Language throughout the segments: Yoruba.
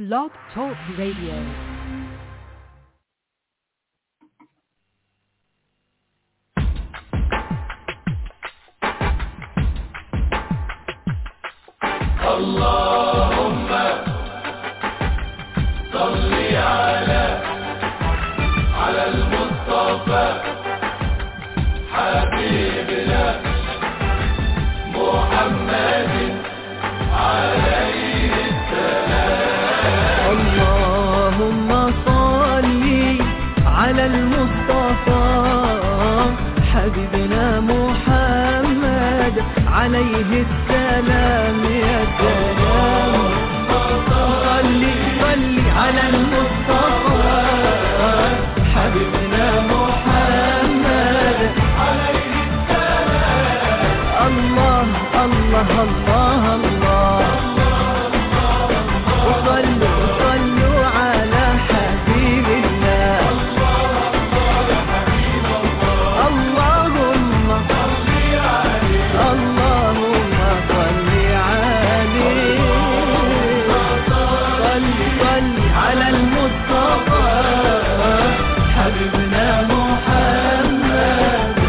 Blog Talk Radio. اللهم صل على على المصطفى حبيبنا محمد عليه اللهم صل على المصطفى حبيبنا محمد عليه السلام يا سلام صل صل على المصطفى حبيبنا محمد عليه السلام الله الله الله الله وصلوا وصلوا على حبيب الله اللهم اللهم صل عليه صل صل على المصطفى حبيبنا محمد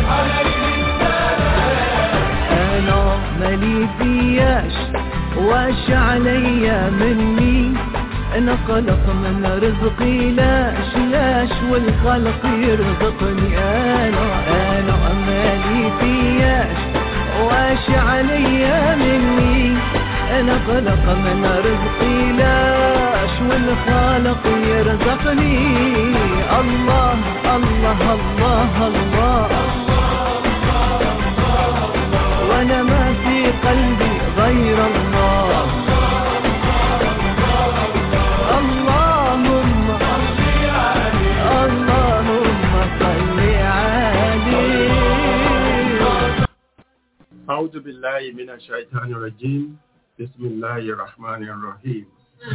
انا مالي فياش واش عليا مني انا خلق من رزقي لاش لاش والخلق يرزقني انا انا مالي فياش واش عليا مني انا خلق من رزقي لاش والخالق يرزقني الله الله الله, الله وانا ما في قلبي غير الله اللهم اللهم صل عليه أعوذ بالله من الشيطان الرجيم بسم الله الرحمن الرحيم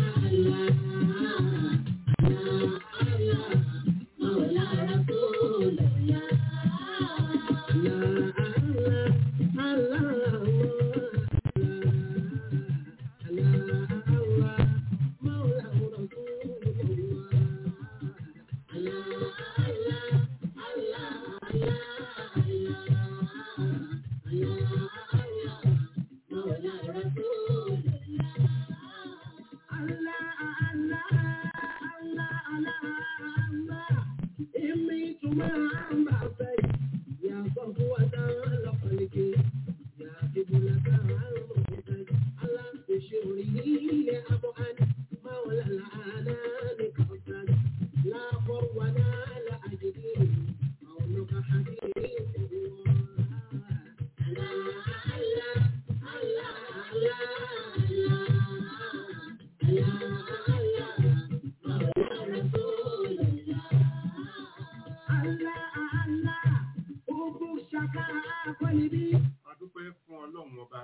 adúpẹ́ fún ọlọ́run ọba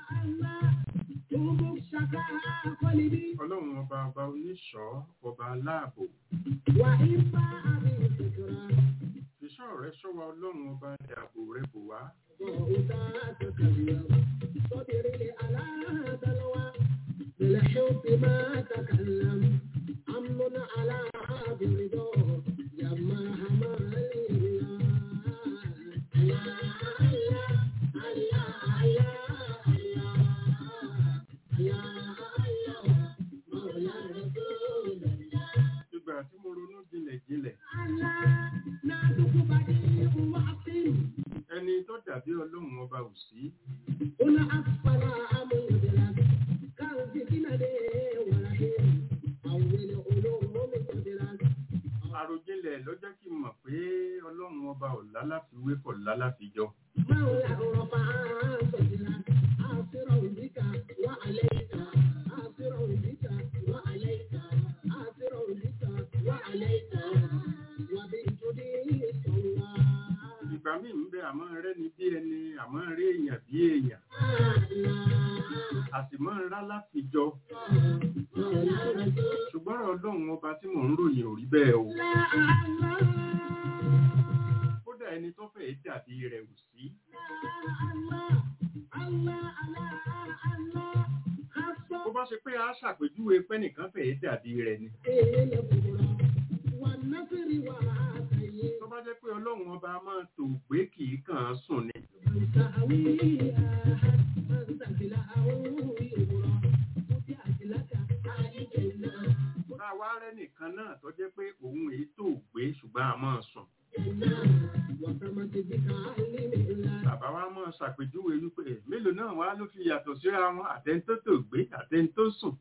ọlọ́run ọba ọba oníṣọ́ ọba aláàbò ìṣọ́ rẹ ṣọ́ wa ọlọ́run ọba ní ààbò rẹ bò wá بالحب ما تكلم أمن على برضاه لما همال ìgbà tí mo ronú jinlẹ̀ jinlẹ̀ ẹni tó dàbí ọlọ́run ọba ò sí àròjinlẹ̀ ló jẹ́ kí n mọ̀ pé ọlọ́run ọba ò lálàfiwé kò lálàfijọ́ ìgbà míì ń bẹ àmọ́ rẹ ni bí ẹni àmọ́ rí èèyàn bí èèyàn a sì mọ́ ń rá láfijọ́ ṣùgbọ́n ọ̀rọ̀ ọlọ́run ọba tí mò ń ròyìn ò rí bẹ́ẹ̀ o kódà ẹni tó fẹ́ dàbí rẹ̀ ò sí bó bá ṣe pé a ṣàpèjúwe pé nìkan fẹ̀ẹ́ dàbí rẹ̀ ni tó bá jẹ́ pé ọlọ́run ọba máa tò gbé kì í kàn án sùn ni bá a wá rẹ́ nìkan náà tó jẹ́ pé òun èyí tò gbé ṣùgbọ́n a máa sùn bàbá wa máa ṣàpèjúwe wípé "Eh, mélòó náà wá ló fi yàtọ̀ síra wọn àtẹni tó tò gbé àtẹni tó sùn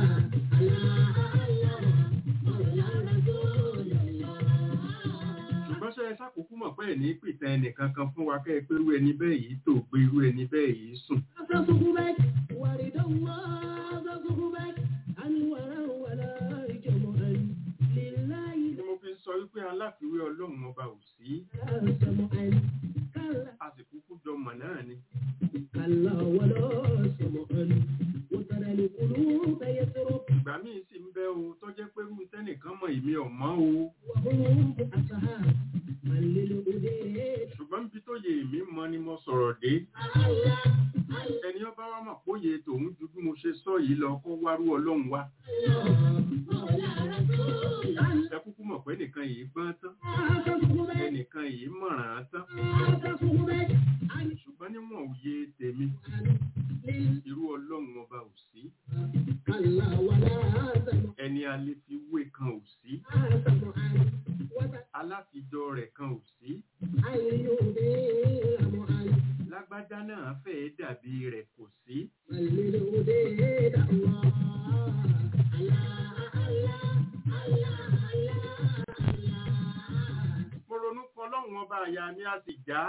ṣùgbọ́n ṣe ṣàkókò mọ̀ pé ẹ̀ ní pìtàn ẹnìkan kan fún wa kẹ́ ẹ pé irú ẹni bẹ́ẹ̀ yìí tò gbé irú ẹni bẹ́ẹ̀ yìí sùn ni mo fi sọ wípé aláfiwé ọlọ́run ọba ò sí a sì kúkú jọ mọ̀ náà ni كلا ولا سمعا وترى القلوب يسرق ìgbà míì sì ń bẹ o tó jẹ́ pé irú tẹ́nìkan mọ̀ èmi ò mọ̀ o وهم أصحاب من للأدير ṣùgbọ́n níbi tó yẹ èmi mọ̀ ni mo sọ̀rọ̀ dé ẹni ọba wa mọ̀ pé òye tòun ju bí mo ṣe sọ yìí lọ kó wárú ọlọ́run wá ẹ kúkú mọ̀ pé nìkan yìí gbọ́n tán ẹnìkan yìí mọ̀ràn án tán ṣùgbọ́n níwọ̀n òye tèmi irú ọlọ́run ọba ò sí كلا ولا سمعا ẹni a lè fi wé kan ò sí aláfijọ́ rẹ̀ kan ò sí lágbájá náà fẹ́ẹ́ dàbí rẹ̀ kò sí mo ronú kọ ọlọ́run ọba àyà mi a sì já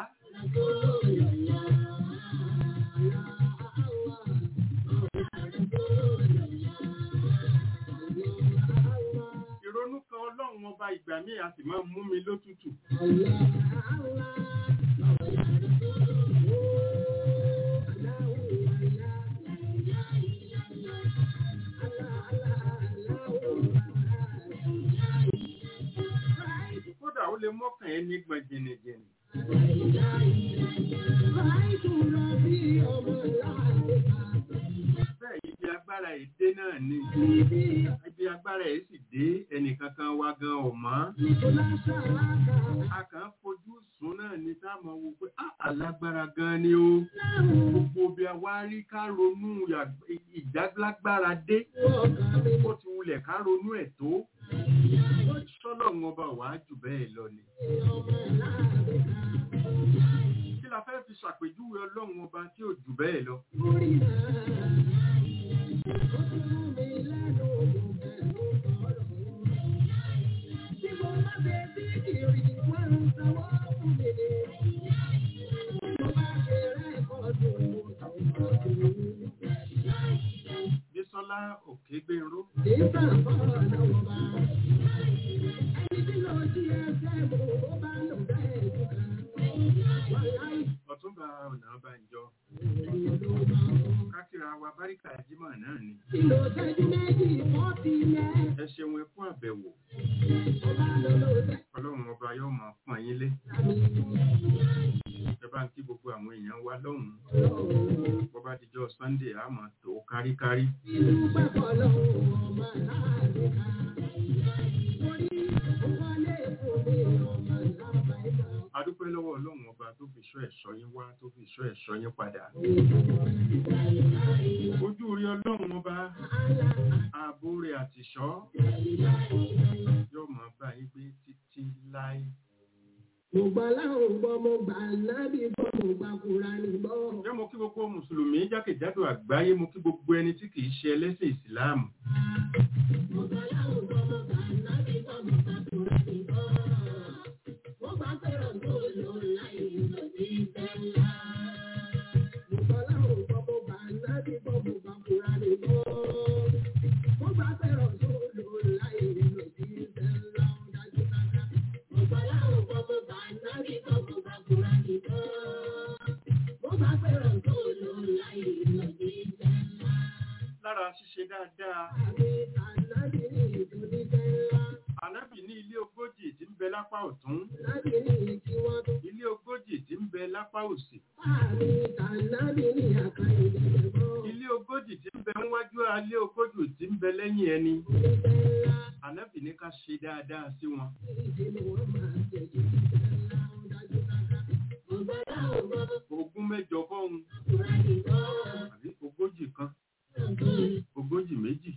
ìrònú kan ọlọ́run ọba ìgbà míì a sì máa ń mú mi lótútù kódà ó lè mọ́kàn ẹni gbọ̀n jìnnìjìnnì bẹ́ẹ̀ ibi agbára èdè náà ni ibi agbára ẹ̀ sì dé ẹnìkankan wa gan ọ̀mọ́ a kàn ń fojú sùn náà ní táwọn wo pé "Ah, alágbára gan ni ó gbogbo bí a wá rí ká ronú yà- ìdálágbára dé ó ti wulẹ̀ ká ronú ẹ̀ tó sọ́lọ̀ wọn bá wàá jù bẹ́ẹ̀ lọ ni kí la fẹ́ fi ṣàpèjúwe ọlọ́run ọba tí ò jù bẹ́ẹ̀ lọ bísọ́lá òkègbèrú ọ̀túnba ọ̀nà ọbànjọ́ kákìrà wa báríkà jímọ̀ náà ni ẹ ṣeun ẹ fún àbẹ̀wò ọlọ́run ọba yóò máa fún yín lé ẹ bá ń kí gbogbo àwọn èèyàn wa lọ́hùn-ún bó bá dijọ́ sunday a máa tó káríkárí adúpẹ́ lọ́wọ́ ọlọ́run ọba tó fi ṣọ́ ẹ̀ṣọ́ yín wá tó fi ṣọ́ ẹ̀ṣọ́ yín padà ojú rí ọlọ́run ọba ààbò rẹ̀ àtìṣọ́ yóò máa bá yín gbé títí láé Mo gbà láwọn gbọ́, mo gbà nábì gbọ́, mo gbà Kùránì gbọ́. Ǹjẹ́ mo kí gbogbo Mùsùlùmí jákèjádò àgbáyé mo kí gbogbo ẹni tí kìí ṣe ẹlẹ́sìn Ìsìláàmù. Mo gbà láwọn gbọ́, mo gbà nábì gbọ́, mo gbà Kùránì gbọ́. Mo gbà fẹ́ràn tó lò láì lò sí ìfẹ́ ńlá. Mo gbà láwọn gbọ́, mo gbà nábì gbọ́, mo gbà Kùránì gbọ́. Mo gbà fẹ́ràn tó lò láì lò sí ìfẹ́ ńlá. Ó dájú dáadáa. Mo gbà láwọn gbọ́, mo gbà nábì gbọ́, mo gbà Kùránì gbọ́. Mo gbà fẹ́ràn tó lò láì lò sí ìfẹ́ ńlá. Lára ṣíṣe dáadáa, Àmì ànábì ní ìdúní fẹ́ ńlá. ànábì ní ilé ogójì tí ń bẹ lápá ọ̀tún, Láti ní ìtí wọ́n tó. ilé ogójì tí ń bẹ lápá òsì, Àmì ànábì ní àkàrà ìdẹ̀gbọ́. ilé ogójì tí ń bẹ níwájú níwájú alẹ́ ogójì tí ń bẹ lẹ́yìn ẹni ànábì ní ká ṣe dáadáa sí wọn ogún mẹ́jọ fọ́hun àbí ogójì kan ogójì méjì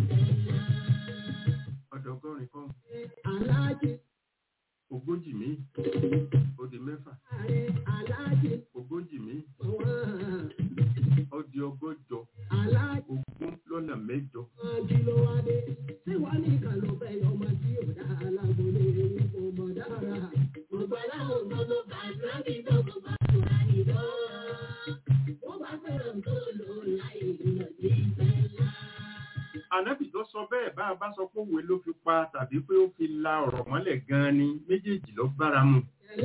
ọ̀dọ́gọ́rin fọ́hun ogójì míì ó di mẹ́fà ogójì míì ó di ọgọ́jọ ogún lọ́nà mẹ́jọ ànábì tó sọ bẹ́ẹ̀ bá a bá sọ pé òwe ló fi pa tàbí pé ó fi la ọ̀rọ̀ mọ́lẹ̀ gan-an ni méjèèjì ló bára mu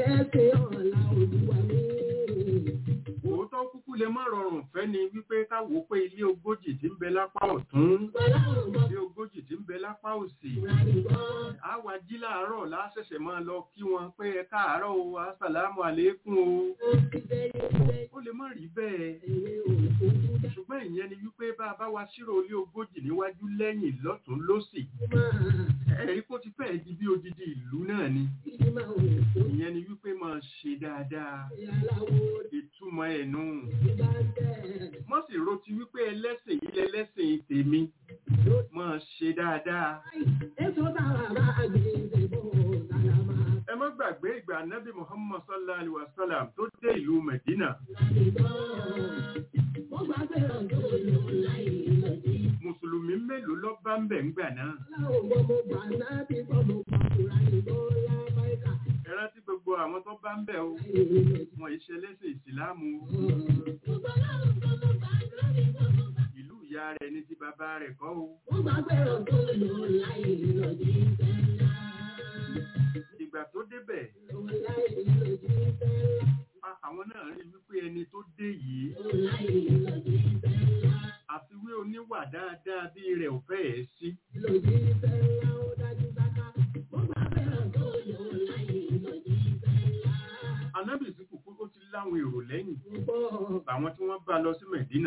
òótọ́ kúkú lè má rọrùn fẹ́ ni wípé káwò pé ilé ogójì tí ń bẹ lápá ọ̀tún ilé ogójì tí ń bẹ lápá òsì àwa jí láàárọ̀ láṣẹ̀ṣẹ̀ máa lọ kí wọn pé ẹ káàárọ̀ o asàlámù àlékún o ó lè má rí bẹ́ẹ̀ ṣùgbọ́n ìyẹn ni wípé bá a bá wa ṣírò ilé ogójì níwájú lẹ́yìn lọ́tún lósì ẹ̀rí kó ti fẹ́ẹ̀ di bí odidi ìlú náà ni ìyẹn ni wípé máa ṣe dáadáa ìtumọ̀ ẹ̀nu mọ́ sì ro ti wípé ẹlẹ́sìn yìí lẹ́lẹ́sìn tèmi máa ṣe dáadáa ẹ má gbàgbé ìgbà nábì muhammad sallallahu alaihi wa sallam tó dé ìlú medina mùsùlùmí mélòó lọ bá ń bẹ̀ ńgbà náà ẹ rántí gbogbo àwọn tó bá ń bẹ̀ o wọn ìṣe lẹ́sìn ìsìláàmù o ìlú ìyá rẹ̀ ní ti bàbá rẹ̀ kọ́ o ìgbà tó débẹ̀ a- àwọn náà rí wípé ẹni tó dé yìí àfiwé oníwà dáadáa bí rẹ̀ ò fẹ́ ẹ̀ sí anábì sí kùkú ó ti láwọn èrò lẹ́yìn àwọn tí wọ́n bá lọ sí mẹ̀dínà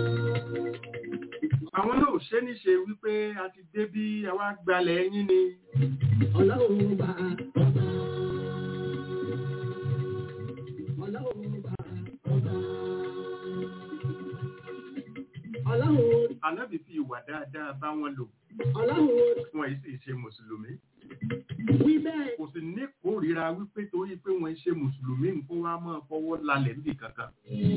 àwọn náà ò ṣe ní ṣe wípé a ti dé bí àwa gbalẹ̀ yín ni Ọlọ́run bá ọba. Ọlọ́run bá ọba. Ọlọ́run anábì fi ìwà dáadáa bá wọn lò Ọlọ́run wọn yìí sì ṣe mùsùlùmí wí bẹ́ẹ̀. kò sì ní kórìíra wípé torí pé wọn ṣe mùsùlùmí nǹkan wá máa fọwọ́ lálẹ̀ níbi kankan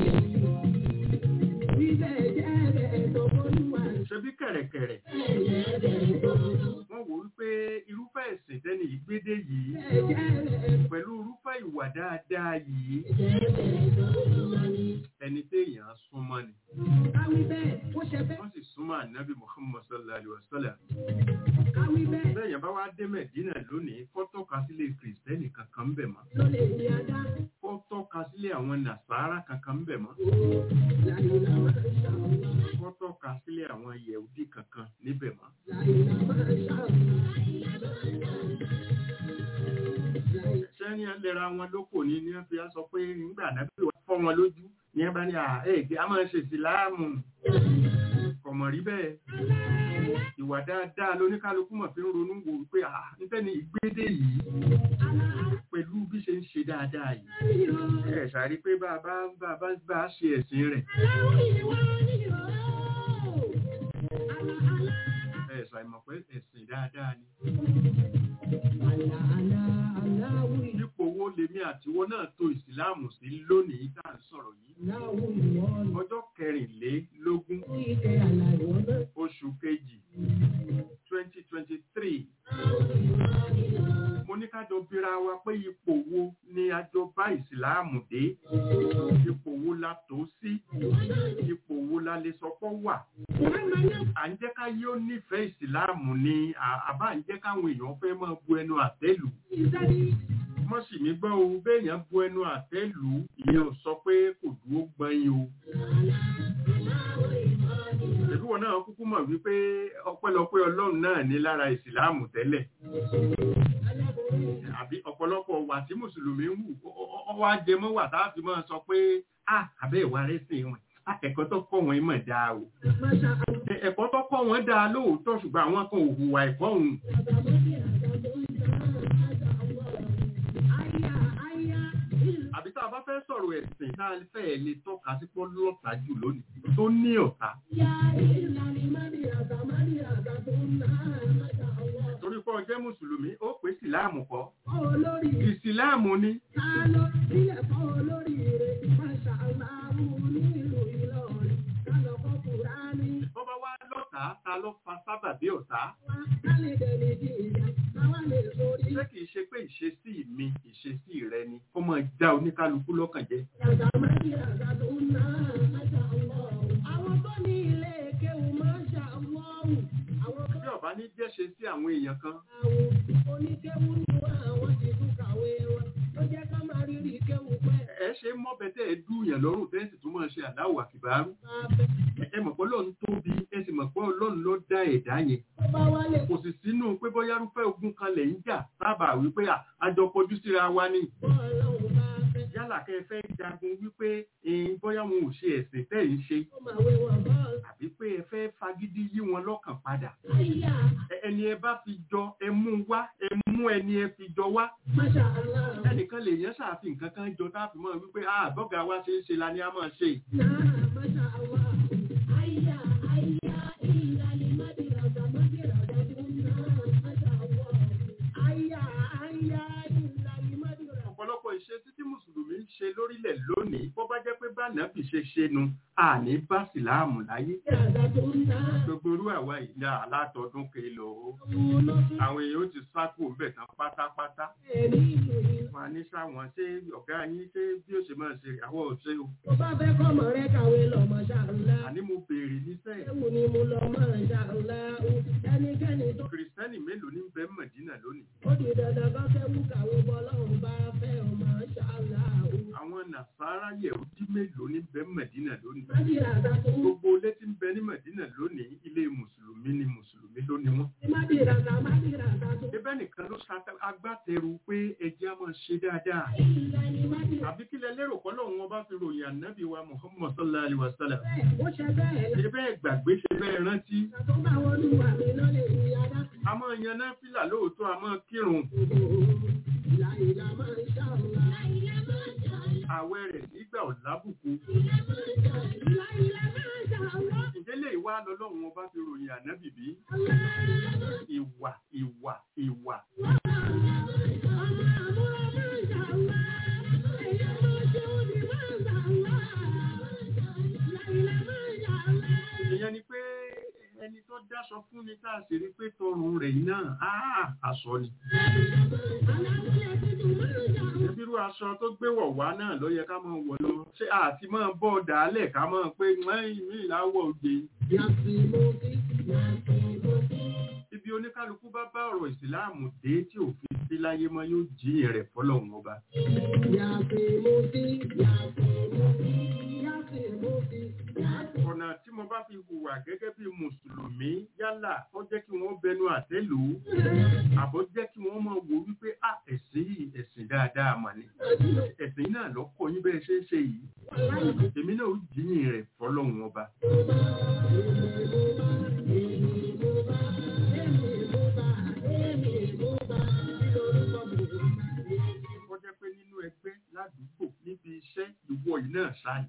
Wí bẹ́ẹ̀ jẹ́ bẹ́ẹ̀ tó bólúwa. ṣebí kẹ̀rẹ̀kẹ̀rẹ̀ Bẹ́ẹ̀ bẹ́ẹ̀ tó wọ́n wò wípé irúfẹ́ ẹ̀sìn tẹ́ni ìgbédè yìí bẹ́ẹ̀ jẹ́ bẹ́ẹ̀ pẹ̀lú irúfẹ́ ìwà dáadáa yìí jẹ́ bẹ́ẹ̀ tó bólúwa ni. ẹni téèyàn súnmọ́ ni Káwí bẹ́ẹ̀ ó ṣe bẹ́ẹ̀. wọ́n sì súnmọ́ ànábì muhammad sallallahu alayhi wa sallam Káwí bẹ́ẹ̀ bẹ́ẹ̀ yẹn bá wá dé mẹ̀dínà lónìí kó tọ́ka sílé kìrìsìtẹ́nì kankan bẹ̀ mọ́ ló lè ní adá. kó tọ́ka sílé àwọn nàṣàrà kankan bẹ̀ mọ́ Láyé la máa ń ṣàwọn. kó tọ́ka sílé àwọn yẹ̀wùdí kankan níbẹ̀ mọ́ Láyé la máa ń ṣàwọn. sẹ́ni ẹlẹ́ra wọn lóko ní ní wọ́n fi á sọ pé nígbà nábì wá fọ́ wọn lójú ní ẹ bá ní àẹ́ẹ̀gẹ́ a máa ń ṣe ìsìláàmù kọ̀mọ̀ rí bẹ́ẹ̀ ìwà dáadáa lóníkálukú mọ̀ fi ń ronú wò wípé à nítẹ́ni ìgbédè yìí pẹ̀lú bí ṣe ń ṣe dáadáa yìí ẹ ṣàrí pé bá a bá bá a bá bá a ṣe ẹ̀sìn rẹ̀ ẹ ṣàìmọ̀ pé ẹ̀sìn dáadáa ni ipò wo lèmi àtiwọ́ náà tó ìsìláàmù sí lónìí tá à ń sọ̀rọ̀ yìí ọjọ́ kẹrìnlélógún oṣù kejì twenty twenty three mo ní ká jọ bíra wa pé ipò wo ni a jọ bá ìsìláàmù dé ipò wo la tó sí ipò wo la lè sọ pé wà à ń jẹ́ ká yóò nífẹ̀ẹ́ ìsìláàmù ni à- àbá ń jẹ́ káwọn èèyàn fẹ́ máa bu ẹnu àtẹ́lù mọ́ sì mí gbọ́ o béèyàn bu ẹnu àtẹ́lù ìyẹn ò sọ pé kò dúró gbọ́n o ìlú wọn náà kúkú mọ̀ wípé ọpẹ́lọpẹ́ ọlọ́run náà ní lára ìsìláàmù tẹ́lẹ̀ àbí ọ̀pọ̀lọpọ̀ wà tí mùsùlùmí ń wù ó- ó- ó wá jẹ mọ́ wà tá a fi máa sọ pé ah àbẹ́ ìwà rẹ̀ sìn wọn "Ah, ẹ̀kọ́ tó kọ́ wọn mọ̀ dáa o Masha Allah. Ẹ- ẹ̀kọ́ tó kọ́ wọn dáa lóòótọ́ ṣùgbọ́n àwọn kan ò hùwà ẹ̀kọ́ òun àbí tá a bá fẹ́ sọ̀rọ̀ ẹ̀sìn tá a fẹ́ lè tọ́ka sí pọ́ lọ́ta jù lónìí tó ní ọ̀tá torí pé ọjẹ́ mùsùlùmí ó pè síláàmù kọ́ ìsìláàmù ni wọ́n bá wá lọ́ta ta ló fa sábàbí ọ̀tá ṣé kìí ṣe pé ìṣesí mi ìṣesí rẹ ni kó máa já oníkálukú lọ́kàn jẹ́ Àwọn tó ní ilé kéwù máa ń ṣàwọ́wù. Àwọn bí ọba ní jẹ́ ṣe sí àwọn èèyàn kan àwọn oníkéwù ní wọn àwọn ti tún kàwé wọn. Ló jẹ́ ká máa rírì kéwù pẹ́. ẹ ṣe mọ́bẹ̀tẹ̀ ẹ dúyàn lọ́rùn tẹ́sí tó máa ṣe àdáwò àkìbárú Máa fẹ́. ẹ mọ̀ pé ọlọ́run tóbi ẹ sì mọ̀ pé ọlọ́run ló dá ẹ̀dá yẹn Tó bá wálé kò sì sínú pé bóyá rúfẹ́ ogun kan lẹ̀ ń jà sábà wípé à, a jọ kọjú síra wa ni bọ́ ọlọ́run bá fẹ́. yálà kẹ́ ẹ fẹ́ jagun wípé ẹ̀yin bóyá wọn ò ṣe ẹ̀sìn tẹ́ ń ṣe Ó máa wé wọn bọ́ọ̀lù. àbí pé ẹ fẹ́ fagídí yí wọn lọ́kàn padà Àyà Ẹ- ẹni ẹ bá fi jọ ẹ mú wá ẹ mú ẹni ẹ fi jọ wá Masha Allah. ẹnìkan lè yẹn ṣàfihàn nǹkan kan jọ táàfin mọ́ wípé àbọ̀gà wa ṣe ń ṣe la ni a máa ṣe Náà Masha Allah. Àyà àyà ìlàlí mádìràdà mádìràdà tó ń ná Masha Allah. Àyà àyà ìlàlí mádìràdà. ọ̀pọ̀lọpọ̀ ìṣesí tí mùsùlùmí ń ṣe lórílẹ̀ lónìí bó bá jẹ́ pé bánàbì ṣe ṣe nu àní bá síláàmù láyé Mádìràdà tó ń ná. gbogbo orú àwa ìlà alátọdún kìlọ̀ o Àwọn olóṣèlú àwọn èèyàn ó ti sákò ń bẹ̀ tán pátápátá ẹ̀rí ìlú yìí. wọn á ní sáwọn ṣé ọ̀gá yín ṣé bí ó ṣe máa ṣe àwọn ọ̀ṣẹ́ o Tó bá fẹ́ kọ́mọ rẹ kàwé lọ Masha Allah. àní mo béèrè níṣẹ́ Ẹ̀wù ni mo lọ Masha Allah. Ẹnikẹ́ni tó kìrìsìtẹ́nì mélòó ní bẹ́ẹ̀ mọ̀dínà lónìí ó di dandan bá fẹ́ wú kàwé bọ́ lọ́run bá fẹ́ ọ Masha Allah. àwọn nàṣàrà yẹ̀húdí mélòó ní bẹ́ẹ̀ mọ̀dínà lónìí Mádìràdà tó ń gbogbo ilé tí ń bẹ ní mọ̀dínà lónìí ilé mùsùlùmí ni mùsùlùmí ló ní wọn Mádìràdà Mádìràdà tó ń Ibẹ̀ nìkan ló ṣa agbátẹrù pé ẹjẹ́ á máa ṣe dáadáa. ìlànì Mádìràdà. Àbí kílẹ̀ lérò pọ́ lọ́wọ́ wọn bá fi ròyìn ànábì wa Muhammad sallallahu alaihi wa sallam. Bẹ́ẹ̀ ó ṣe bẹ́ẹ̀ la. Ṣé bẹ́ẹ̀ gbàgbé ṣe bẹ́ẹ̀ rántí? Tó bá wọn lù wà mí lọ lè rí adá. A máa yan náfìlà lóòótọ́, a máa kírun. Ìlà ìlà máa ń ṣàlùwà. Àwẹ̀ rẹ̀ nígbà ọ̀làbùkù. Ìlà ìlà máa ń ṣàlùwà. Ǹjẹ́ lè wá lọ́lọ́run wọn bá fi ròyìn ànábì bí? Ìwà, ìwà, ìwà. Ìyẹn ni pé ẹni tó dáṣọ fún ni tá a sì rí pé tọrùn rẹ̀ yìí náà, áà, aṣọ ni. Ìbírú aṣọ tó gbé wọ̀ wá náà ló yẹ ká máa wọ̀ lọ. Ṣé àti máa bọ́ dàálẹ̀ ká máa pé mẹ́rin mi ìláwọ̀ òde. Ibi oníkálukú bá bá ọ̀rọ̀ ìsìláàmù dé tí òfin sí láyé mọ́ yóò jí rẹ̀ fọ́lọ́run ọba. Ọ̀nà tí mo bá fi hùwà gẹ́gẹ́ bí Mùsùlùmí yálà ó jẹ́ kí wọ́n bẹnu àtẹ́ lò ó. Àbọ̀ jẹ́ kí wọ́n máa wò wípé à ẹ̀sìn yìí ẹ̀sìn dáadáa mà ní. Ẹ̀sìn náà lọ́kọ̀ yín bẹ́ẹ̀ ṣe é ṣe yìí. Èmi náà ó jíyìn rẹ̀ fọ́lọ́run ọba. Ó jẹ́ pé nínú ẹgbẹ́ ládùúgbò níbi iṣẹ́ ìwọ yìí náà ṣáàyè.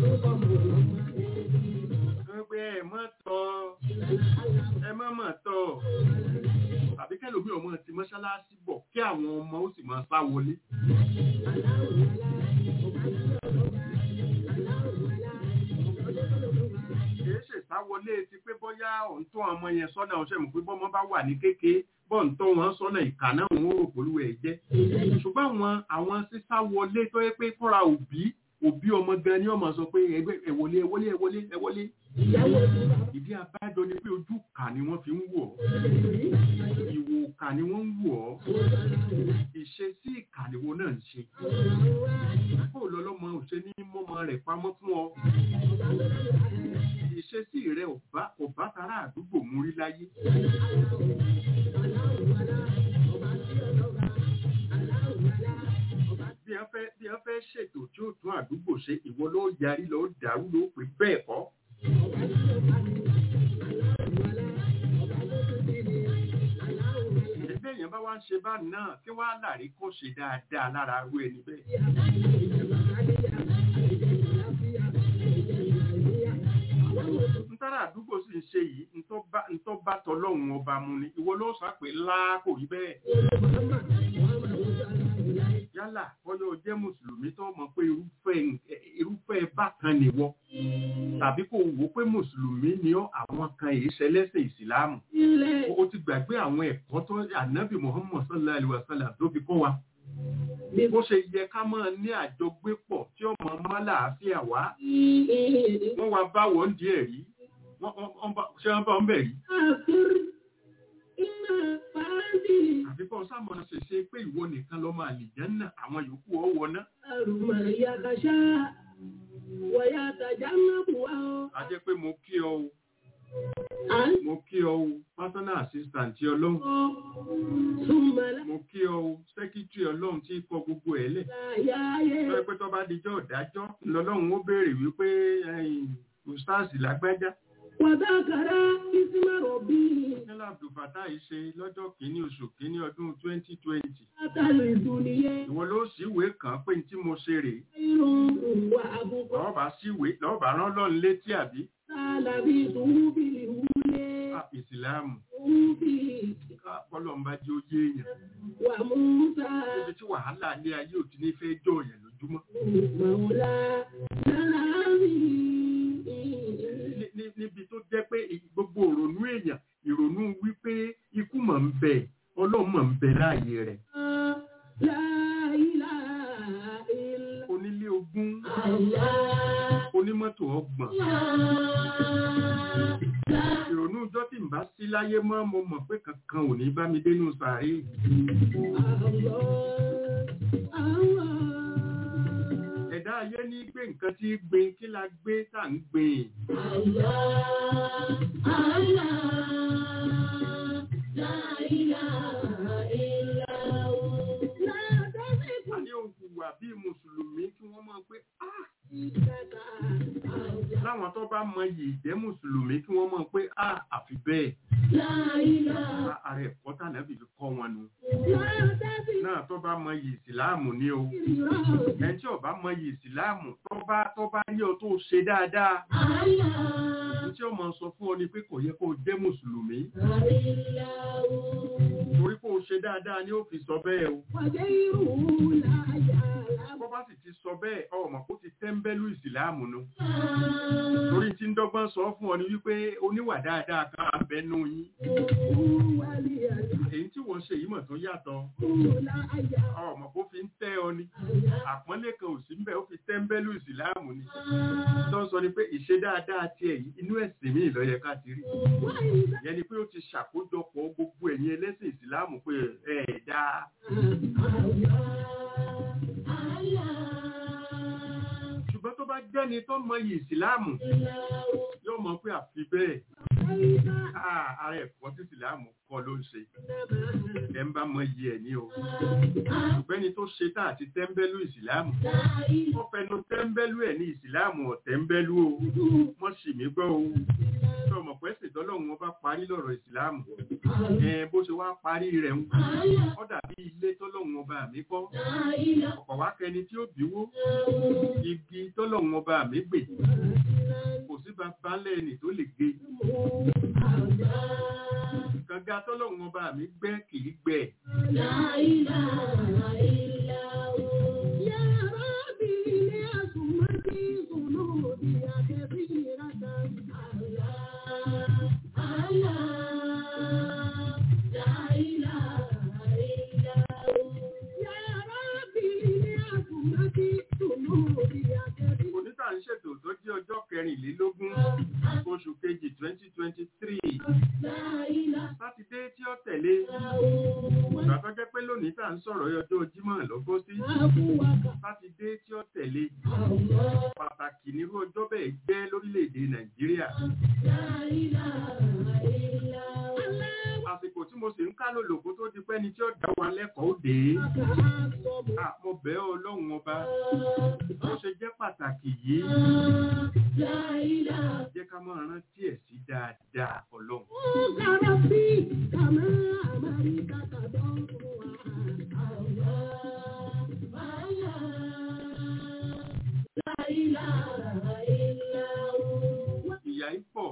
Wọ́n pé ẹ mọ́ tọ́ ẹ mọ́ mọ̀ tọ́ tàbí kẹ́lòmí ọmọ ti mọ́ṣáláṣí bọ̀ kí àwọn ọmọ ó sì máa sá wọlé. Kìí ṣe sáwọlé ti pé bóyá òun tó ọmọ yẹn sọ́nà ọ̀ṣẹ́ mọ̀ pé bọ́mọ bá wà ní kéke bọ́ ń tó wọn sọ́nà ìkà náà wọn ò polówó ẹ̀ jẹ́. Ṣùgbọ́n àwọn àwọn sísá wọlé tó yẹ pé fúnra òbí òbí ọmọ gan ni ọmọ sọ pé ẹgbẹ́ ẹ̀wọlé ẹ̀wọlé ẹ̀wọlé ẹ̀wọlé. Ìdí abájọ ni pé ojú kà ni wọ́n fi ń wọ̀ ọ́. Ìwò kà ni wọ́n ń wọ̀ ọ́. Ìṣesí ìkà ni wọ́n náà ń ṣe. Kó lọ́lọ́mọ òṣè ní mọ́mọ rẹ̀ pamọ́ fún ọ. Ìṣesí rẹ̀ ò bá kò bá tara àdúgbò mú rí láyé. Bí wọ́n fẹ́ bí wọ́n fẹ́ ṣètò tí ó tún àdúgbò ṣe ìwọ ló yarí ló dàrú ló pè bẹ́ẹ̀ kọ́ ẹgbẹ́ èèyàn bá wá ń ṣe bá náà kí wá láàrí kó ṣe dáadáa lára arú ẹni bẹ́ẹ̀ ntara àdúgbò sì ń ṣe yìí ntọ́ bá ntọ́ bá tọlọ́hun ọba mu ni ìwọ ló sọ pé ńlá kò rí bẹ́ẹ̀ yálà bọ́yọ̀ jẹ́ mùsùlùmí tó mọ̀ pé irúfẹ́ irúfẹ́ bákan nìwọ tàbí kò wò pé mùsùlùmí ni ọ́ àwọn kan èyí ṣẹlẹ́sìn ìsìláàmù o ti gbàgbé àwọn ẹ̀kọ́ tó ànábì muhammad sallallahu alaihi wa sallam tó fi kọ́ wa bó ṣe yẹ ká máa ní àjọgbépọ̀ tí ó mọ mọ́ láàáfíà wá wọ́n wá bá wọ́n díẹ̀ rí wọ́n wọ́n bá- ṣé wọ́n bá ń bẹ̀ rí àfi kọ́ sámọ̀ ṣe ṣe pé ìwọ nìkan lọ́mọ àlìjẹ́nà àwọn yòókù ọ̀wọ́ náà a jẹ́ pé mo kí ọ o mo kí ọ o personal assistant tí ọlọ́run mo kí ọ o secretary ọlọ́run tí kọ gbogbo ẹ̀ lẹ̀ lọ́wọ́ pé tó bá dijọ́ ìdájọ́ lọ́lọ́run ó béèrè wípé ẹ̀yìn ustaz lágbájá Wàdákàrá ìsímà rọ̀bí nílá abdulfatah yìí ṣe lọ́jọ́ kìíní oṣù kìíní ọdún 2020 látàlù ìdúniyẹ ìwọ ló síwèé kàn pé ní tí mo ṣe rèé irun wà àbúkọ lọ́ọ̀bà síwèé lọ́ọ̀bà rán lọ́run létí àbí sálábí ìtúwúbí ìwúlé Ah, ìsìláàmù ìwúbí kọ́lọ́mbà jẹ́ ó yé èèyàn wà múta níbi tí wàhálà ilé ayé ò ti ní fẹ́ jọ èèyàn lójúmọ́ màwùlá láàmì. Ní- ní- níbi tó jẹ́ pé gbogbo ìrònú èèyàn ìrònú wípé ikú mọ̀ ń bẹ ọlọ́run mọ̀ ń bẹ láàyè rẹ̀ onílé ogún onímọ́tò ọgbọ̀n ìrònú ọjọ́ tí ń bá sí láyé mọ́ mo mọ̀ pé kankan ò ní bá mi dénú sàárè ẹ̀dá ayé ní gbé nǹkan tí í gbin kí la gbé tá à ń gbìn a ní òhùwà bíi mùsùlùmí kí wọ́n mọ̀ pé "Ah, láwọn tó bá mọ iyì ìjẹ́ mùsùlùmí kí wọ́n mọ̀ pé "Ah, àfi bẹ́ẹ̀ Ah, ààrẹ ẹ̀kọ́ tànàbì fi kọ́ wọn nu náà tó bá mọ iyì ìsìláàmù ní o ẹni tí ó bá mọ iyì ìsìláàmù tó bá tó bá rí ọ tó ṣe dáadáa ní tí ó mọ sọ fún ọ ni pé kò yẹ kó o jẹ́ mùsùlùmí torí kó o ṣe dáadáa ni ó fi sọ bẹ́ẹ̀ o bó bá sì ti sọ bẹ́ẹ̀ ọmọ kó ti tẹ́ńbẹ́lú ìsìláàmù nu torí tí ń dọ́gbọ́n sọ fún ọ ni wípé oníwà dáadáa kan abẹ́nú yín èyí tí wọ́n ṣe yìí mọ̀ tó yàtọ̀ ọmọ kó fi ń tẹ́ ọ ni àpọ́nlé kan ò sí ń bẹ̀ ó fi tẹ́ńbẹ́lú ìsìláàmù ni tó ń sọ ni pé ìṣe dáadáa tiẹ̀ yìí inú ẹ̀sìn míì ló yẹ ká ti rí ìyẹn ni pé ó ti ṣàkójọpọ̀ gbogbo ẹ̀yin ẹlẹ́sìn ìsìláàmù pé ẹ̀ dáa ṣùgbọ́n tó bá jẹ́ni tó mọ iyì ìsìláàmù yóò mọ̀ pé àfi bẹ́ẹ̀ Ah, ara ẹ̀kọ́ tí ìsìláàmù kọ́ ló ń ṣe ẹ̀ ń bá mọ iyì ẹ̀ ní o ṣùgbẹ́ni tó ṣe tá àti tẹ́ńbẹ́lú ìsìláàmù wọ́n fẹnu tẹ́ńbẹ́lú ẹ̀ ní ìsìláàmù ọ̀tẹ́ńbẹ́lú o wọ́n sì mí gbọ́ o tó mọ̀ pé ṣètò ọlọ́run wọn bá parí lọ́rọ̀ ìsìláàmù ẹ bó ṣe wá parí rẹ̀ ń ó dàbí ilé tọ́lọ́run ọba mi kọ́ ọ̀pọ̀ wá kẹni tí ó bíwó igi tọ́lọ́run ọba mi gbè kò sí bàbá lẹ́ni tó lè gbé kànga tọ́lọ́run ọba mi gbẹ́ kì í gbẹ onítà ń ṣètò tó jẹ́ ọjọ́ kẹrìnlélógún oṣù kejì twenty twenty three sátidé tí ó tẹ̀lé ìgbà tó jẹ́ pé lónìí tá à ń sọ̀rọ̀ ọjọ́ jímọ̀ lọ́gbọ́ sí sátidé tí ó tẹ̀lé pàtàkì nírú ọjọ́ bẹ́ẹ̀ jẹ́ lórílẹ̀‐èdè nàìjíríà àsìkò tí mo sì ń ká lòlòkó tó di pẹ́ni tí ó dá wa lẹ́kọ̀ọ́ dé Ah, mo bẹ̀ ọ́ ọlọ́run ọba ó ṣe jẹ́ pàtàkì yìí jẹ́ ká máa rántí ẹ̀ sí dáadáa ọlọ́run ìyà yìí pọ̀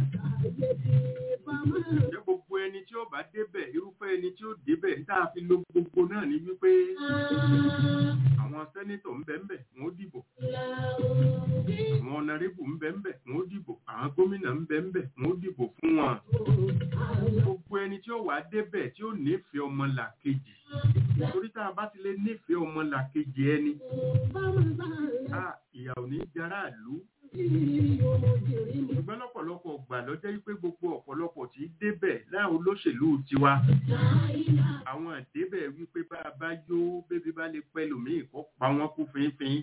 jẹ́ gbogbo ẹni tí ó bá débẹ̀ irúfẹ́ ẹni tí ó débẹ̀ tá a fi lo gbogbo náà ní wípé àwọn sẹ́nítọ̀ ń bẹ ń bẹ̀ wọ́n ó dìbò àwọn ọ̀nàrẹ́bù ń bẹ ń bẹ̀ wọ́n ó dìbò àwọn gómìnà ń bẹ ń bẹ̀ wọ́n ó dìbò fún wọn gbogbo ẹni tí ó wà débẹ̀ tí ó nífẹ̀ẹ́ ọmọlàkejì torí tá a bá ti lè nífẹ̀ẹ́ ọmọlàkejì ẹni a ìyà ò ní jara ìlú ṣùgbọ́n lọ́pọ̀lọpọ̀ gbà lọ́jọ́ wípé gbogbo ọ̀pọ̀lọpọ̀ tí í débẹ̀ láwọn olóṣèlú tiwa àwọn àdébẹ̀ wípé bá a bá yó bébí bá lè pẹ́ lòmíì kó pa wọ́n kú fínfín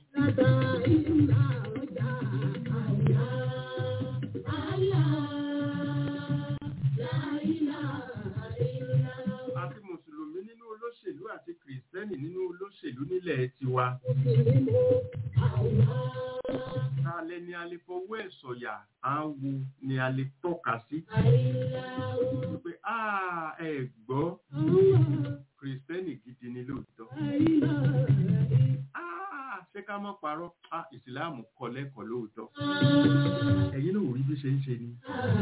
àti mùsùlùmí nínú olóṣèlú àti kìrìsìtẹ́nì nínú olóṣèlú nílẹ̀ tiwa ta lẹ ni a lè fọwọ́ ẹ̀ sọ̀yà á wo ni a lè tọ́ka sí wípé "Ah, ẹ gbọ́ kìrìsìtẹ́nì gidi ni lóòótọ́ Ah, ṣé ká mọ́ parọ́ Ah, ìsìláàmù kọ́ lẹ́kọ̀ọ́ lóòótọ́ ẹ̀yin náà ò rí bí ṣe ń ṣe ni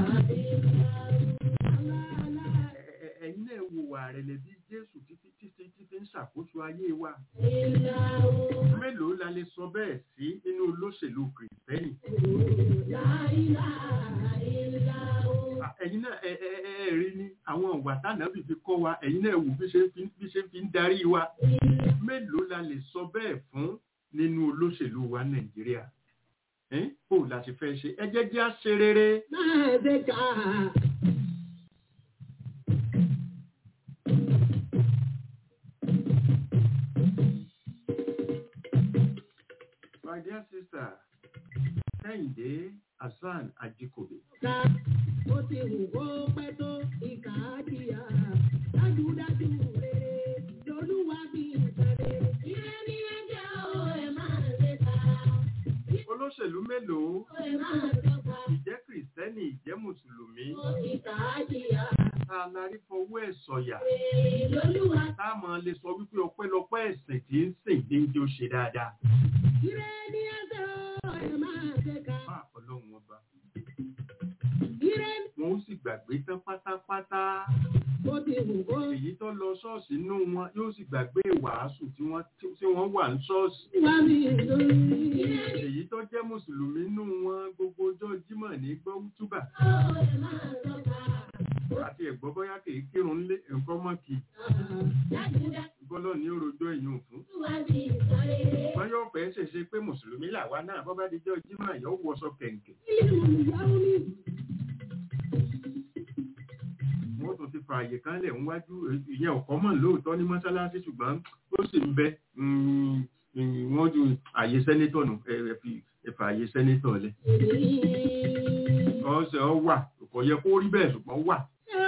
Ẹ- ẹ- ẹ̀yin náà wo wà rẹ̀ lẹ́bí jésù títí títí títí ń ṣàkóso ayé wa mélòó la lè sọ bẹ́ẹ̀ sí nínú olóṣèlú kìrìsìtẹ́nì Ah, ẹ̀yin náà ẹ ẹ ẹ ẹ rí ni àwọn ìwà tánàbì fi kọ́ wa ẹ̀yin náà wò bí ṣe fi bí ṣe fi ń darí wa mélòó la lè sọ bẹ́ẹ̀ fún nínú olóṣèlú wa nàìjíríà ẹ́n bó la ṣe fẹ́ ṣe ẹ jẹ́ jẹ́ á ṣe rere my dear sister kẹ́hìndé hasan ajikobi Ó ti wù kó pẹ́ tó ìkà á jìyà. Dájúdájú rere lolúwa bí ìtàrẹ. Ire ní ẹjẹ́ o, ẹ máa lè ta. olóṣèlú mélòó Ẹ máa dọ́gba. ìjẹ́ kìrìsìtẹ́nì ìjẹ́ mùsùlùmí Ìkà á jìyà. tá a la rí fọwọ́ ẹ̀ sọ̀yà Rere lolúwa. tá a máa lè sọ wípé ọpẹ́lọpẹ́ ẹ̀sìn tí ń sìn ní ìjọ ṣe dáadáa Ire ní ẹjẹ́ o, ẹ máa lè ta. bá ọlọ́run ọba Ire wọn ó sì gbàgbé tán pátápátá ó ti wù kó èyí tó lọ ṣọ́ọ̀ṣì inú wọn yóò sì gbàgbé ìwàásù tí wọ́n tí wọ́n wà ní ṣọ́ọ̀ṣì wá mi lórí. èyí tó jẹ́ mùsùlùmí inú wọn gbogbo ọjọ́ jímọ̀ ní gbọ́ túbà Ó ẹ máa dọ́gba. àti ẹ̀gbọ́n bóyá kìí kírun ńlé nǹkan mọ́ kì í Dájúdájú bọ́lọ́ ní òròjọ́ ìyún fún wá bí ìtàrẹ. wọ́n yóò fẹ́ ṣèṣe pé mùsùlùmí làwa náà bọ́ bá dijọ́ jímọ̀ yóò wọṣọ kẹ̀ǹkẹ̀ Ilé ìyàwó mi. wọ́n tún ti fa àyè kan lẹ̀ níwájú ìyẹn ọ̀kọ́ mọ̀ lóòótọ́ ní mọ́ṣáláṣí ṣùgbọ́n ó sì ń bẹ mm, mm, wọ́n ju àyè sẹ́nétọ̀ nù ẹ ẹ fi ẹ̀fà àyè sẹ́nétọ̀ lẹ̀ ọ̀sẹ̀ ọ wà kò yẹ kó rí bẹ́ẹ̀ ṣùgbọ́n wà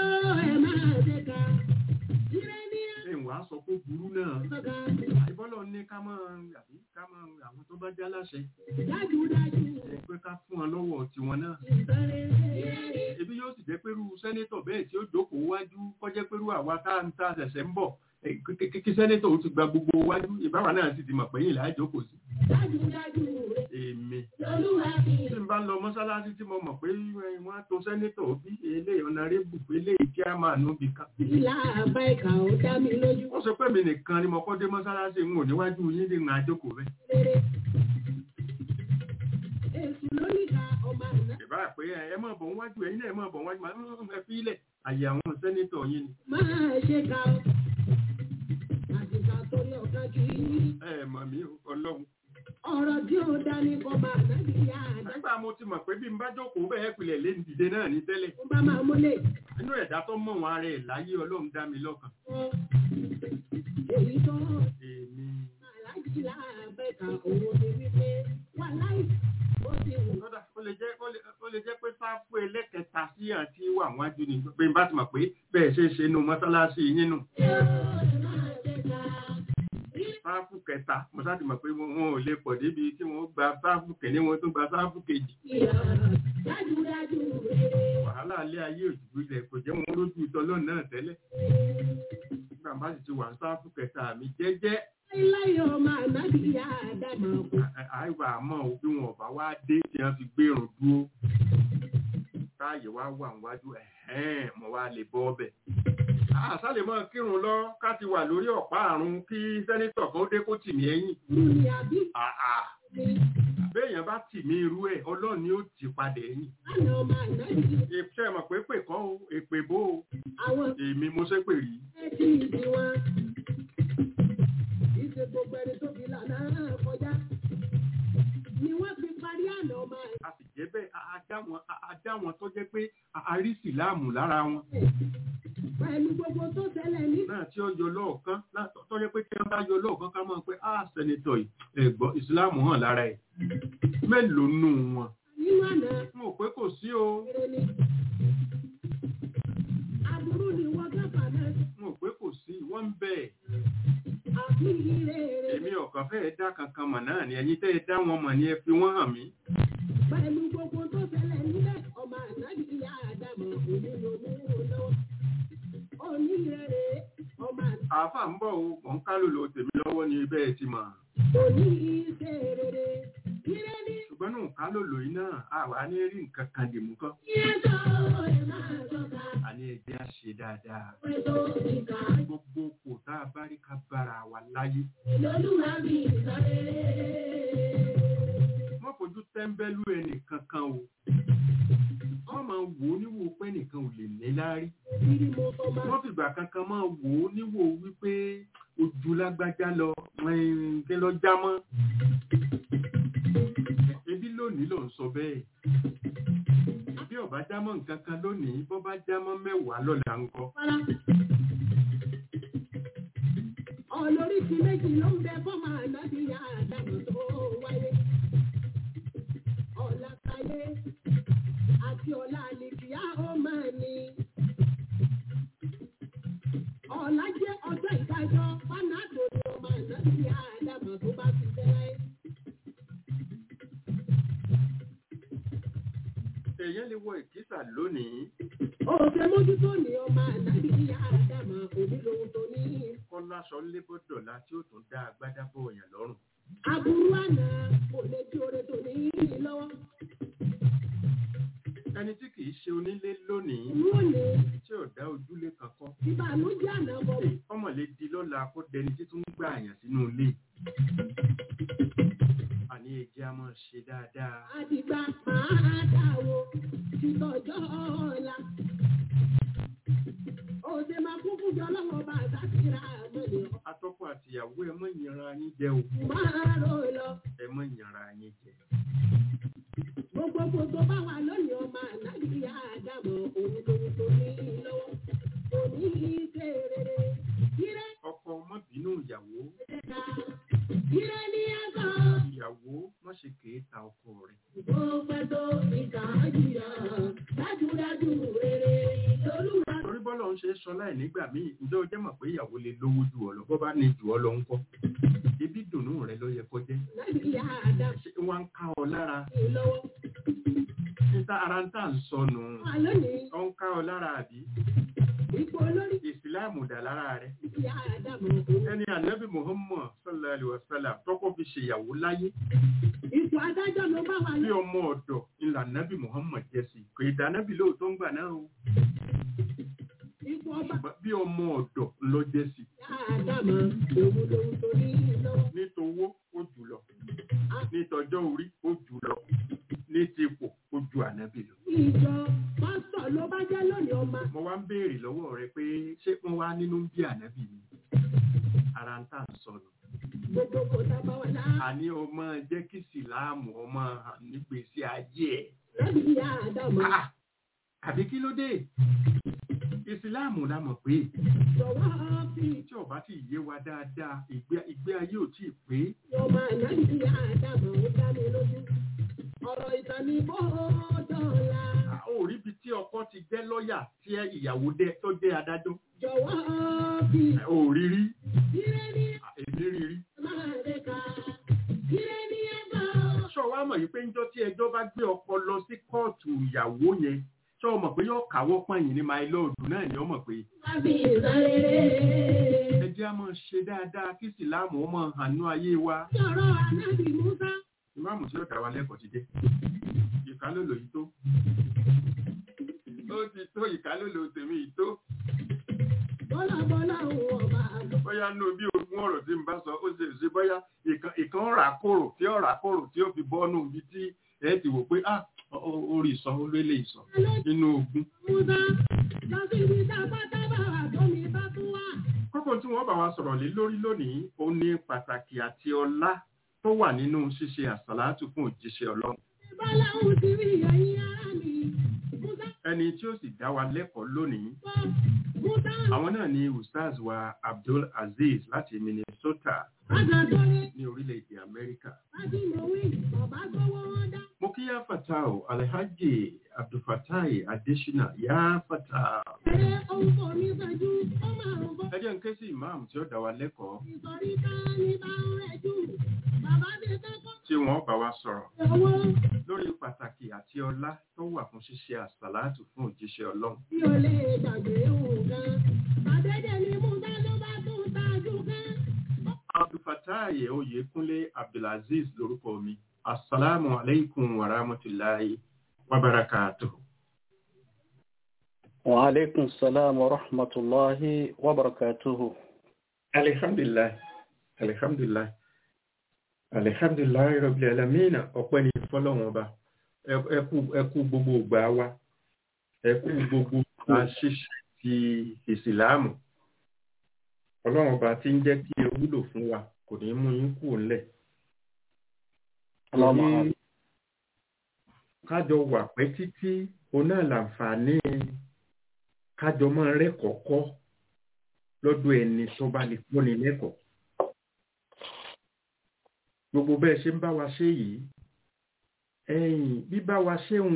ṣé ìwà sọ pé burú náà ìbọ́lọ̀ ní ká mọ́ àbí ká mọ́ àwọn tó bá já láṣẹ ẹ pé ká fún wọn lọ́wọ́ tiwọn náà ebi yóò sì jẹ́ pẹ́rú sẹ́nétọ̀ bẹ́ẹ̀ tí ó jókòó wájú kọjẹ́ pẹ́rú àwa tá à ń ta ṣẹ̀ṣẹ̀ ń bọ̀ Eh, kí- kí kí sẹ́nétọ̀ ó ti gba gbogbo wájú ìbáwa náà sì ti mọ̀ pẹ́yìn là á jókòó sí èmi tí n bá lọ mọ́sálásí tí mo mọ̀ pé eh, wọ́n á to sẹ́nétọ̀ bí eléyìí ọ̀nàrẹ́bù eléyìí kí á máa nú bí kan wọ́n sọ pé mi nìkan ni mo kọ́ dé mọ́sálásí ń wò níwájú yín ní ìrìn àjókòó rẹ̀ ìbá pé ẹ ẹ mọ̀ bọ̀ níwájú ẹ̀yin náà ẹ mọ̀ bọ̀ níwájú máa ń ẹ fi ilẹ̀ àyè àwọn sẹ́nétọ̀ yín ni Máa ṣe ká ọ. Àtìkà torí ọ̀gá kì í. ẹ mọ̀ mí o, ọlọ́run Ọ̀rọ̀ tí ó dání kọ́ máa nábì yá àdá. nígbà mo ti mọ̀ pé bí n bá jókòó bẹ́ẹ̀ pilẹ̀ lé ní dìde náà ní tẹ́lẹ̀ Ó bá máa múlẹ̀. inú ẹ̀dá tó mọ̀ wọn ara ẹ̀ láyé ọlọ́run dá mi lọ́kàn Èyí tó èmi aláàjì láàbẹ̀ka òun ni wípé wà láì ó ti wù. kódà ó lè lè jẹ́ ó lè- ó lè jẹ́ pé sáfù ẹlẹ́kẹta sí àti wà wájú ni pé n bá ti mọ̀ pé bẹ́ẹ̀ ṣe é ṣe nu mọ́sálásí yín nù sáfù kẹta mo sáà ti mọ̀ pé wọn wọn ò lè pọ̀ débi tí wọ́n gba sáfù kẹ́ni wọn tó gba sáfù kejì Dájúdájú rere. wàhálà alẹ́ ayé òjò ilẹ̀ kò jẹ́ wọn lójú ìtọ́lọ́ náà tẹ́lẹ̀ nígbà bá sì ti wà ní sáfù kẹta mi jẹ́jẹ́ Láyọ̀ ọmọ ànábì yá Ádámà kò. àìwà àmọ́ ò bí wọn ọ̀bá wá dé tí wọ́n fi gbérùn dúró táàyè wá wà níwájú ẹ̀hẹ́n mo wá lè bọ́ ọbẹ̀. àṣàlè mọ́ kírun lọ ká ti wà lórí ọ̀pá àrùn kí sẹ́nítọ̀ kan ó dé kó tì mí ẹ̀yìn. Lùní àbí àà mi. béèyàn bá tì mí irú ẹ̀ ọlọ́run ni ó tì padà ẹ̀yìn. Lánàá ọmọ ànábì ṣe mọ̀ pé pè kọ́ o èpè bó o àwọn èmi mo ṣe pè rí. ẹtí ìdí wọn. Ìṣe gbogbo ẹni tó fi lànà kọjá. Ni wọ́n fi parí àná ọmọ ẹ̀. a sì jẹ́ bẹ́ẹ̀ a- a dá wọn a- a dá wọn tó jẹ́ pé a- a rí síláàmù lára wọn. Pẹ̀lú gbogbo tó ṣẹlẹ̀ ní náà tí ó yọ lọ́ọ̀kan látọ̀ tó jẹ́ pé tí wọ́n bá yọ lọ́ọ̀kan ká mọ̀ pé a sẹ́nitọ̀ yìí ẹ̀gbọ́n ìsìláàmù hàn lára ẹ̀ mélòó nù wọn. nínú àná mo rò pé kò sí o eré ni. Aburú ni wọ́n gábà náà. mo rò pé kò sí wọ́n ń bẹ̀ Àbí ire ere. èmi ọ̀kan fẹ́ẹ́ dá kankan mọ̀ náà ni ẹ̀yin tẹ́ ẹ dá wọn mọ̀ ni ẹ fi wọ́n hàn mí. Pẹ̀lú gbogbo tó ṣẹlẹ̀ níbẹ̀, ọmọ ànábì ìyá Ádámà òní ló mú un lọ́wọ́. Òní rere ọmọ àáfà ń bọ̀ o mọ̀ ń kálò lo tèmi lọ́wọ́ ni bẹ́ẹ̀ ti mọ̀ òní iṣẹ́ rere. Ire ni ṣùgbọ́n nù kálò lò yìí náà àwa ní rí nǹkan kan dì mú kán iye tó ẹ̀ máa sọ̀ka. àní ẹ̀jẹ̀ á ṣe dáadáa Pẹ̀ tó ìkà gbogbo kò tá a bá rí ká bára wa láyé lọ́lúwa mi ìsọ̀rẹ́. wọ́n fojú tẹ́ńbẹ́lú ẹnì kankan o wọ́n máa wò ó níwò pé nìkan ò lè ní láárí Ìdí mo sọ máa wọ́n fìgbà kankan máa wò ó níwò wípé ojú lágbájá lọ ẹ̀ẹ́n, kí lọ já mọ́ ebi lónìí ló ń sọ bẹ́ẹ̀ bí ọba já mọ́ nǹkan kan lónìí bọ́ bá já mọ́ mẹ́wàá lọ́la ń kọ́ fara. Ọlọ́ríṣi méjì ló ń bẹ fọ́mọ ànábì ìyá Ádámà tó wáyé. Ọ̀la káyé àti ọ̀la àlèkìyá ó máa ní. Ọ̀la jẹ́ ọjọ́ ìdájọ́ fánàdò ni ọmọ ànábì ìyá Ádámà tó bá ti bẹ́rẹ̀. èèyàn lè wọ ìkísà lónìí Òkè mójútó ni ọmọ ànábì ìyá Ádámà òní lòun tó ní. kọ́ láṣọ lébọ́dọ̀lá tí ó tún dá agbádá bọ̀ ọ̀yàn lọ́rùn Aburú àná kò lè tí oore tó ní í lọ́wọ́. ẹni tí kì í ṣe onílé lónìí Lónìí, tí ò dá ojúlé kankan ìbànújẹ́ àná bọ̀ ọmọ lè di lọ́la kó dẹni tí tún gbà àyàn sínú ilé àní ẹjẹ́ a máa ṣe dáadáa àdìgbà máa dáwọ́ títọ́jọ́ ọ̀la. Òde máa kún fún jọ lọ́wọ́ bá àtàkìrà àmọ́lẹ̀ ọ̀. atọ́kọ àtìyàwó ẹ mọ́ ìyanra yín jẹ o Máa rò lọ. ẹ mọ́ ìyanra yín jẹ Gbogbo gbogbo bá wà lónìí ọmọ ànágbìyà àdàmọ̀ òun lòun tó ní lọ́wọ́. Òní ṣe rere. Ire ọkọ ọmọ bínú ìyàwó ẹ̀ka. Ire ní ẹ̀kọ́. ìyàwó má ṣe kèé ta ọkọ rẹ̀ Ó pẹ́ tó ìkà jìyà. Dájúdájú rere lolúwa. torí bọ́lá ń ṣe é sọ láì nígbà míì ǹjẹ́ o jẹ́ mọ̀ pé ìyàwó lè lówó ju ọ lọ bọ́ bá ní jù ọ lọ ń kọ́ ibi dùnú rẹ ló yẹ kó jẹ́ Ànágbìyà àdàmọ̀ ṣé wọ́n ń ká ọ lára lọ́wọ́. níta ara ń tà ń sọnù Wà lónìí, ọ ń ká ọ lára àbí ipò olórí ìsìláàmù dà lára rẹ ìyá àdàmọ̀ òun. ẹni ànábì muhammad sallallahu alaihi wasallam tọkọ fi ṣèyàwó láyé Ipò adájọ́ ló bá wà bí lọ. ọmọ ọ̀dọ̀ ńlá ànábì muhammad jẹ́ sí kò ìdánábì lóòótọ́ ń gbà náà o Ipò ọba ṣùgbọ́n bí ọmọ ọ̀dọ̀ ló jẹ́ sí ìyá àdàmọ̀ òun lòun tó ní lọ́wọ́. nítowó ó jù lọ nítọjọ́ orí ó jù lọ ní tipò ó ju ànábì lọ. Ìjọ pásítọ̀ ló bá jẹ́ lónìí ọmọ. mo wá ń béèrè lọ́wọ́ rẹ pé ṣé wọ́n wá nínú bí ànábì ni ara ń tà ń sọnù. Gbogbo kò dábàá wà lá. àní ọmọ jẹ́ kí sìláàmù ọmọ nígbèsí ayé ẹ̀. Láti ìyá àdàmọ̀. Ah! àbí kí ló dé ìsìláàmù la mọ̀ pé Jọ̀wọ́ fi tí ọba ti yé wa dáadáa ìgbé ìgbé ayé ò tí ì pé ọmọ ànábì ìyá àdàmọ̀ ó dá mi lójú. ọ̀rọ̀ ìtàn ní bọ́ọ̀dọ̀la. ó rí ibi tí ọkọ ti jẹ́ lọ́ọ̀yà tí ìyàwó dé tó jẹ́ adájọ́ Jọ̀wọ́ bí ó rí rí ire ní èmi rí rí. máa dé ká. Ire ní ẹ̀bà ṣọ wa mọ̀ yìí pé níjọ́ tí ẹjọ́ bá gbé ọkọ lọ sí kóòtù ìyàwó yẹn ṣọ mọ̀ pé yóò káwọ́ pọ̀nyìn ní my lord náà ni ó mọ̀ pé wá bí ìsáréré. ẹ jẹ́ á máa ṣe dáadáa kí ìsìláàmù ó máa hàn ní ayé wa. Sọ̀rọ̀ ànábì Musa. ìmáàmù tí ó dá wa lẹ́kọ̀ọ́ ti dé ìkálòlò yìí tó ó ti tó ìkálòlò tèmi yìí tó Bọ́lá bọ́lá òun ọba àgbọ̀. bóyá nú bí ogún ọ̀rọ̀ tí n bá sọ ó ṣe ṣe bóyá ìkan ìkan rà kòrò tí ó rà kòrò tí ó fi bọ́nú ibi tí ẹ ti wò pé ah ó- ó- orí ìsọ ó lé lè sọ nínú ogun. Musa lọ sí ibi tá a bá dábàá àtọ́mi bá tún wà. kókó tí wọ́n bá wa sọ̀rọ̀ lé lórí lónìí ó ní pàtàkì àti ọlá tó wà nínú ṣíṣe àsàlátù fún òjíṣẹ́ ọlọ́run Bọ́lá òun ti rí ẹ̀yìn ara mi. Musa ẹni tí ó sì dá wa lẹ́kọ̀ọ́ lónìí gbọ́. Musa àwọn náà ni ustaz wa abdul aziz láti minnesota Adàdọ́rẹ́ ní orílẹ̀-èdè amẹ́ríkà Adìmọ̀wé bàbá gbọ́wọ́ wọn dá. mo kí yá fatah alhaji abdulfatai adesina yá fatah Ẹ̀rẹ́ ohun kò ní fẹ́jú, ó máa ń bọ́. ẹ jẹ́ n ké sí imam tí ó dá wa lẹ́kọ̀ọ́ Ìsọ̀rí ká ní bá ń rẹ̀ jù. Bàbá mi kọ́kọ́ tí wọ́n bá wa sọ̀rọ̀ owó lórí pàtàkì àti ọlá tó wà fún ṣíṣe àsàlátù fún òjíṣẹ́ ọlọ́run tí ò lè gbàgbé nǹkan. Bàdédé ni Musa ló bá tún tajú kan. abdulfatai oyèkúnlé abdulaziz lórúkọ mi asalaamu aleykum wa rahmatulahi wa barakatuhu. وعليكم السلام ورحمة الله وبركاته alihamdulilayi alihamdulilayi alihamdulilayi rabbil alamin ọpẹ́ ni fọ́lọ́run ọba Ẹ- ẹ kú- ẹ kú gbogbo ìgbà wa ẹ kú gbogbo ìgbà ṣíṣe ti ìsìláàmù Ọlọ́run ọba tí ń jẹ́ kí ẹ wúlò fún wa kò ní mú yín kú ńlẹ̀ اللهم Torí آمين. kájọ wà pẹ́ títí òun náà làǹfààní kájọ máa rẹ́kọ̀ọ́kọ́ lọ́dọ̀ ẹni tó bá lè kọ́ni lẹ́kọ̀ọ́ gbogbo bẹ́ẹ̀ ṣe ń bá wa ṣe yìí ẹ̀yìn bíbá wa ṣe ń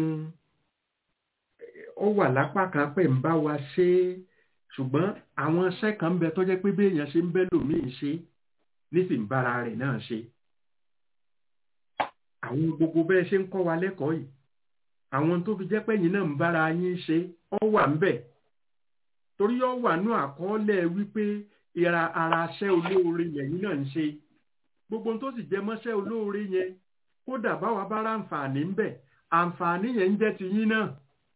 ó wà lápá kan pé ń bá wa ṣe é ṣùgbọ́n àwọn iṣẹ́ kan ń bẹ tó jẹ́ pé bí èèyàn ṣe ń bẹ́ lòmíì ṣe nísìnyí bára rẹ̀ náà ṣe àwọn gbogbo bẹ́ẹ̀ ṣe ń kọ́ wa lẹ́kọ̀ọ́ yìí àwọn tó fi jẹ́ pé ẹ̀yin náà ń bára yín ṣe ọ wà ń bẹ̀ torí ọ wà nú àkọọ́lẹ̀ wípé ìra ara aṣẹ́ olóore lẹ́yìn náà ń ṣe gbogbo ohun tó sì jẹ mọ́ṣẹ́ olóore yẹn kódà báwa bá ra àǹfààní ń bẹ̀ àǹfààní yẹn ń jẹ́ ti yín náà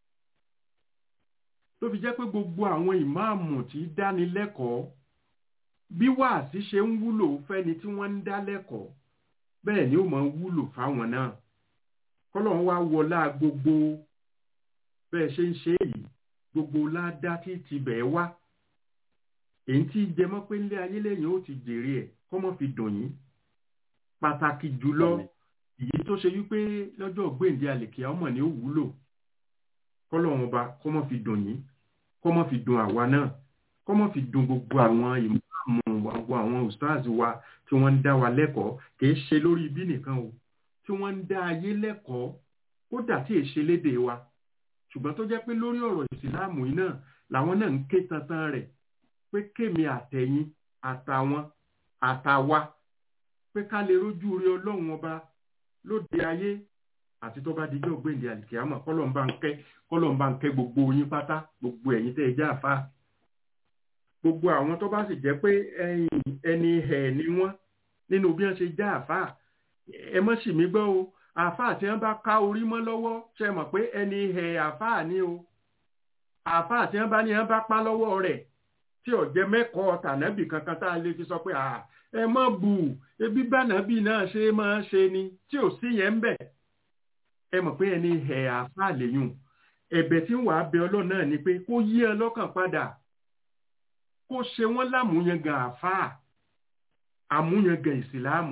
tó fi jẹ́ pé gbogbo àwọn ìmáàmù tí dáni lẹ́kọ̀ọ́ bí wàásí ṣe ń wúlò fẹ́ni tí wọ́n ń dá lẹ́kọ̀ọ́ bẹ́ẹ̀ ni ó máa wúlò fáwọn náà kọ́lọ́run wá wọlá gbogbo bẹ́ẹ̀ ṣe ń ṣe èyí gbogbo ládá tí ti bẹ̀ wá èyí tí jẹmọ́ pé nílé ayé lẹ́yìn ó ti jèrè ẹ̀ kọ́mọ́ fi dùn yín pàtàkì jùlọ èyí tó ṣe wípé lọ́jọ́ gbèǹde àlèkè ọmọ ni ó wúlò kọ́lọ́run ọba kọ́mọ́ fi dùn yín kọ́mọ́ fi dùn àwa náà kọ́mọ́ fi dùn gbogbo àwọn ìmọ̀ gbogbo àwọn ustaz wa tí wọ́n ń dá wa lẹ́kọ̀ọ́ kìí ṣe lórí ibi nìkan o tí wọ́n ń dá ayé lẹ́kọ̀ọ́ kódà tí è ṣe léde wa ṣùgbọ́n tó jẹ́ pé lórí ọ̀rọ̀ ìsìláàmù yìí náà làwọn náà ń ké tantan rẹ̀ pé kémi àtẹ̀yìn àtàwọn àtàwa pé ká lè rójú rí ọlọ́run ọba lóde ayé àti tó bá dijọ́ gbèǹde àlìkìyàmọ̀ kọ́lọ́mbà ń kẹ́ kọ́lọ́mbà ń kẹ́ gbogbo yín pátá gbogbo ẹ̀yin tẹ́ ẹ jẹ́ àfa gbogbo àwọn tó bá sì jẹ́ pé ẹ̀yin ẹni ẹ̀ ni wọ́n nínú bí wọ́n ṣe jẹ́ àfa ẹ mọ́ sì mí gbọ́ o àfa tí wọ́n bá ká orí mọ́ lọ́wọ́ ṣe mọ̀ pé ẹni ẹ̀ àfa ni o àfa tí wọ́n bá ní wọ́n bá pa lọ́wọ́ rẹ̀ tí ọ̀jẹ̀ mẹ́kọ̀ọ́ tànàbì kankan tá a lè fi sọ pé ẹ mọ́ bù ebi bànàbì náà ṣe máa ṣe ni tí ò sí yẹn ń bẹ̀ ẹ mọ̀ pé ẹni ẹ̀ àfa lèyùn ẹ̀bẹ̀ tí ń wàá bẹ ọlọ́run náà ni pé kó yí ẹ lọ́kàn padà kó ṣe wọ́n lámúyangàn àfáà àmúyangàn ìsìláàmù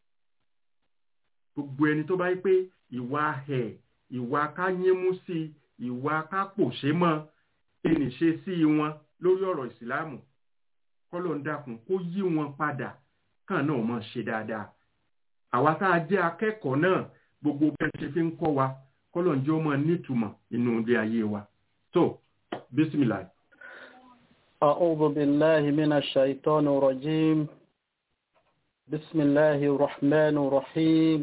gbogbo ẹni tó bá yí pé ìwà ẹ̀ ìwà ká yínmú sí ìwà ká pòṣé mọ́ ẹnì ṣe sí wọn lórí ọ̀rọ̀ ìsìláàmù kọ́lọ̀ ń dákun kó yí wọn padà kàn náà mọ̀ ṣe dáadáa àwa tá a jẹ́ akẹ́kọ̀ọ́ náà gbogbo bẹ́ẹ̀ ṣe fi ń kọ́ wa kọ́lọ̀ ń jẹ́ ọmọ nítumọ̀ nínú ilé ayé wa tó bísímìlà. أعوذ بالله من الشيطان الرجيم بسم الله الرحمن الرحيم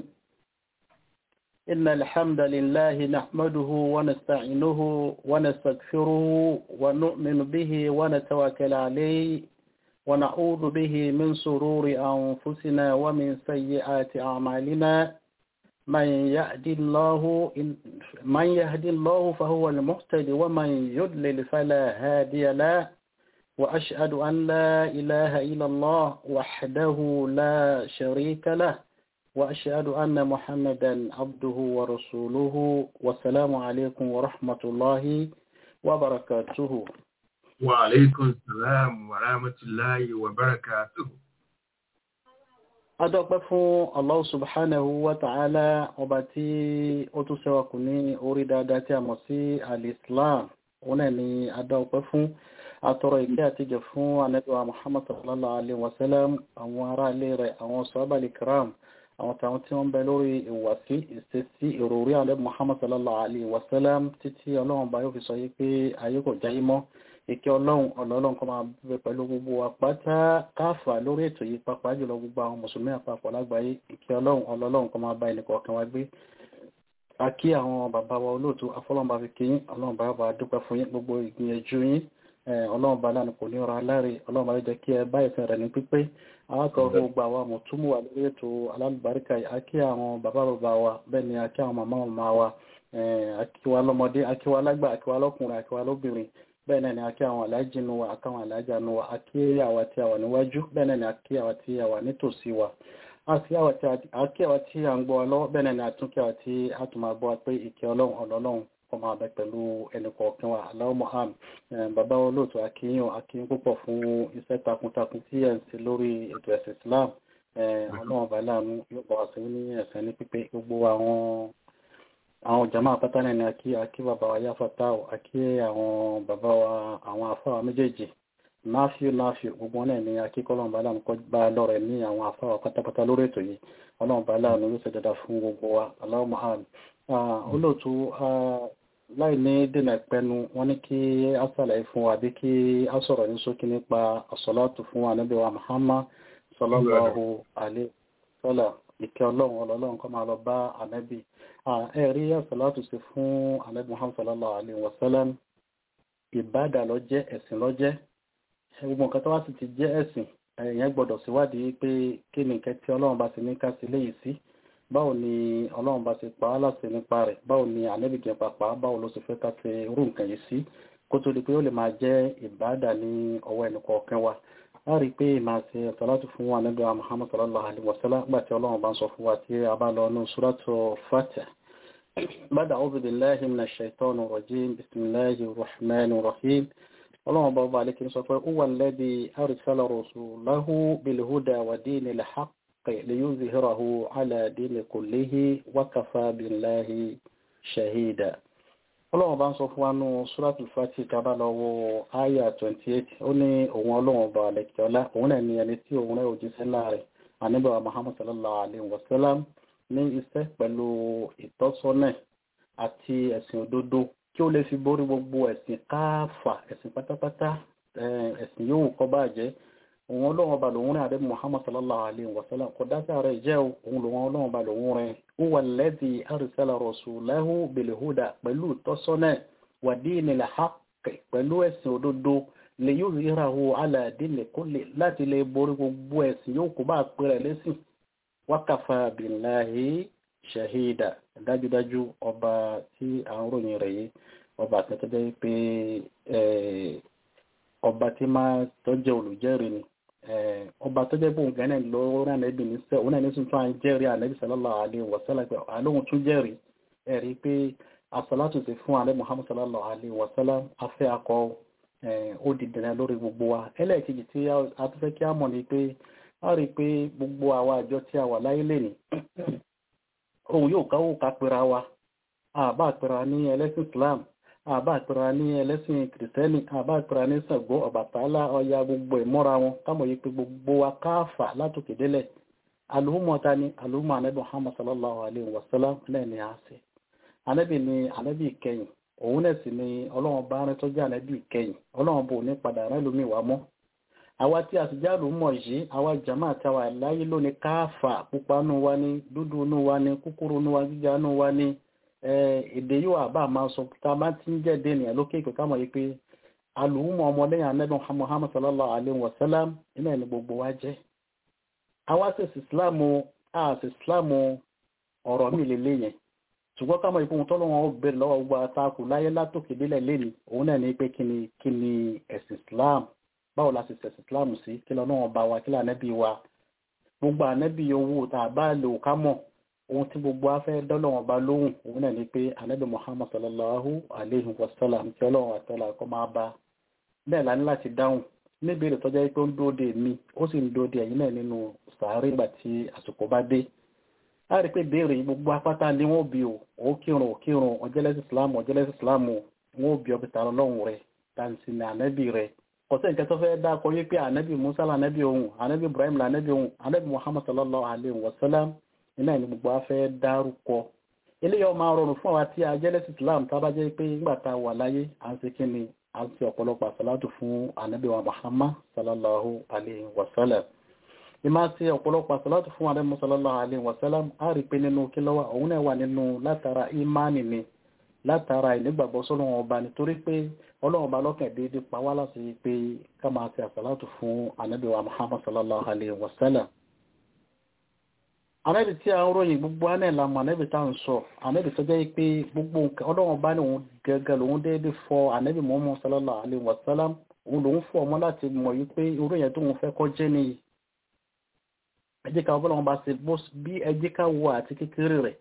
إن الحمد لله نحمده ونستعينه ونستغفره ونؤمن به ونتوكل عليه ونعوذ به من سرور أنفسنا ومن سيئات أعمالنا من يهدي الله من يهدي الله فهو المهتد ومن يضلل فلا هادي له وأشهد أن لا إله إلا الله وحده لا شريك له وأشهد أن محمدا عبده ورسوله والسلام عليكم ورحمة الله وبركاته وعليكم السلام ورحمة الله وبركاته adọ́pẹ́ fún Allah subhanahu wa ta'ala ọba tí ó tún ṣẹ́wàkù ní orí dáadáa tí a mọ̀ sí al-Islam òun náà ni adọ́pẹ́ fún atọrọ ìkẹ́ àtijọ́ fún anẹ́bíwa Muhammad sallallahu alaihi wasallam àwọn ará ilé rẹ̀ àwọn sọ́ábàlì kiram àwọn tàwọn tí wọ́n bẹ lórí ìwàsí ìṣesí ìròrí alẹ́ Muhammad sallallahu alaihi wasallam títí ọlọ́run bá yóò fi sọ yí pé ayé kò jáyé mọ́ ìkẹ́ ọlọ́run ọlọ́run kọ́ máa bẹ pẹ̀lú gbogbo àpáta káfà lórí ètò yìí pàápàá jùlọ gbogbo àwọn mùsùlùmí àpapọ̀ lágbàáyé ìkẹ́ ọlọ́run ọlọ́run kọ́ máa bá ẹnì kọ̀ọ̀kan wa gbé a kí àwọn bàbá wa olóòtú afọlọ́run bá fi kí yín ọlọ́run bá bá dúpẹ́ fún yín gbogbo ìgbìyànjú yín ọlọ́run bá lánàá kò ní ọ̀rọ̀ aláre ọlọ́run bá jẹ́ kí ẹ bá ìfẹ́ rẹ̀ ní pípé àwọn gbogbo àwọn mùtúmù wà lórí ètò alálùbáríkà yìí a kí àwọn bàbá bàbá wa bẹ́ẹ̀ ni a kí àwọn màmá màmá wa a kí wa lọ́mọdé a kí wa lágbà a kí wa lọ́kùnrin a kí wa lóbìnrin bẹ́ẹ̀ náà ni a kí àwọn aláàjì nu wa àkáwọn aláàjà nu wa a kí àwa tí a wà níwájú bẹ́ẹ̀ náà ni a kí àwa tí a wà nítòsí wa a kí àwa tí a ń gbọ́ wa lọ́wọ́ bẹ́ẹ̀ náà ni a tún kí àwa tí a tún máa gbọ́ wa pé ìkẹ́ ọlọ́run ọlọ́run kọ́ máa bẹ pẹ̀lú ẹnì kọ̀ọ̀kan wa aláwọ̀ moham bàbá olóòtú akíyàn akíyàn púpọ̀ fún iṣẹ́ takuntakun tí ẹ̀ ń ṣe lórí ètò ẹ̀sìn Islam ọlọ́run bá láàánú yóò bọ̀ wá sí ní ẹ̀sẹ̀ ní pípé gbogbo àwọn àwọn jama àpáta náà ni akí akí bàbá wa yáfàtà akí àwọn bàbá wa àwọn afáwà méjèèjì náfíù náfíù gbogbo wọn náà ni akí kọ́lọ́run bá láàánú kọ́ bá lọ́rẹ̀ ní àwọn afáwà pátápátá lórí ètò yìí ọlọ́run bá láàánú yóò ṣe dáadáa fún gbogbo wa aláwọ̀ moham olóòtú láì ní dènà pẹnu wọ́n ní kí a sàlàyé fún wa bí kí a sọ̀rọ̀ ní ṣókí nípa àsọ̀látù fún ànábì wa Muhammad sallallahu alaihi wasallam ìkẹ́ ọlọ́run ọlọ́run kọ́ máa lọ bá ànábì ẹ̀rí àsọ̀látù sí fún ànábì Muhammad sallallahu alaihi wasallam ìbádà ló jẹ́ ẹ̀sìn ló jẹ́ gbogbo nǹkan tó wá sì ti jẹ́ ẹ̀sìn èèyàn gbọ́dọ̀ síwádìí pé kí ni nǹkan tí ọlọ́run bá ti ní ká sí léyìí sí báwo ni ọlọ́run bá ti pa á láti nípa rẹ̀ báwo ni ànẹ́bìgẹ̀ pàpà báwo ló sì fẹ́ ká ti rú nǹkan yìí sí kó tó di pé ó lè máa jẹ́ ìbáàdà ní ọwọ́ ẹnì kọ̀ọ̀kan wa a rí i pé màá ṣe salatu fún wa níbi Muhammad sallallahu alaihi wasallam nígbà tí ọlọ́run bá ń sọ fún wa tí a bá lọ ní suratu Fatiha bada a'udhu billahi minash shaitanir rajim bismillahir rahmanir rahim ọlọ́run bá bá alẹ́kí sọ pé huwa alladhi arsala rasulahu bil huda wa dinil haqq ليظهره على دين كله وكفى بالله شهيدا ọlọ́run bá ń sọ fún wa nú suratul Fatih tàbá lọ́wọ́ àyà 28 ó ní òun ọlọ́run bá lẹ́kẹ̀ọ́lá òun náà ni ẹni tí òun rẹ̀ òjíṣẹ́ láàrẹ̀ àníbàwà Muhammad sallallahu alaihi wasallam ní iṣẹ́ pẹ̀lú ìtọ́sọ́nà àti ẹ̀sìn òdodo kí ó lè fi borí gbogbo ẹ̀sìn káàfà ẹ̀sìn pátápátá ẹ̀sìn yóò kọ́ bàjẹ́ òun ọlọ́run ọba lòun rẹ̀ àdébí muhammad sallallahu alayhi wa sallam kò dá sára ìjẹ́ òun lòun ọlọ́run ọba lòun rẹ̀ ó wà lẹ́dí arsala rasulahu bilhuda pẹ̀lú tọ́sọ́nà wà dinil haqq pẹ̀lú ẹ̀sìn òdodo lè yóò ríra wo ala dini kulli láti lè borí gbogbo ẹ̀sìn yóò kó bá pẹ̀rẹ̀ lẹ́sìn wákàfà billahi shahida dájúdájú ọba tí à ń ròyìn rẹ̀ yìí ọba àtẹ́tẹ́jẹ́ pé ọba tí máa tọ́jẹ́ olùjẹ́rìí ni ọba tó jẹ́ bóun gánà lọ́wọ́ ànábì ní sẹ́ òun náà ní tún tún à ń jẹ́rìí ànábì sallallahu alaihi wasallam pé àlóhun tún jẹ́rìí ẹ̀rí pé asọ́látù ti fún ànábì muhammad sallallahu alaihi wasallam afẹ́ akọ ó di dẹ̀nà lórí gbogbo wa ẹlẹ́ẹ̀kejì tí a tún fẹ́ kí á mọ̀ ni pé a rí pé gbogbo àwa àjọ tí a wà láyé lè ní òun yóò káwó ká pera wa àbá pera ní ẹlẹ́sìn islam àbá àpẹẹrẹ ní ẹlẹ́sìn kìrìsìtẹ́nì àbá àpẹẹrẹ ní Ṣàngó Ọbàtálá Ọya gbogbo ìmọ́ra wọn kámọ̀ yí pé gbogbo wa káàfà látòkè délẹ̀ alùmọ̀ ta ni alùmọ̀ anabi muhammad sallallahu alayhi wa sallam náà ni a ṣe anabi ni anabi ìkẹyìn òun náà sì ni ọlọ́run bá rán tó jẹ́ anabi ìkẹyìn ọlọ́run bò ní padà rán lómi wá mọ́ àwa tí a sì já lùmọ̀ yìí àwa jama àtàwà láyé lónìí káàfà pupa nù wa ni dúdú nù wa ni kúkúrú nù wa gíga nù wa ni èdè yóò àbá máa sọ tá a bá ti ń jẹ́ dènìyàn lókè ìpè ká mọ̀ yìí pé alùmọ̀ ọmọlẹ́yìn anabi muhammad sallallahu alayhi wa sallam iná ẹni gbogbo wa jẹ́ àwa sì sí islamu a sì islamu ọ̀rọ̀ mi lè léyìn ṣùgbọ́n ká mọ̀ ìfún tó lọ́wọ́ bẹ̀rẹ̀ lọ́wọ́ gbogbo àtakù láyé látòkè délẹ̀ lẹ́ni òun náà ní pé kí ni kí ni ẹ̀sìn islam báwo la sì sẹ̀sìn islam sí kí lọ́nà ọba wa kí lànẹ́bí wa gbogbo ànẹ́bí owó tá a bá lò ká mọ̀ ohun tí gbogbo afẹ́ dọ́lọ́wọ́ bá lóhùn òun náà ní pé ànẹ́bí muhammad sallallahu alayhi wa sallam tí ọlọ́run àtọ́lá kọ́ máa bá bẹ́ẹ̀ la ní láti dáhùn níbèrè tọ́jà pé ó ń dóde mi ó sì ń dóde ẹ̀yìn náà nínú sàárè ìgbà tí àsìkò bá dé a rí pé béèrè gbogbo apáta ni wọ́n bí o ó kírun ó kírun ọjọ́lẹ́sì ìsìlámù ọjọ́lẹ́sì ìsìlámù wọ́n ó bí ọbẹ̀ tààrà lọ́hùn rẹ̀ tàǹsì ní ànábì rẹ̀ ọ̀sẹ̀ nǹkan tó fẹ́ dákọ̀ yé pé ànábì musa lànábì ohun ànábì ibrahim lànábì ohun ànábì muhammad sallallahu alayhi wa sallam iná ní gbogbo afẹ́ dárúkọ eléyàwó máa rọrùn fún àwa tí a jẹ́lẹ́sì ìsìlámù tá a bá jẹ́ pé nígbà tá a wà láyé à ń ṣe kí ni à ń ṣe ọ̀pọ̀lọpọ̀ àsàlátù fún ànábì wa muhammad sallallahu alayhi wa sallam ìmá ṣe ọ̀pọ̀lọpọ̀ àsàlátù fún ànábì sallallahu alayhi wa sallam á rí pé nínú kí lọ́wọ́ òun náà wà nínú látara ìmánì ni látara ìnígbàgbọ́ sọ́lọ́wọ́n ọba nítorí pé ọlọ́wọ́n ọba lọ́kàn déédéé pa wá láti pé ká máa ṣe àsàlátù fún ànábì wa muhammad sallallahu alayhi wa sallam ànábì tí a ń ròyìn gbogbo àná ìlànà ànábì tá à ń sọ ànábì tó jẹ́ pé gbogbo nǹkan ọlọ́wọ́n bá ní òun gẹ́gẹ́ lòun déédéé fọ ànábì muhammad sallallahu alayhi wa sallam òun lòun fọ ọmọ láti mọ̀ yí pé irú yẹn tó òun fẹ́ kọ́ jẹ́ nìyí ẹ jẹ́ ká ọlọ́wọ́n bá ṣe bí ẹ jẹ́ ká wọ àti kékeré rẹ̀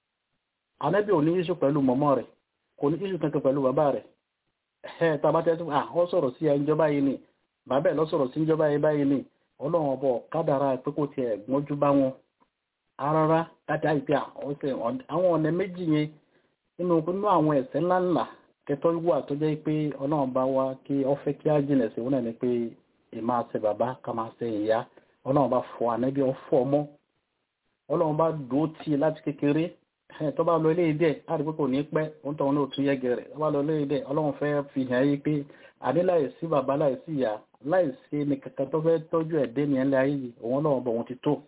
ànábì ò ní iṣu pẹ̀lú mọ̀mọ́ rẹ̀ kò ní iṣu kankan pẹ̀lú bàbá rẹ̀ ẹ̀ tàbá tẹ́ à ọ sọ̀rọ̀ sí ìjọba yìí ni bàbá ẹ̀ lọ sọ̀rọ̀ sí ìjọba yìí báyìí ni ọlọ́run ọbọ̀ kádàrá pé kò tiẹ̀ gbọ́njú bá wọn rárá láti àìpé àwọn ọ̀nà méjì yẹn nínú nínú àwọn ẹ̀ṣẹ̀ ńláńlá kẹtọ́ wà tó jẹ́ pé ọlọ́run bá wá kí ọ fẹ́ kí á jìnà sí wọn náà ni pé ìmá ṣe bàbá ká máa ṣe ìyá ọlọ́run bá fọ ànábì ọ̀fọ́ ọmọ ọlọ́run bá dúró tì láti kékeré tó bá lọ ilé ìdẹ́ àdìpé kò ní pẹ́ òun tó ń lò tún yẹ́gẹ̀ rẹ̀ tó bá lọ ilé ìdẹ́ ọlọ́run fẹ́ fi hàn yí pé àdé láìsí bàbá láìsí ìyá láìsí ní kankan tó fẹ́ tọ́jú ẹ̀dẹ́ ní ẹ̀lẹ́ ayé yìí òun ọlọ́run bọ̀ òun ti tó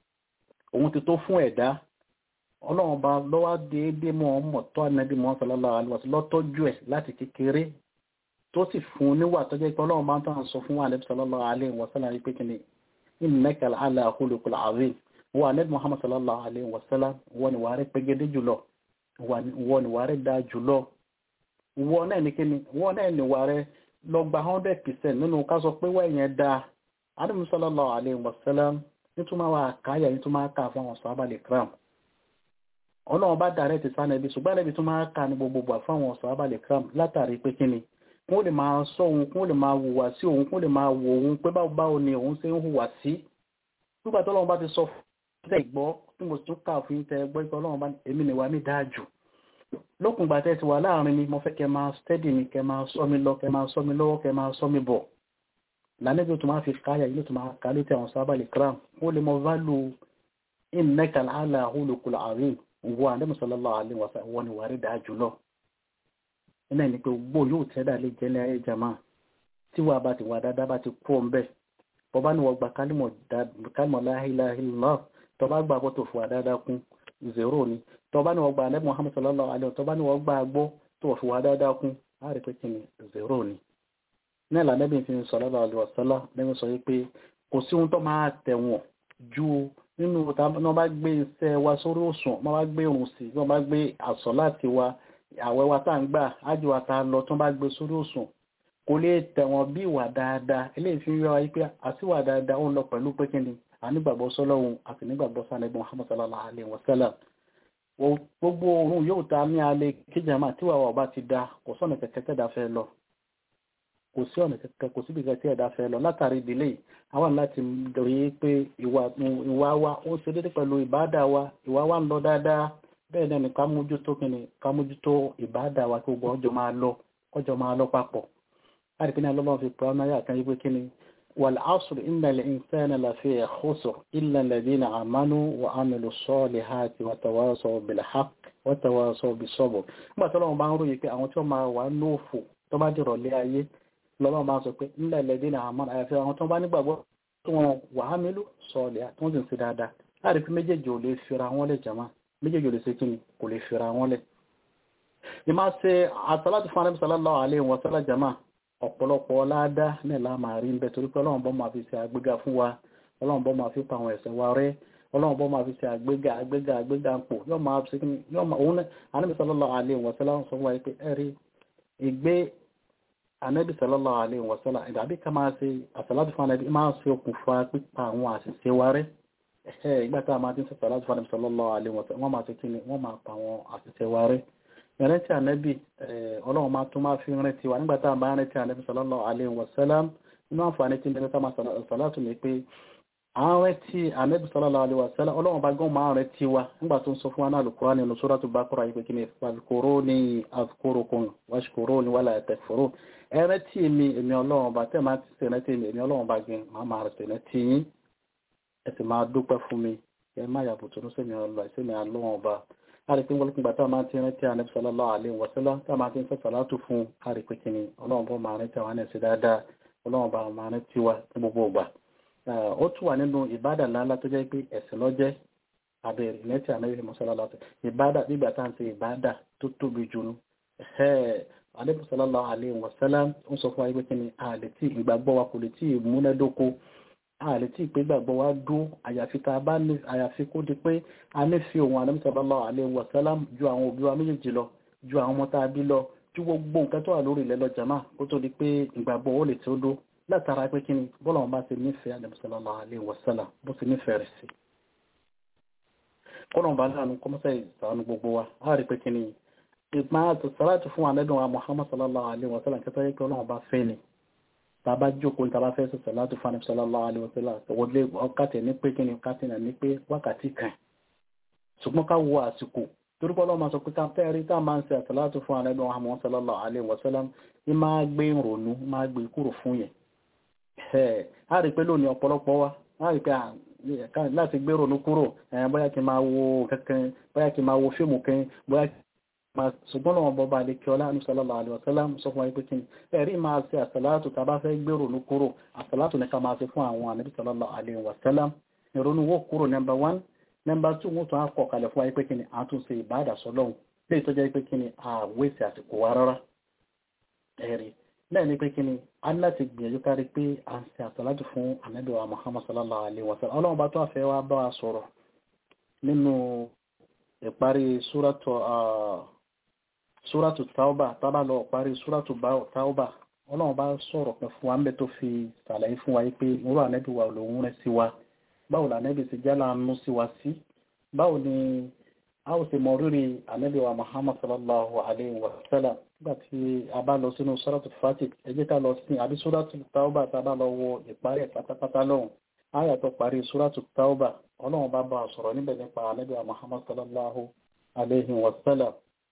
òun ti tó fún ẹ̀dá ọlọ́run bá lọ́wọ́ déédéé mọ́ ọmọ tó ànábì mọ́ sallallahu alaihi wasallam lọ́tọ́jú ẹ̀ láti kékeré tó sì fún un níwà tó jẹ́ pé ọlọ́run bá ń tàn sọ fún ànábì sallallahu alaihi wasallam pé kí ni innaka la'ala khuluqil azim wọ́n anẹ́bí muhammad sallallahu alayhi wa sallam wọ́n ni wàá rẹ̀ pẹ́gẹ́dẹ́ jùlọ wọ́n ni wàá rẹ̀ dáa jùlọ wọ́n náà ní kíni wọ́n náà ni wàá rẹ̀ lọ gba hundred percent nínú ká sọ pé wọ́n yẹn dáa anẹ́bí sallallahu alayhi wa sallam nítorí wàá káyà nítorí máa ká fún àwọn sọ́ábà lè kram ọlọ́run bá dàrẹ́ ti sáà nẹ́bí ṣùgbọ́n ẹ̀bí tó máa ká ní gbogbo fún àwọn sọ́ábà lè kram látàrí pé kíni kún lè máa sọ òun kún lè máa hùwà sí òun kún lè máa wò òun pé báwo ni òun ṣe ń hùwà sí nígbà tó lọ́run bá ti sọ tẹ́ gbọ́ tí mo tún kà fún tẹ́ gbọ́ ikọ̀ ọlọ́run bá èmi ni wà mí dáa jù lókùn gbà tẹ́ ti wà láàrin mi mo fẹ́ kẹ́ máa stẹ́dì mi kẹ́ máa sọ mi lọ kẹ́ máa sọ mi lọ́wọ́ kẹ́ máa sọ mi bọ̀ lánàbí tó máa fi káyà yìí tó máa ká létí àwọn sábà lè kram ó lè mọ válù innaka ala hulukul azim wọ àdéhùn sallallahu alaihi wa sallam wọn ni wà rí dáa jù lọ iná ní pé gbó yóò tẹ́dà lè jẹ́ ní ayé jama tí wàá bá ti wà dáadáa bá ti kú ọ̀ ń bẹ́ẹ̀ bọ́bá ni wọ́n gba kálmọ̀ la ilaha illallah tọba gba bọ́ tó fò àdáadáa kún zero ni tọba ni wọ́n gba alẹ́ muhammad sallallahu alaihi wa tọba ni wọ́n gba agbó tó fò àdáadáa kún á rí pé kí ni zero ni. ní ìlànà bí n fi sallallahu alaihi wa sallam lẹ́yìn sọ pé kò sí ohun tó máa tẹ̀wọ̀n ju nínú wọ́n bá gbé iṣẹ́ wa sórí òsùn wọ́n bá gbé irun sí wọ́n bá gbé àsọ̀ láti wa àwẹ̀ wa tá à ń gbà ájò wa tá a lọ tó bá gbé sórí òsùn kò lè tẹ̀wọ̀n bí ìwà dáadáa eléyìí fi ń yọ ayé pé àtiwà dáadáa ó ń lọ pẹ̀lú pé kí ni ànígbàgbọ́ sọ́lọ́hun àti nígbàgbọ́ sálẹ́gbọ́n Muhammad sallallahu alaihi wasallam gbogbo oorun yóò ta ní alẹ́ kíjàmá tí wàá ọba ti da kò sọ́nà kẹ̀kẹ́ tẹ̀dá fẹ́ lọ kò sí ọ̀nà kẹ̀kẹ́ kò síbi kẹ̀kẹ́ tẹ̀dá fẹ́ lọ látàrí ìdílé àwọn láti rí i pé ìwà wa ó ń ṣe dédé pẹ̀lú ìbáàdà wa ìwà wa ń lọ dáadáa bẹ́ẹ̀ náà ni ká mójútó kíni ká mójútó ìbáàdà wa kí gbogbo ọjọ́ máa lọ ọjọ́ máa lọ papọ̀ láti pín ní alọ́lọ́run fi pọ̀ ọ́nà yà kan yí pé kíni والعصر إن الإنسان لفي خسر إلا الذين آمنوا وعملوا الصالحات وتواصوا بالحق وتواصوا بالصبر nígbà tí Ọlọ́run bá ń ròyìn pé àwọn tí wọ́n máa wà lóòfò tó bá dìrọ̀ lé ayé lọ́lọ́run bá ń sọ pé إلا الذين آمنوا àyàfi àwọn tó bá nígbàgbọ́ tí wọ́n وعملوا الصالحات tí wọ́n sì ń ṣe dáadáa láti fi méjèèjì ò lè fira wọn lẹ̀ jàmá méjèèjì ò lè ṣe kí ni kò lè fira wọn lẹ̀ ìmá ṣe àtàlátì fún Ànábì sallallahu alaihi wa sallam jàmá ọ̀pọ̀lọpọ̀ ọládá náà la máa rí ń bẹ torí pé ọlọ́run bọ́ máa fi ṣe àgbéga fún wa ọlọ́run bọ́ máa fi pa àwọn ẹ̀ṣẹ̀ wa rẹ́ ọlọ́run bọ́ máa fi ṣe àgbéga àgbéga àgbéga ń pò yóò máa ṣe kíni yóò máa òun náà anábì sallallahu alaihi wa sallam sọ fún wa pé ẹ rí ìgbé anábì sallallahu alaihi wa sallam ìdàbí ká máa ṣe àṣàlátì fún anábì máa ṣe okùnfà pípa àwọn àṣìṣe wa rẹ́ ìgbà tá a máa ti ń ṣe àṣàlátì fún anábì sallallahu alaihi wa sallam wọ́n máa ṣe kíni wọ́n máa pa àwọn àṣìṣe wa rẹ́ ìrántí ànábì ọlọ́run máa tún máa fi rántí wa nígbàtá àbá rántí ànábì sallallahu alaihi wasallam inú àǹfààní tí mẹ́ta máa sàlátù ní pé àwọn rántí ànábì sallallahu alaihi wasallam ọlọ́run bá gán máa rántí wa nígbà tó ń sọ fún wa náà Al-Qur'an nínú Suratul Baqara yìí pé kí ni fadhkuruni adhkurukum washkuruni wala takfurun ẹ rántí mi èmi ọlọ́run bá tẹ́ máa ti ṣe rántí mi èmi ọlọ́run bá gẹ máa máa rántí rántí yín ẹ sì máa dúpẹ́ fún mi ẹ má yàbùtò ní sẹ́mi ọlọ́run bá àrípín wọlé gbà tá a máa ti rántí ànábì sallallahu alaihi wasallam tá a máa ti ń sọ sàlátù fún àrípín kìíní ọlọ́run bọ́ máa rántí àwọn ẹ̀sìn dáadáa ọlọ́run bá máa rántí wa ní gbogbo ìgbà. ó tún wà nínú ìbádà ńláńlá tó jẹ́ pé ẹ̀sìn lọ́jẹ́ abẹ́rẹ́ ìrántí ànábì sallallahu ìbádà nígbà tá à ń ṣe ìbádà tó tóbi jù nú. ànábì sallallahu alaihi wasallam ń sọ fún wa pé kìíní àlè tí ìgbàgbọ́ wa kò lè tí ì múnádóko ààrẹ tí ìpé gbàgbọ́ wá dó àyàfi tá a bá ní àyàfi kó di pé a ní fi òun Ànábì sallallahu alaihi wasallam ju àwọn òbí wa méjèèjì lọ ju àwọn ọmọ tá a bí lọ ju gbogbo nǹkan tó wà lórí ilẹ̀ lọ jàmá kó tó di pé ìgbàgbọ́ ó lè tó dó látara pé kí ni bọ́lá wọn bá ti nífẹ̀ẹ́ Ànábì sallallahu alaihi wasallam bó ti nífẹ̀ẹ́ rẹ̀ sí. kọ́nà bá láàánú kọ́mọ́sẹ̀ ìsànú gbogbo wa a rí pé kí ni ìgbà àti sàlátì fún Ànábì wa Muhammad sallallahu alaihi wasallam kẹta yẹ pé ọlọ́run bá fẹ́ ni tàbá jókòó tàbá fẹ́ sọ sọ̀látù fún àníbísọ̀ sallallahu alaihi wasallam wọlé ọkàtẹ̀ ní pé kíni ọkàtẹ̀ náà ní pé wákàtí kan ṣùgbọ́n ká wo àsìkò torí pọ́lọ́ máa sọ pé ká fẹ́ rí tá máa ń ṣe àsọ̀látù fún àníbí Muhammad sallallahu alaihi wasallam ní máa gbé ìrònú máa gbé kúrò fún yẹn a rí pé lónìí ọ̀pọ̀lọpọ̀ wa a rí pé láti gbé ìrònú kúrò bóyá kí n máa wo kankan bóyá kí n máa wo fíìmù kan bóyá ṣùgbọ́n lọ́wọ́ bọba àdékíọlá ní sallallahu alaihi wasallam sọ fún wa pé kí ni ẹ̀rí máa ṣe àsàlátù tàbá fẹ́ gbèrò ní kúrò àsàlátù ní ká máa ṣe fún àwọn ànábì sallallahu alaihi wasallam ìrònú wó kúrò nọmba wán nọmba tù wọ́n tún á kọ̀ kalẹ̀ fún wa pé kí ni a tún ṣe ìbáàdà sọlọ́hun lè tó jẹ́ pé kí ni àwẹ̀sì àsìkò wa rárá ẹ̀rí bẹ́ẹ̀ ni pé kí ni a ní láti gbìyànjú kárí pé a ń ṣe àsàlátù fún ànábì wa Muhammad sallallahu alaihi wasallam ọlọ́run bá tó àfẹ́ wa bá wa sọ̀rọ̀ nínú ìparí súrátù súrátù tauba tábà lọ parí súrátù tauba ọlọ́run bá sọ̀rọ̀ pẹ̀ fún wa ń bẹ tó fi ṣàlàyé fún wa yí pé irú ànẹ́bí wa lòun rẹ̀ sí wa báwo lànẹ́bí ti jálá nú sí wa sí báwo ni a ó sì mọ rírì ànẹ́bí wa Muhammad sallallahu alayhi wa sallam nígbà tí a bá lọ sínú súrátù Fatih ẹ jẹ́ ká lọ sí àbí súrátù tauba tábà lọ wo ìparí ẹ̀ pátápátá lọ́hùn áyà tó parí súrátù tauba ọlọ́run bá bá sọ̀rọ̀ níbẹ̀ nípa ànẹ́bí wa Muhammad sallallahu alayhi wa sallam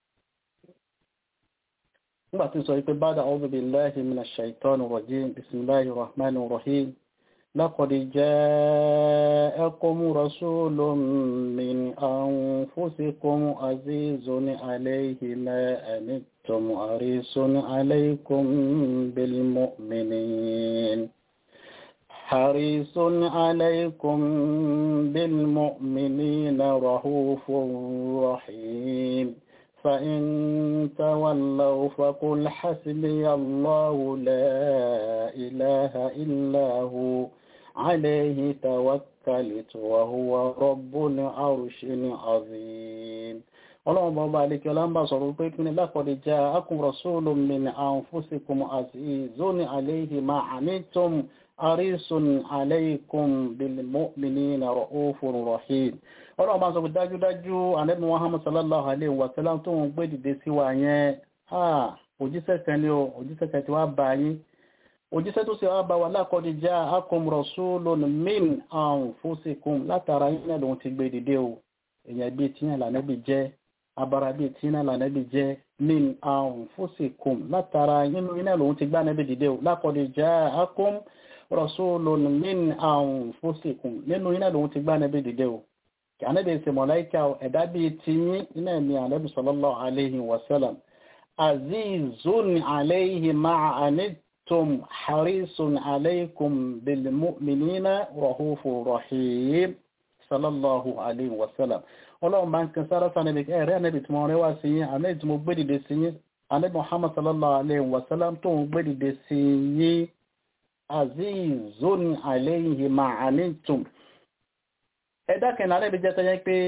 nígbà tí sọ wípé bada a'udhu billahi minash shaitani rajim bismillahir rahmanir rahim laqad ja'akum rasulun min anfusikum azizun alayhi ma anittum harisun alaykum bil mu'minin حريص عليكم بالمؤمنين رؤوف رحيم فإن تولوا فقل حسبي الله لا إله إلا هو عليه توكلت وهو رب العرش العظيم ọlọ́run bọ́ba alékẹ́ ọlọ́mbà sọ̀rọ̀ pé kí ni lákọ̀ọ́dẹ̀ jẹ́ akùn rasulun min anfusikum azizun alayhi ma anittum arisun alaykum bil mu'minina ra'ufur rahim ọlọ́run bá sọ pé dájúdájú ànábì Muhammad sallallahu alaihi wa sallam tó ń gbé dìde sí wa yẹn òjíṣẹ́ kan ní o òjíṣẹ́ kan tí wá bá yín òjíṣẹ́ tó sì wá bá wa laqad ja'akum rasulun min anfusikum látara yín náà lòun ti gbé dìde o èèyàn bíi tíyàn lànàbì jẹ́ abara bíi tíyàn lànàbì jẹ́ min anfusikum látara yín náà lòun ti gbá ànábì dìde o laqad ja'akum rasulun min anfusikum nínú iná lòun ti gbá ànábì dìde o kí ànábì ṣe mọ̀láìkà ẹ̀dá bíi tiyín iná ni ànábì sallallahu alayhi wa sallam azizun alayhi ma'a anittum harisun alaykum bil mu'minina rahufur rahim sallallahu alayhi wa sallam ọlọ́run bá ń kan sára sánẹ́bì ẹ̀rẹ́ ànẹ́bì tí wọ́n rẹwà sí yín ànẹ́bì tí mo gbé dìde sí yín ànẹ́bì muhammad sallallahu alayhi wa sallam tó ń gbé dìde sí yín azizun alayhi ma'anitum ẹ̀dá kẹ̀nà ànẹ́bì jẹ́ tẹ́yẹ́ pé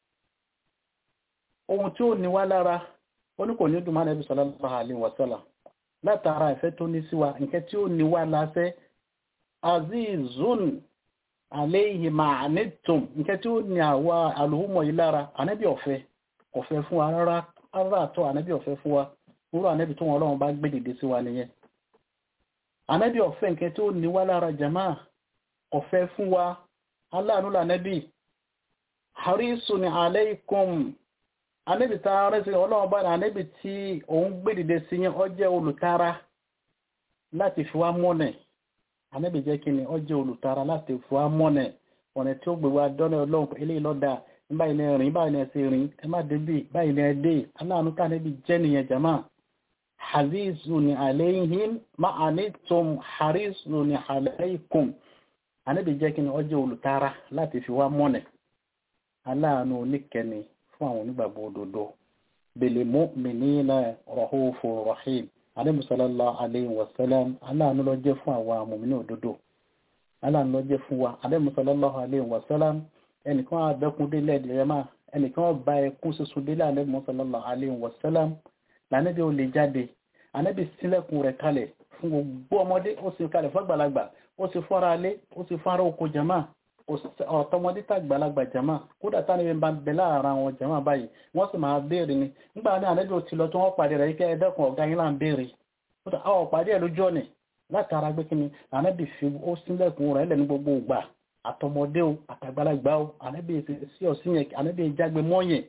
ohun tí ó ní wá lára ó ní kò ní dùn ànẹ́bì sallallahu alayhi wa sallam látara ìfẹ́ tó ní sí wa nǹkan tí ó ní wá lásẹ́ azizun àléyìí máa nítùm nǹkan tí ó ní àwa àlùhùmọ̀ yìí lára ànábì ọ̀fẹ́ ọ̀fẹ́ fún wa rárá rárá àtọ́ ànábì ọ̀fẹ́ fún wa rúrú ànábì tó wọn ọlọ́run bá gbé dìde sí wa nìyẹn ànábì ọ̀fẹ́ nǹkan tí ó ní wá lára jama ọ̀fẹ́ fún wa aláàánú lànábì harisun aleikum ànábì tá a rẹ́ sí ọlọ́run bá ànábì tí òun gbé dìde sí yẹn ó jẹ́ olùtara láti fi wá mọ́nẹ̀ ànábì jẹ́ kí ni ó jẹ́ olùtara láti fún amọ́nẹ̀ ọ̀nà tí ó gbé wa dọ́nà ọlọ́run eléyìí lọ́dà báyìí ní rìn báyìí ní ẹsẹ̀ rìn ẹ má débì báyìí ní ẹdẹ aláàánú ká níbi jẹ́ nìyẹn jama harizu ni alayhim ma anitum harizu ni alaykum ànábì jẹ́ kí ni ó jẹ́ olùtara láti fi wá mọ́nẹ̀ aláàánú oníkẹni fún àwọn onígbàgbọ́ òdodo bil mu'minina rahufur rahim alẹ́mùsọ́lọ́lá aléyìn wọ̀sẹ́lẹ́m aláàánú ló jẹ́ fún àwọn amòmínú òdodo aláàánú ló jẹ́ fún wa alẹ́mùsọ́lọ́lá aléyìn wọ̀sẹ́lẹ́m ẹnìkan àbẹ́kún délẹ̀ ẹ̀dẹ̀rẹ́mà ẹnìkan ọba ẹkún sísun délẹ̀ alẹ́mùsọ́lọ́lá aléyìn wọ̀sẹ́lẹ́m lànàbí ó lè jáde ànábì sílẹ̀kùn rẹ̀ kalẹ̀ fún gbogbo ọmọdé ó sì kalẹ̀ fọ́gbàlagbà ó sì fọ́ra alé ó sì fọ́ra oko jama ọ̀tọ́mọdé tàgbàlagbà jama kódà tánibí bá ń bẹ láàárín àwọn jama báyìí wọ́n sì máa béèrè ni nígbà ní ànábì ò ti lọ tí wọ́n pàdé rẹ̀ ike ẹ̀dẹ́kun ọ̀gá yín là ń béèrè àwọn pàdé ẹ̀ lójú ọ̀nì látara gbé kí ni ànábì fi ó sílẹ̀kùn rẹ̀ lẹ́nu gbogbo ìgbà àtọmọdé o àtàgbàlagbà o ànábì sí ọ̀sìn yẹn ànábì jágbe mọ́yìn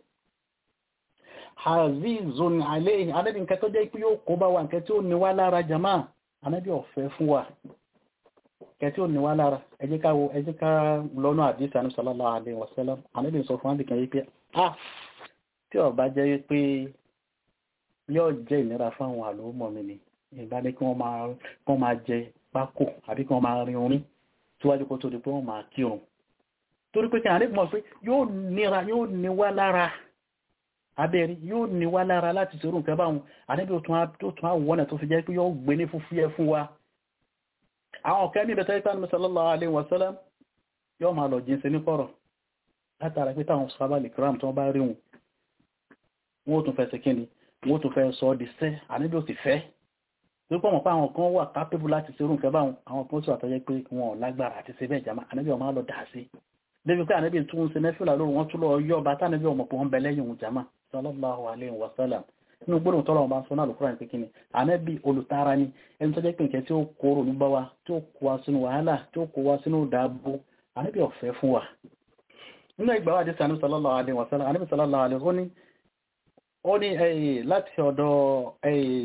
hazizun alayhi ànábì nǹkan tó jẹ́ pé yóò kó bá wa nǹkan tí ó ní wá lára jama ànábì ọ̀fẹ́ fún wa kẹtí ò ní wá lára ẹ jẹ́ ká wo ẹ jẹ́ ká lọ́nà àdísà ní sallallahu alaihi wasallam àníbì sọ fún àbìkan yí pé ah tí ó bá jẹ́ pé yóò jẹ́ ìnira fún àwọn àlòmọ̀ mi ni ìbá ní kí wọ́n máa jẹ pákó àbí kí wọ́n máa rin orin tíwájú kó tó di pé wọ́n máa kírun torí pé kí àníbì mọ̀ pé yóò nira yóò ní wá lára abẹ́rí yóò ní wá lára láti ṣerú nǹkan báwọn àníbì tó tún àwọn ọ̀nà tó fi jẹ́ pé yóò gbé ní fúfúyẹ́ fún wa àwọn ọ̀kẹ́ ní ìbẹ̀tẹ́ ìpánu sallallahu alaihi wasallam yóò máa lọ jínsẹ ní kọ̀rọ̀ látara pé táwọn sábàlì kram tó bá rí wọn wọ́n tún fẹ́ sẹ́kíní wọ́n tún fẹ́ sọ di sẹ́ àníbí ó sì fẹ́ tó pọ̀ mọ̀ pé àwọn kan wà kápẹ́bù láti ṣerú nǹkan báwọn àwọn kan sì wà tọ́jẹ́ pé wọn ò lágbára àti ṣe bẹ́ẹ̀ jama àníbí ọmọ lọ dà sí débi pé àníbí tún ṣe nẹ́fìlà lóru wọn tún lọ yọ ọba tánàbí ọmọ pọ̀ ń bẹ lẹ́yìn òun jama sallallahu alaihi wasallam inú gbọ́dọ̀ tọ́lọ̀ ọba sọ náà lùkúrà ní kíni ànábì olùtara ni ẹni tó jẹ́ pé nǹkan tí ó kóró ní bá wa tí ó kó wa sínú wàhálà tí ó kó wa sínú dáàbò ànábì ọ̀fẹ́ fún wa nínú ìgbà wà dísà ní sallallahu alaihi wasallam ànábì sallallahu alaihi ó ní ó ní ẹ̀yìn láti ọ̀dọ̀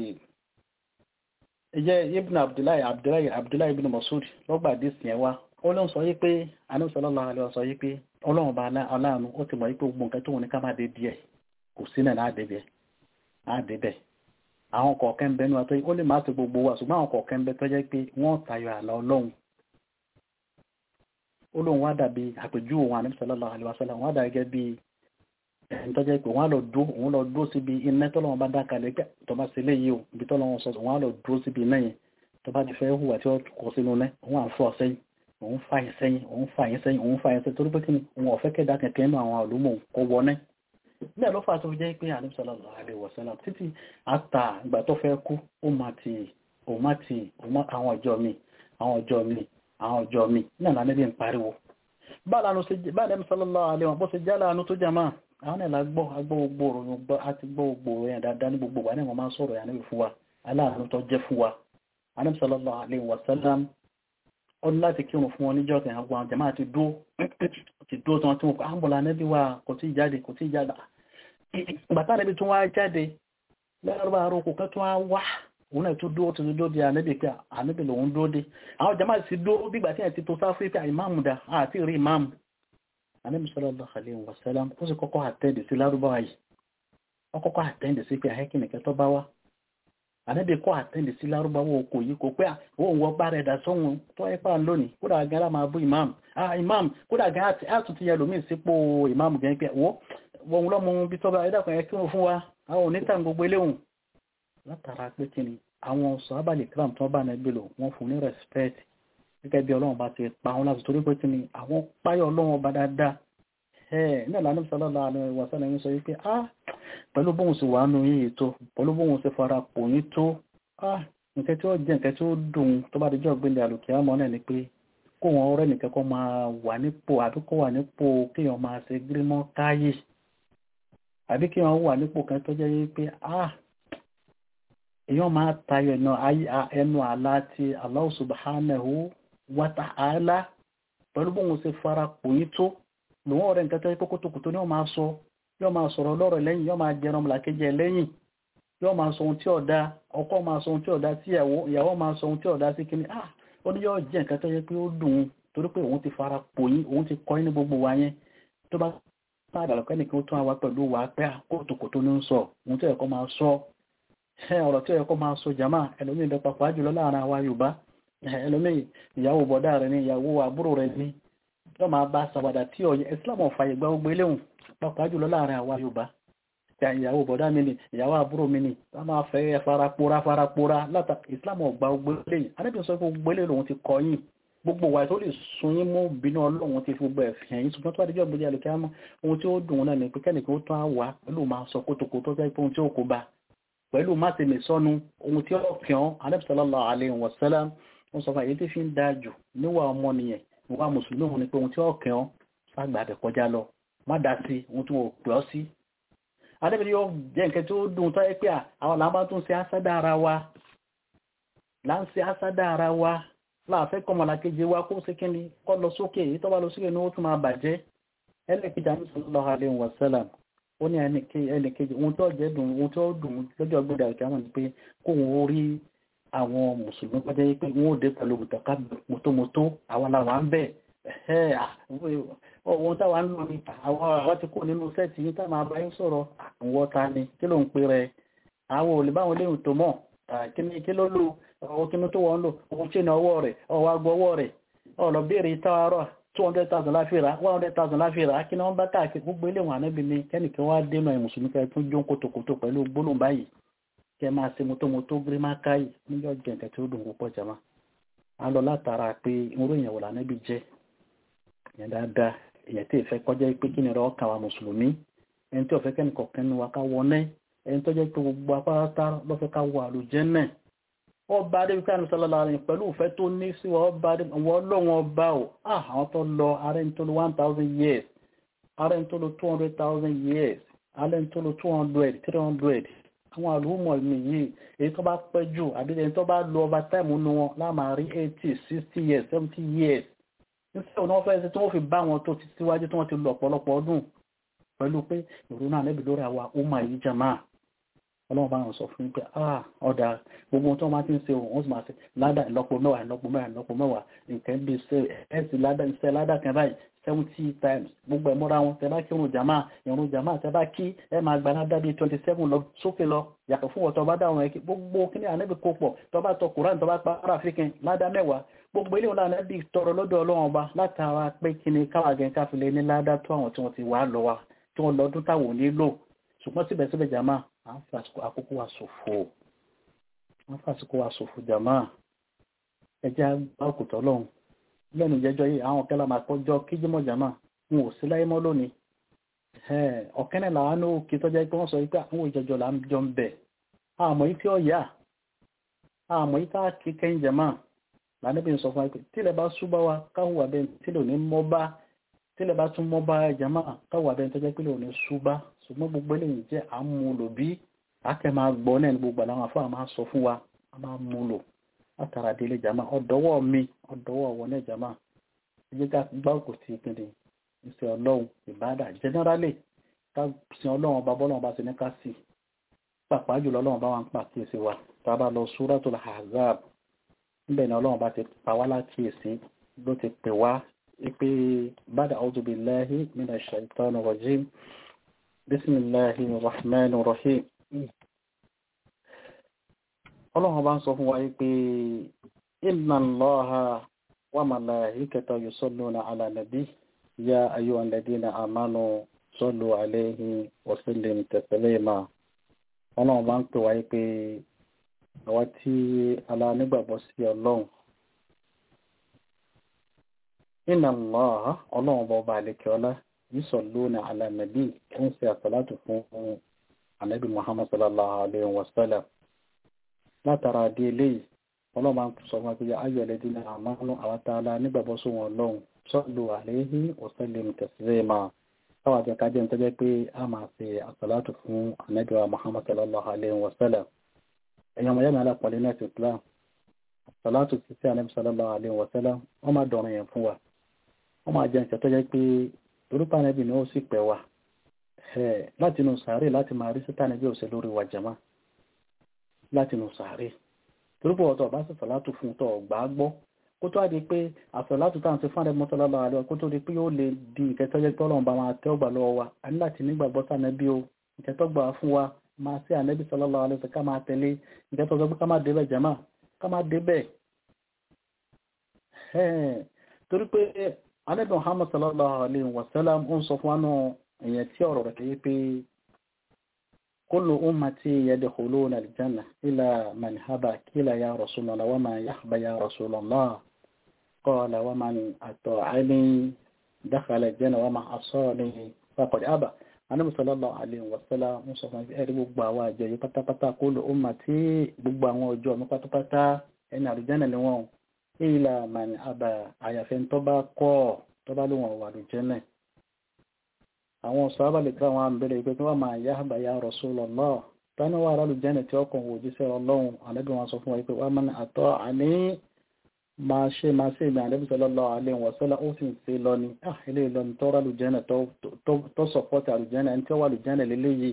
ẹ̀yẹ ibn abdullahi abdullahi abdullahi ibn masud lọ́gbà dísì yẹn wá ó ló ń sọ yí pé ànábì sallallahu alaihi sọ yí pé ọlọ́run bá aláàánú ó ti mọ̀ yí pé gbogbo nǹkan tó wọn ní ká má dé díẹ̀ kò sí náà náà dé díẹ̀ àdébẹ̀ àwọn kọ̀ọ̀kẹ́ ń bẹ ní wa tó ó lè máa tó gbogbo wa ṣùgbọ́n àwọn kọ̀ọ̀kẹ́ ń bẹ tó jẹ́ pé wọ́n tayọ àlà ọlọ́run ó lóun wá dàbí àpèjúwe wọn àníbi sallallahu alaihi wasallam wọ́n dà gẹ́gẹ́ bí ẹni tó jẹ́ pé wọ́n á lọ dó òun lọ dó síbi iná tọ́lọ́wọ́n bá dá kalẹ̀ pé tó bá ṣe léyìí o ibi tọ́lọ́wọ́n sọ wọ́n á lọ dó síbi iná yẹn tó bá ti fẹ́ hùwà tí wọ́n kọ sínú iná òun à ń fọ́ sẹ́yìn òun fà yín sẹ́yìn òun fà yín sẹ́yìn òun fà yín sẹ́yìn torí pé kí ni òun ọ̀fẹ́ kẹ́dá kẹ̀kẹ́ nínú àwọn àlùmọ̀ kọ wọ náà bẹ́ẹ̀ ló fà tó jẹ́ pé ànábì sallallahu alaihi wasallam títí àtà ìgbà tó fẹ́ kú ó máa ti ó máa ti àwọn ọjọ́ mi àwọn ọjọ́ mi àwọn ọjọ́ mi náà lánàá bí n pariwo báyìí ànábì sallallahu alaihi wasallam bó ṣe jálá àánú tó jà máa àwọn ẹ̀là gbọ́ agbọ́ gbogbo òròyìn àti gbọ́ gbogbo òròyìn dáadáa ní gbogbo wà ní wọ́n máa ń sọ̀rọ̀ yà níbi fún wa aláàánú tó jẹ́ fún wa ànábì sallallahu alaihi wasallam ó ní láti kírun fún wọn níjọ́ kan àwọn àwọn jàmáà ti dúó ti dúó tán tí wọ́n kọ́ àmbọ̀lá nẹ́bí wa kò tí jáde kò tí jáde bàtà nẹ́bí tún wá jáde lẹ́rọ̀bà àrùkù kan tún wá wá òun náà tún dúró tuntun dúró di ànábì pé ànábì lòun dúró dé àwọn jama sì dúró bígbà tí ẹ̀ ti tó sáfù pé ìmáàmù dà àti rí ìmáàmù ànábì sallallahu alaihi wasallam ó sì kọ́kọ́ àtẹ́ǹdì sí lárúbáwá yìí ó kọ́kọ́ àtẹ́ǹdì sí pé àhẹ́kì nìkẹ́ tó bá wá ànábì kọ́ àtẹ́ǹdì sí lárúbáwá oko yìí kò pé òun wọ́n bá rẹ̀ dà sọ́hun tó ẹ pa lónìí kódà gan la máa bú ìmáàmù ah ìmáàmù kódà gan àtúntì yẹn lòmíì sípò ìmáàmù gan pé wọ́n wọ́n lọ́mọ bí tọ́ba ẹ̀dàkùn ẹ̀ kí wọ́n fún wa àwọn onítàn gbogbo eléhùn látara pé kí ni àwọn sọ́ábàlì kram tó bá nàgbé lò wọ́n fún ní respect gẹ́gẹ́ bí ọlọ́run bá ti pa wọn láti torí pé kí ni àwọn páyọ̀ ọlọ́run ọba dáadáa ẹ̀ náà lánàá sọ́lọ́lá àwọn ìwàsán ẹ̀yìn sọ wípé ah pẹ̀lú bóun sì wà nù yín ètò pẹ̀lú bóun sì fara pò yín tó ah nǹkan tí ó jẹ́ nǹkan tí ó dùn tó bá dijọ́ gbélé àlùkí àmọ́ náà ni pé kó wọn ọ̀rẹ́ nìkan kó máa wà nípò àbí kó wà nípò kéèyàn máa ṣe gírímọ́ káyè àbí kí wọ́n wà nípò kan tó jẹ́ wípé ah èèyàn máa tayọ ẹnu àlá ti Allah subhanahu wa ta'ala pẹ̀lú bóun ṣe fara pò yín tó lòun ọ̀rẹ́ nǹkan tó yẹ kókótókòtó ni wọ́n máa sọ yóò máa sọ̀rọ̀ lọ́rọ̀ lẹ́yìn yóò máa jẹran ọmọlàkejì ẹ̀ lẹ́yìn yóò máa sọ ohun tí ọ̀dá ọkọ máa sọ ohun tí ọ̀dá sí ìyàwó ìyàwó máa sọ ohun tí ọ̀dá sí kíní ah ó ní yóò jẹ́ nǹkan tó yẹ pé ó dùn ún torí pé òun ti fara pò yín òun ti kọ́ ní gbogbo wa yẹn tó bá sáàdà lọ́kọ́ nìkan tó wá pẹ̀lú wa pé kóòtùkòtò ní ń sọ ohun tí ó yẹ kó máa sọ ọ̀rọ̀ tí ó yẹ kó máa sọ jama ẹlòmíì bẹ papọ̀ jùlọ láàrin àwa Yorùbá ẹlòmíì ìyàwó bọ̀dá rẹ̀ ní ìyàwó àbúrò rẹ̀ ní yóò máa bá sàwádà tí ọ̀yẹ́ Islam ọ̀fà ìgbà gbogbo eléhùn papọ̀ jùlọ láàrin àwa Yorùbá ìyàwó bọ̀dá mi ni ìyàwó àbúrò mi ni wọ́n máa fẹ́ farapora farapora látà Islam ọ̀gbà gbogbo eléyìí anábìyàn sọ pé gbogbo eléyìí lòun ti kọ́ yìí gbogbo wa tó lè sun yín mú bínú ọlọ́run ti fi gbogbo ẹ̀fìn ẹ̀yìn ṣùgbọ́n tó àdíjọ́ ìgbèjì àlùkí àmọ́ ohun tí ó dùn náà ni pé kẹ́nìkan ó tán á wà pẹ̀lú máa sọ kótókó tó jẹ́ pé ohun tí ó kó bá pẹ̀lú má ti lè sọnù ohun tí ó kàn Ànábì sallallahu alaihi wasallam wọ́n sọ fún àyè tí fi ń dáa jù níwà ọmọ nìyẹn ìwà mùsùlùmí òun ni pé ohun tí ó kàn ságbà bẹ̀ kọjá lọ má dá sí ohun tí wọ́n pè ọ́ sí. adébẹ̀rẹ̀ yóò jẹ́ nǹkan tí ó dùn tó yẹ pé àwọn làbá tún ṣe ásádà ara wa là ń ṣe ásádà ara wa láàfẹ́ kọmọlá kejì wa kó sí kíni kọ́ lọ sókè èyí tó bá lọ sókè ní ó tún máa bàjẹ́ ẹlẹ́kejì àmì sallallahu alaihi wasallam ó ní ẹnìkejì ohun tó jẹ́ dùn ohun tó dùn lọ́jọ́ gbọ́dọ̀ àkàmọ̀ ni pé kó wọn ó rí àwọn mùsùlùmí pàdé pé wọn ò dé pẹ̀lú mùtàkà mọ́tòmọ́tò àwọn làwọn à ń bẹ̀ ohun táwa ń lò ní àwọn ti kó nínú sẹ́ẹ̀tì yín táwọn abáyé sọ̀rọ̀ àwọn ta ni kí ló ń pè rẹ̀ àwọn ò lè báwọn léhùn tó mọ̀ kí ló lò ọwọ́ kínú tó wọ́n lò ohun tí ní ọwọ́ rẹ̀ ọwọ́ agbọ́ ọwọ́ rẹ̀ ọ̀lọ́ béèrè tààrọ̀ 200,000 láfíra 100,000 láfíra kí ní wọ́n bá káàkiri gbogbo ilé wọn ànábì ní kẹ́nìkan wá dénà ìmùsùlùmí kẹ́ tún jó kòtòkòtò pẹ̀lú gbólóhùn báyìí kẹ́ máa ṣe mọ́tòmọ́tò gírímà káyì níjọ́ jẹ̀ǹkẹ́ tí ó dùn púpọ̀ jama a lọ látara pé irú èèyàn wò lànàbì jẹ́ èèyàn dáadáa èèyàn tí ìfẹ́ kọjá pé kí ni rọ kà wá mùsùlùmí ẹni tí ọ̀fẹ́ kẹ́nìkọ̀ọ́kẹ́ nu wa ká wọnẹ́ ẹni tó jẹ́ pé gbogbo apáratá lọ́fẹ́ ká wọ àlùjẹ́nnà ọba adébíkà ní sọlọ́lá rẹ̀ pẹ̀lú ìfẹ́ tó ní sí ọba ọlọ́wọ́n ọba ò àwọn tó lọ ààrẹ tó lọ one thousand years ààrẹ tó lọ two hundred thousand years ààrẹ tó lọ two hundred three hundred àwọn àlùmọ̀ mi yìí èyí tó bá pẹ́ jù àbí ẹni tó bá lọ ọba táìmù nu wọn láàmà rí eighty sixty years seventy years nífẹ̀ẹ́ òun náà fẹ́ ṣe tí wọ́n fi bá wọn tó ti síwájú tí wọ́n ti lọ ọ̀pọ̀lọpọ̀ ọdún pẹ̀lú pé ìrònú àlẹ́bí lórí àwa ó máa yí jàmáà ọlọ́run bá wọn sọ fún pé ah ọ̀dà gbogbo tó máa ti ń ṣe òun sì máa ṣe ládà ìlọ́po mẹ́wàá ìlọ́po mẹ́wàá ìlọ́po mẹ́wàá nǹkan bí ẹ̀sì ládà ìṣẹ́ ládà kan báyìí seventy times gbogbo ẹ̀mọ́ra wọn tẹ bá kí irun jàmá irun jàmá tẹ bá kí ẹ máa gba ládà bíi twenty seven lọ sókè lọ yàtọ̀ fún ọ̀tọ̀ bá dá àwọn ẹ̀kí gbogbo kíní ànábì kó pọ̀ tó bá tọ kùrán tó bá pa ara fíkin ládà mẹ́wàá gbogbo ilé wọn ànábì tọrọ lọ́dọ̀ ọlọ́run ọba látara pé kíní káwá gẹ̀ káfílẹ̀ ní ládà tó àwọn tí wọ́n ti wà lọ wa tí wọ́n lọ́dún táwọn ò ní lò ṣùgbọ́n síbẹ̀síbẹ̀ jàmá à ń fàsìkò àkókò wa ṣòfò à ń fàsìkò wa ṣòfò jàmá ẹjẹ́ àgbà òkùtọ̀ lọ́hùn lẹ́nu ìjẹ́jọ́ yìí àwọn kẹ́lá máa kọjọ́ kíjímọ̀ jàmá wọn ò sí láyé mọ́ lónìí ọ̀kẹ́nẹ̀ làwọn ní òkè tọ́jà pé wọ́n sọ pé àwọn ìjọjọ́ là ń jọ ń bẹ̀ àmọ́ yìí tí ó yà àmọ́ yìí tá a kí kẹ́yìn jàmá lànàbí sọ fún wa pé tílẹ̀ bá súbá wa káwọ́ abẹ́ tílẹ̀ ò ní mọ́ bá tílẹ̀ bá tún mọ́ bá jàmá káwọ́ abẹ́ tọ́jà pé ò ní súbá ṣùgbọ́n gbogbo eléyìí jẹ́ àmúlò bí akẹ́ máa gbọ́ náà ní gbogbo àwọn afọ́ àmà sọ fún wa a máa múlò látara délé jàmá ọ̀dọ́wọ́ mi ọ̀dọ́wọ́ wọn náà jàmá ẹjẹ́ ká gbá òkú sí ìpínlẹ̀ ìṣẹ́ ọlọ́run ìbádà jẹ́nẹ́rálì ká sin ọlọ́run ọba bọ́lọ́run bá ti ní ká sí pàápàá jùlọ ọlọ́run bá wà ń pa kí èsì wa tábà lọ Suratul Ahzab níbẹ̀ ni ọlọ́run bá ti pa wá láti èsì ló ti pè wá pé bada a'udhu billahi minash shaitanir rajim bismillahir rahmanir rahim ọlọ́run bá ń sọ fún wa pé inna Allaha wa malaikatahu yusalluna ala nabi ya ayyuhal ladina amanu sallu alayhi wa sallimu taslima ọlọ́run bá ń pè wáyé pé àwa tí ala nígbàgbọ́ sí ọlọ́run inna Allaha ọlọ́run bá ọba àlekè ọlá yusalluna ala nabi ń ṣe àsàlátù fún anabi muhammad sallallahu alayhi wa sallam látara adé eléyìí ọlọ́run máa ń sọ fún wa pé ayọ̀ ẹlẹ́dín náà àmọ́nú àwọn tá a la nígbàgbọ́ sí wọn lọ́hùn sallu alayhi wa sallimu taslima káwọn àti ẹ̀ka jẹ́ ń tọ́jẹ́ pé a máa ṣe àsàlátù fún anabi wa muhammad sallallahu alayhi wa sallam ẹ̀yàn ọmọ yẹ́mi alápọ̀lẹ́ náà ti islam àsàlátù ti sí anabi sallallahu alayhi wa sallam wọ́n máa dọ̀rọ̀ yẹn fún wa wọ́n máa jẹ́ ìṣẹ́ tọ́jẹ́ pé orúkọ anabi ni ó sì pẹ̀ wá láti inú sàárè láti máa rí sítá anabi òṣèlú lórí wa jama láti inú sàárè torípò ọ̀tọ̀ bá sì sàlátù fún tọ̀ gbà gbọ́ kó tó àdí pé àsàlátù táwọn ti fún àrẹ mọ́sálálà àlọ́ kó tó di pé yóò lè di ìkẹtọ́jẹ́ pé ọlọ́run bá máa tẹ́ ọgbà lọ́wọ́ wa a ní láti nígbàgbọ́ sànẹ́bí o ìkẹtọ́gbà fún wa máa sí ànẹ́bí sallallahu alaihi wasallam ká máa tẹ̀lé ìkẹtọ́gbà pé ká máa débẹ̀ jàmá ká máa débẹ̀ torí pé ànẹ́bí Muhammad sallallahu alaihi wasallam ń sọ fún wa náà èèyàn tí ọ̀rọ̀ rẹ̀ kéye pé كل أمتي يدخلون الجنة إلى من هبى كلا يا رسول الله وما يحبى يا رسول الله قال ومن أطاعني دخل الجنة وما عصاني فقد أبى Ànábì sallallahu alaihi wasallam ń sọ fún ẹ̀rí gbogbo àwọn àjọ yìí pátápátá kó lò ó mà tí gbogbo àwọn ọjọ́ mi pátápátá ẹni àlùjẹ́nà ni wọ́n illa man aba àyàfẹ́ tó bá kọ́ tó bá lóun ọ̀wà àlùjẹ́nà àwọn sọ́ábà lè tẹ́wọ́n à ń bẹ̀rẹ̀ pé kí wọ́n máa yá àbá ya Rasulullah tani wà rálù jẹ́nà tí ọkàn wò jíṣẹ́ ọlọ́run ànábì wọn sọ fún wa pé wọ́n máa àtọ́ àní máa ṣe máa ṣe ìgbà ànábì sallallahu alaihi wa sallam ó sì ń ṣe lọ ni ah ilé ìlọ ni tọ́ rálù jẹ́nà tó sọ̀pọ̀tì àlùjẹ́nà ẹni tí ó wà lùjẹ́nà lélẹ́yìí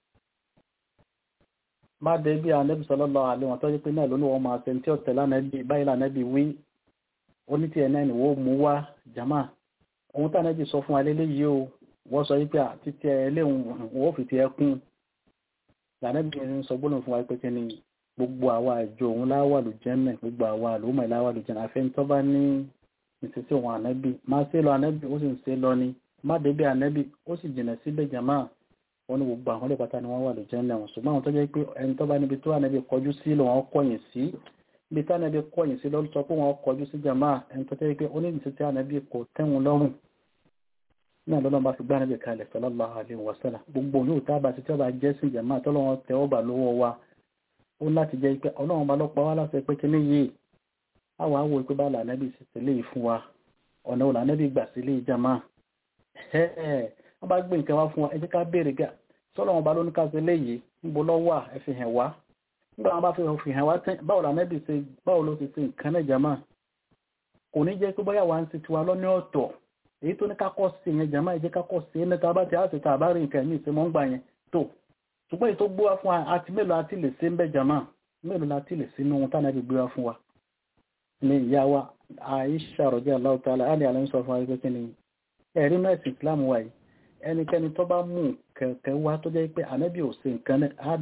má dé bí ànábì sallallahu alaihi wa tọ́jú pé náà lónìí wọn máa ṣe tí ó tẹ̀lé ànábì báyìí lànábì wí onítìẹ̀ náà ni wọ́n mú wá jama ohun tí ànábì sọ fún wa lélẹ́yìí o wọ́n sọ wípé títí ẹlẹ́hùn wọ́n fi ti ẹkún lànàbìnrin sọ gbọ́nà fún wa pé kí ni gbogbo àwa àjọ òun láwà lù jẹ́nẹ̀ gbogbo àwa àlùmọ̀ láwà lù jẹ́nẹ̀ àfẹ́ tó bá ní ìṣesí òun ànábì má ṣe lọ ànábì ó sì ń ṣe lọ ni má débi ànábì ó sì jìnà síbẹ̀ jàmá wọn ní gbogbo àwọn olè pátá ni wọ́n wà lù jẹ́nẹ̀ wọn ṣùgbọ́n àwọn tó jẹ́ pé ẹni tó bá níbi tó ànábì kọjú sí lọ wọn kọ̀yìn sí ibi tí ànábì kọ̀yìn sí lọ́sọ pé wọ́n kọjú sí jàmá ẹni tó jẹ́ pé ó ní ìṣesí ànábì kò tẹ́wọn lọ́rùn náà lọ́nà bá fi gbá níbi kalẹ̀ sallallahu alaihi wasallam gbogbo yóò tábà tí ọba jẹ́ sí ìjẹ̀má tọ́lọ́wọ́n tẹ ọba lọ́wọ́ wa ó láti jẹ́ pé ọlọ́run bá lọ́pọ̀ wá láti pé kíní yìí àwọn àwọ̀ ìpé bá lànẹ́bì sì sílé fún wa ọ̀nà òlànẹ́bì gbà sílé ìjẹ̀má wọ́n bá gbé nǹkan wá fún wa ẹ jẹ́ ká béèrè gà sọ́lọ́run bá lóní ká sí léyìí níbo lọ́wọ́ ẹ fi hàn wá nígbà wọn bá fi hàn wá tẹ́ báwo lànẹ́bì ṣe báwo ló ti ṣe nǹkan náà jẹ̀má kò ní jẹ́ pé bóyá wà ń ṣe tiwa lọ́ní ọ̀tọ̀ èyí tó ní kákọ́ sí yẹn jàmá ìjẹ́ kákọ́ sí ẹni tá a bá ti àti tá a bá rí nǹkan ẹ̀mí ìsinmọ́ ń gbà yẹn tó ṣùgbọ́n èyí tó gbé wá fún wa àti mélòó àti lè ṣe ń bẹ́ jàmá mélòó láti lè ṣe inú ohun tánà bí gbé wá fún wa ní ìyá wa Aisha radiyallahu ta'ala alẹ́ àlẹ́ ń sọ fún wa pé kí ni ẹ̀rí mẹ́sì Islam wa yìí ẹnikẹ́ni tó bá mú kẹ̀kẹ́ wá tó jẹ́ pé ànábì ò ṣe nǹkan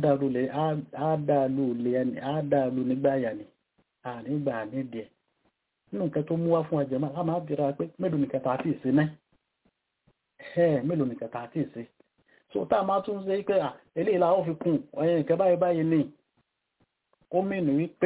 á dàlú nígbà yà ni ànígbà nídìí ẹ̀ nínú nǹkan tó mú wá fún ẹjẹ̀ máa máa bèèrè pé mélòó nìkan tàà tí ìsẹ́ náà ẹ̀ mélòó nìkan tàà tí ìsẹ́ so tá a máa tún ṣe pé eléyìí la ó fi kún ọ̀yẹ́ nǹkan báyìí báyìí ní ó mìnì wípé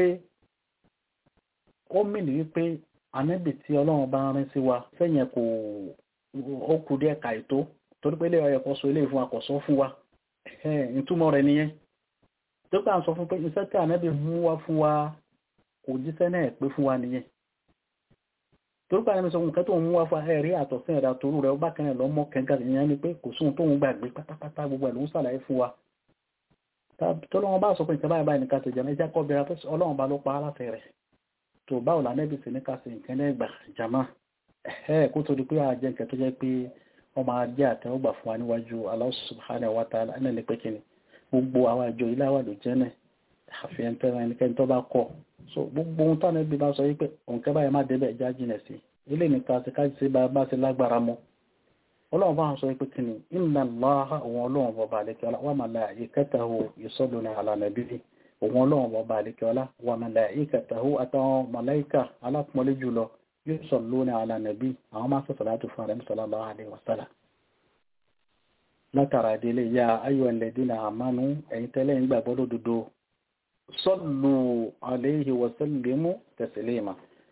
ó mìnì wípé ànábì tí ọlọ́run bá rán sí wa sẹ́yìn kò ó kù díẹ̀ ka ètò torí pé ilé ọyọ̀ kan sọ eléyìí fún wa kò sọ fún wa ẹ̀ ìtumọ̀ rẹ̀ nìyẹn tó bá ń sọ fún pé iṣẹ́ tí ànábì mú wá fún wa kò jíṣẹ́ náà pé fún wa nìyẹn torúkọ àwọn ẹmẹsọ nǹkan tó ń mú wá fún ẹ̀rí àtọ̀sí ẹ̀dà torú rẹ̀ ọba kan lọ́mọ kẹga ìyẹn ni pé kò sóhun tó ń gbàgbé pátápátá gbogbo ẹ̀ ló ń sàlàyé fún wa tọ́lọ́wọ́n bá sọ pé nǹkan báyìí báyìí nìkan tó jẹ́ ẹjẹ́ kọ́ bẹ̀rẹ̀ pé ọlọ́run bá ló pa á láti rẹ̀ tó báwo la nẹ́bí sí ní ká sí nǹkan lẹ́gbà jama ẹ̀ kó tó di pé àjẹ́ nǹkan tó jẹ́ pé ọmọ ajé àtẹ́wọ́gbà fún wa níwájú Allah subhanahu wa ta'ala ẹ̀nà lè pé kíni gbogbo àwọn àjọ ilé àwà ló jẹ́ náà àfihàn tẹ́ran ẹnikẹ́ni tó bá kọ̀ so gbogbo ohun táwọn ẹbí bá sọ yí pé òǹkẹ́ báyìí má débẹ̀ já jìnà sí ilé nìkan àti kájí sí bá ṣe lágbára mọ́ ọlọ́run bá ń sọ pé kí ni inna Allaha òun ọlọ́run bọba àlekẹ́ọ́lá wa malaikatahu yusalluna ala nabi òun ọlọ́run bọba àlekẹ́ọ́lá wa malaikatahu àtàwọn màláìkà alápọ̀nlé jùlọ yusalluna ala nabi àwọn máa sọ̀sọ̀ láti fún àrẹ́mí sallallahu alaihi wasallam látara ìdílé ya ayyuhal ladina amanu ẹ̀yin tẹ́lẹ̀ ń gbàgbọ́ lódodo sallu alayhi wa sallimu taslima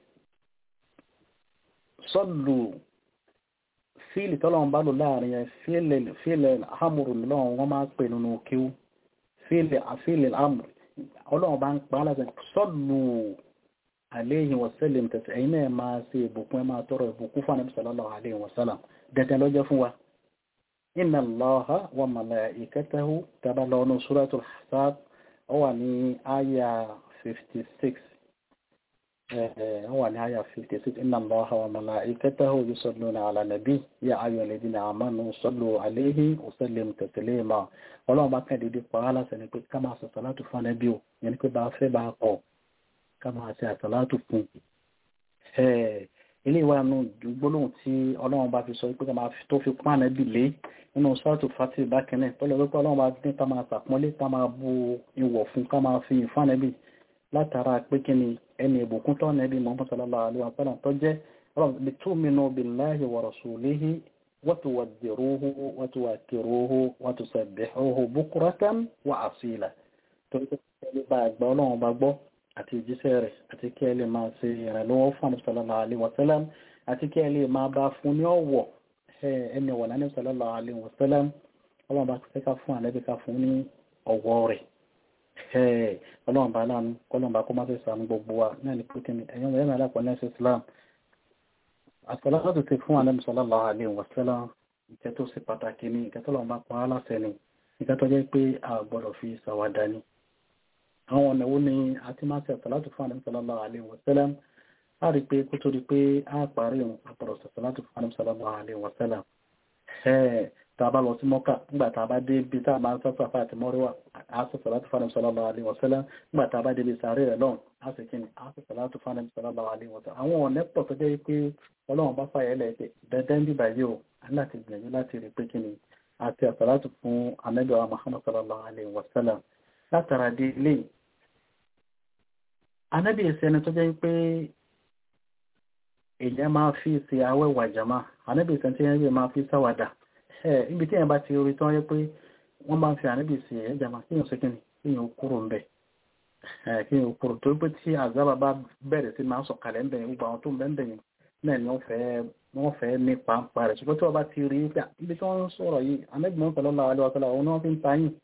sallu fíìlì tọ́lọ́run bá lò láàrin ẹ̀ fíìlì àmùrù lọ́wọ́ wọ́n máa ń pè nínú kíw fíìlì àfíìlì àmùrù ọlọ́run bá ń pa á láti sọ́lù alayhi wa sallim tẹ̀sí ẹ̀yin náà máa ṣe ìbùkún ẹ̀ máa tọrọ ìbùkún fún ànábì sallallahu alayhi wa sallam dandan lọ́jọ́ fún wa inna Allaha wa malaikatahu tàbá lọ́nu suratul Ahzab ó wà ní àyà 56 هو نهاية في التسيط إن الله وملائكته يصلون على النبي يا أيها الذين آمنوا صلوا عليه وسلموا تسليما Ọlọ́run bá kẹ́ dédé pa á láṣẹ ni pé ká máa ṣe àsàlátù fún Ànábì o yẹn ni pé bá fẹ́ bá kọ̀ ká máa ṣe àsàlátù fún ilé ìwà nù gbólóhùn tí Ọlọ́run bá fi sọ pé ká máa tó fi pọ́n Ànábì lé nínú sọ́ọ̀tù fati bákẹ́nẹ̀ tọ́lọ́ wípé Ọlọ́run bá ní ká máa ṣàpọ́nlé ká máa bu ìwọ̀ fún ká máa fi ìfún Ànábì látara pé kí ni ẹni ìbùkún tó nẹ́bí Muhammad sallallahu alaihi wa sallam tó jẹ́ ọlọ́run tu'minu billahi wa rasulihi wa tuwaddiruhu wa tuwakkiruhu wa tusabbihuhu bukratan wa asila torí pé ẹni bá gbọ́ ọlọ́run bá gbọ́ àti ìjíṣẹ́ rẹ̀ àti kí ẹ lè máa ṣe ìrànlọ́wọ́ fún àmì sallallahu alaihi wa sallam àti kí ẹ lè máa bá fún ní ọ̀wọ̀ ẹni ọ̀wọ̀ náà ní sallallahu alaihi wa sallam ọlọ́run bá fẹ́ ká fún àlẹ́bí ká fún ní ọ̀wọ̀ rẹ̀ ọlọ́run bá láàánú kọ́lọ́run bá kó má fẹ́ sàánú gbogbo wa náà ní pé ní ẹ̀yọ́ mẹ́rin alápọ̀ ní ẹ̀sẹ̀ Islam àtọ́lọ́dọ̀ ti fún Ànábì sallallahu alaihi wasallam ìkẹ́ tó sì pàtàkì ní ìkẹ́ tọ́lọ́run bá pa á láṣẹ ni ìkẹ́ tó jẹ́ pé a gbọ́dọ̀ fi ṣàwádà ni àwọn ọ̀nà wo ni a ti máa ṣe àtọ́lọ́dọ̀ fún Ànábì sallallahu alaihi wasallam a rí pé kó tó di pé a parí àpọ̀rọ̀ àtọ́lọ́dọ̀ fún Ànábì sallallahu alaihi wasallam tá a bá lọ sí mọ́kà nígbà tá a bá dé ibi tá a máa ń sọ́sọ́ àfáà àti mọ́ríwá àásọ̀sọ̀ láti fánà sallallahu alaihi wasallam nígbà tá a bá dé ibi sàárè rẹ̀ lọ́n àsìkí ni àásọ̀sọ̀ láti fánà sallallahu alaihi wasallam àwọn ọ̀nà pọ̀ tó jẹ́ pé ọlọ́run bá fàyẹ̀ lẹ̀ pé dandan bí báyìí o láti gbìyànjú láti rí pé kí ni àti àsàlátù fún anábìwá Muhammad sallallahu alaihi wasallam látara dé ilé anábì ìsẹ́ni tó jẹ́ pé èèyàn máa fi ṣe awẹ́wà jàmá anábì ìsẹ́ni tó jẹ́ máa fi sáwàdà ibi tí èèyàn bá ti rí tán yẹ pé wọ́n máa ń fi àníbì sí ẹ̀ jàmá kí èèyàn sókè ní kí èèyàn kúrò ń bẹ̀ kí èèyàn kúrò torí pé tí àzábà bá bẹ̀rẹ̀ sí máa ń sọ̀kalẹ̀ ń bẹ̀yìn gbogbo àwọn tó ń bẹ̀ ń bẹ̀yìn náà ni wọ́n fẹ́ ní pàǹpà rẹ̀ ṣùgbọ́n tí wọ́n bá ti rí pé ibi tí wọ́n ń sọ̀rọ̀ yìí àníbì mọ́ pẹ̀lú ọlọ́wà lọ́wọ́ tọ́lá òun ni wọ́n fi ń ta yìn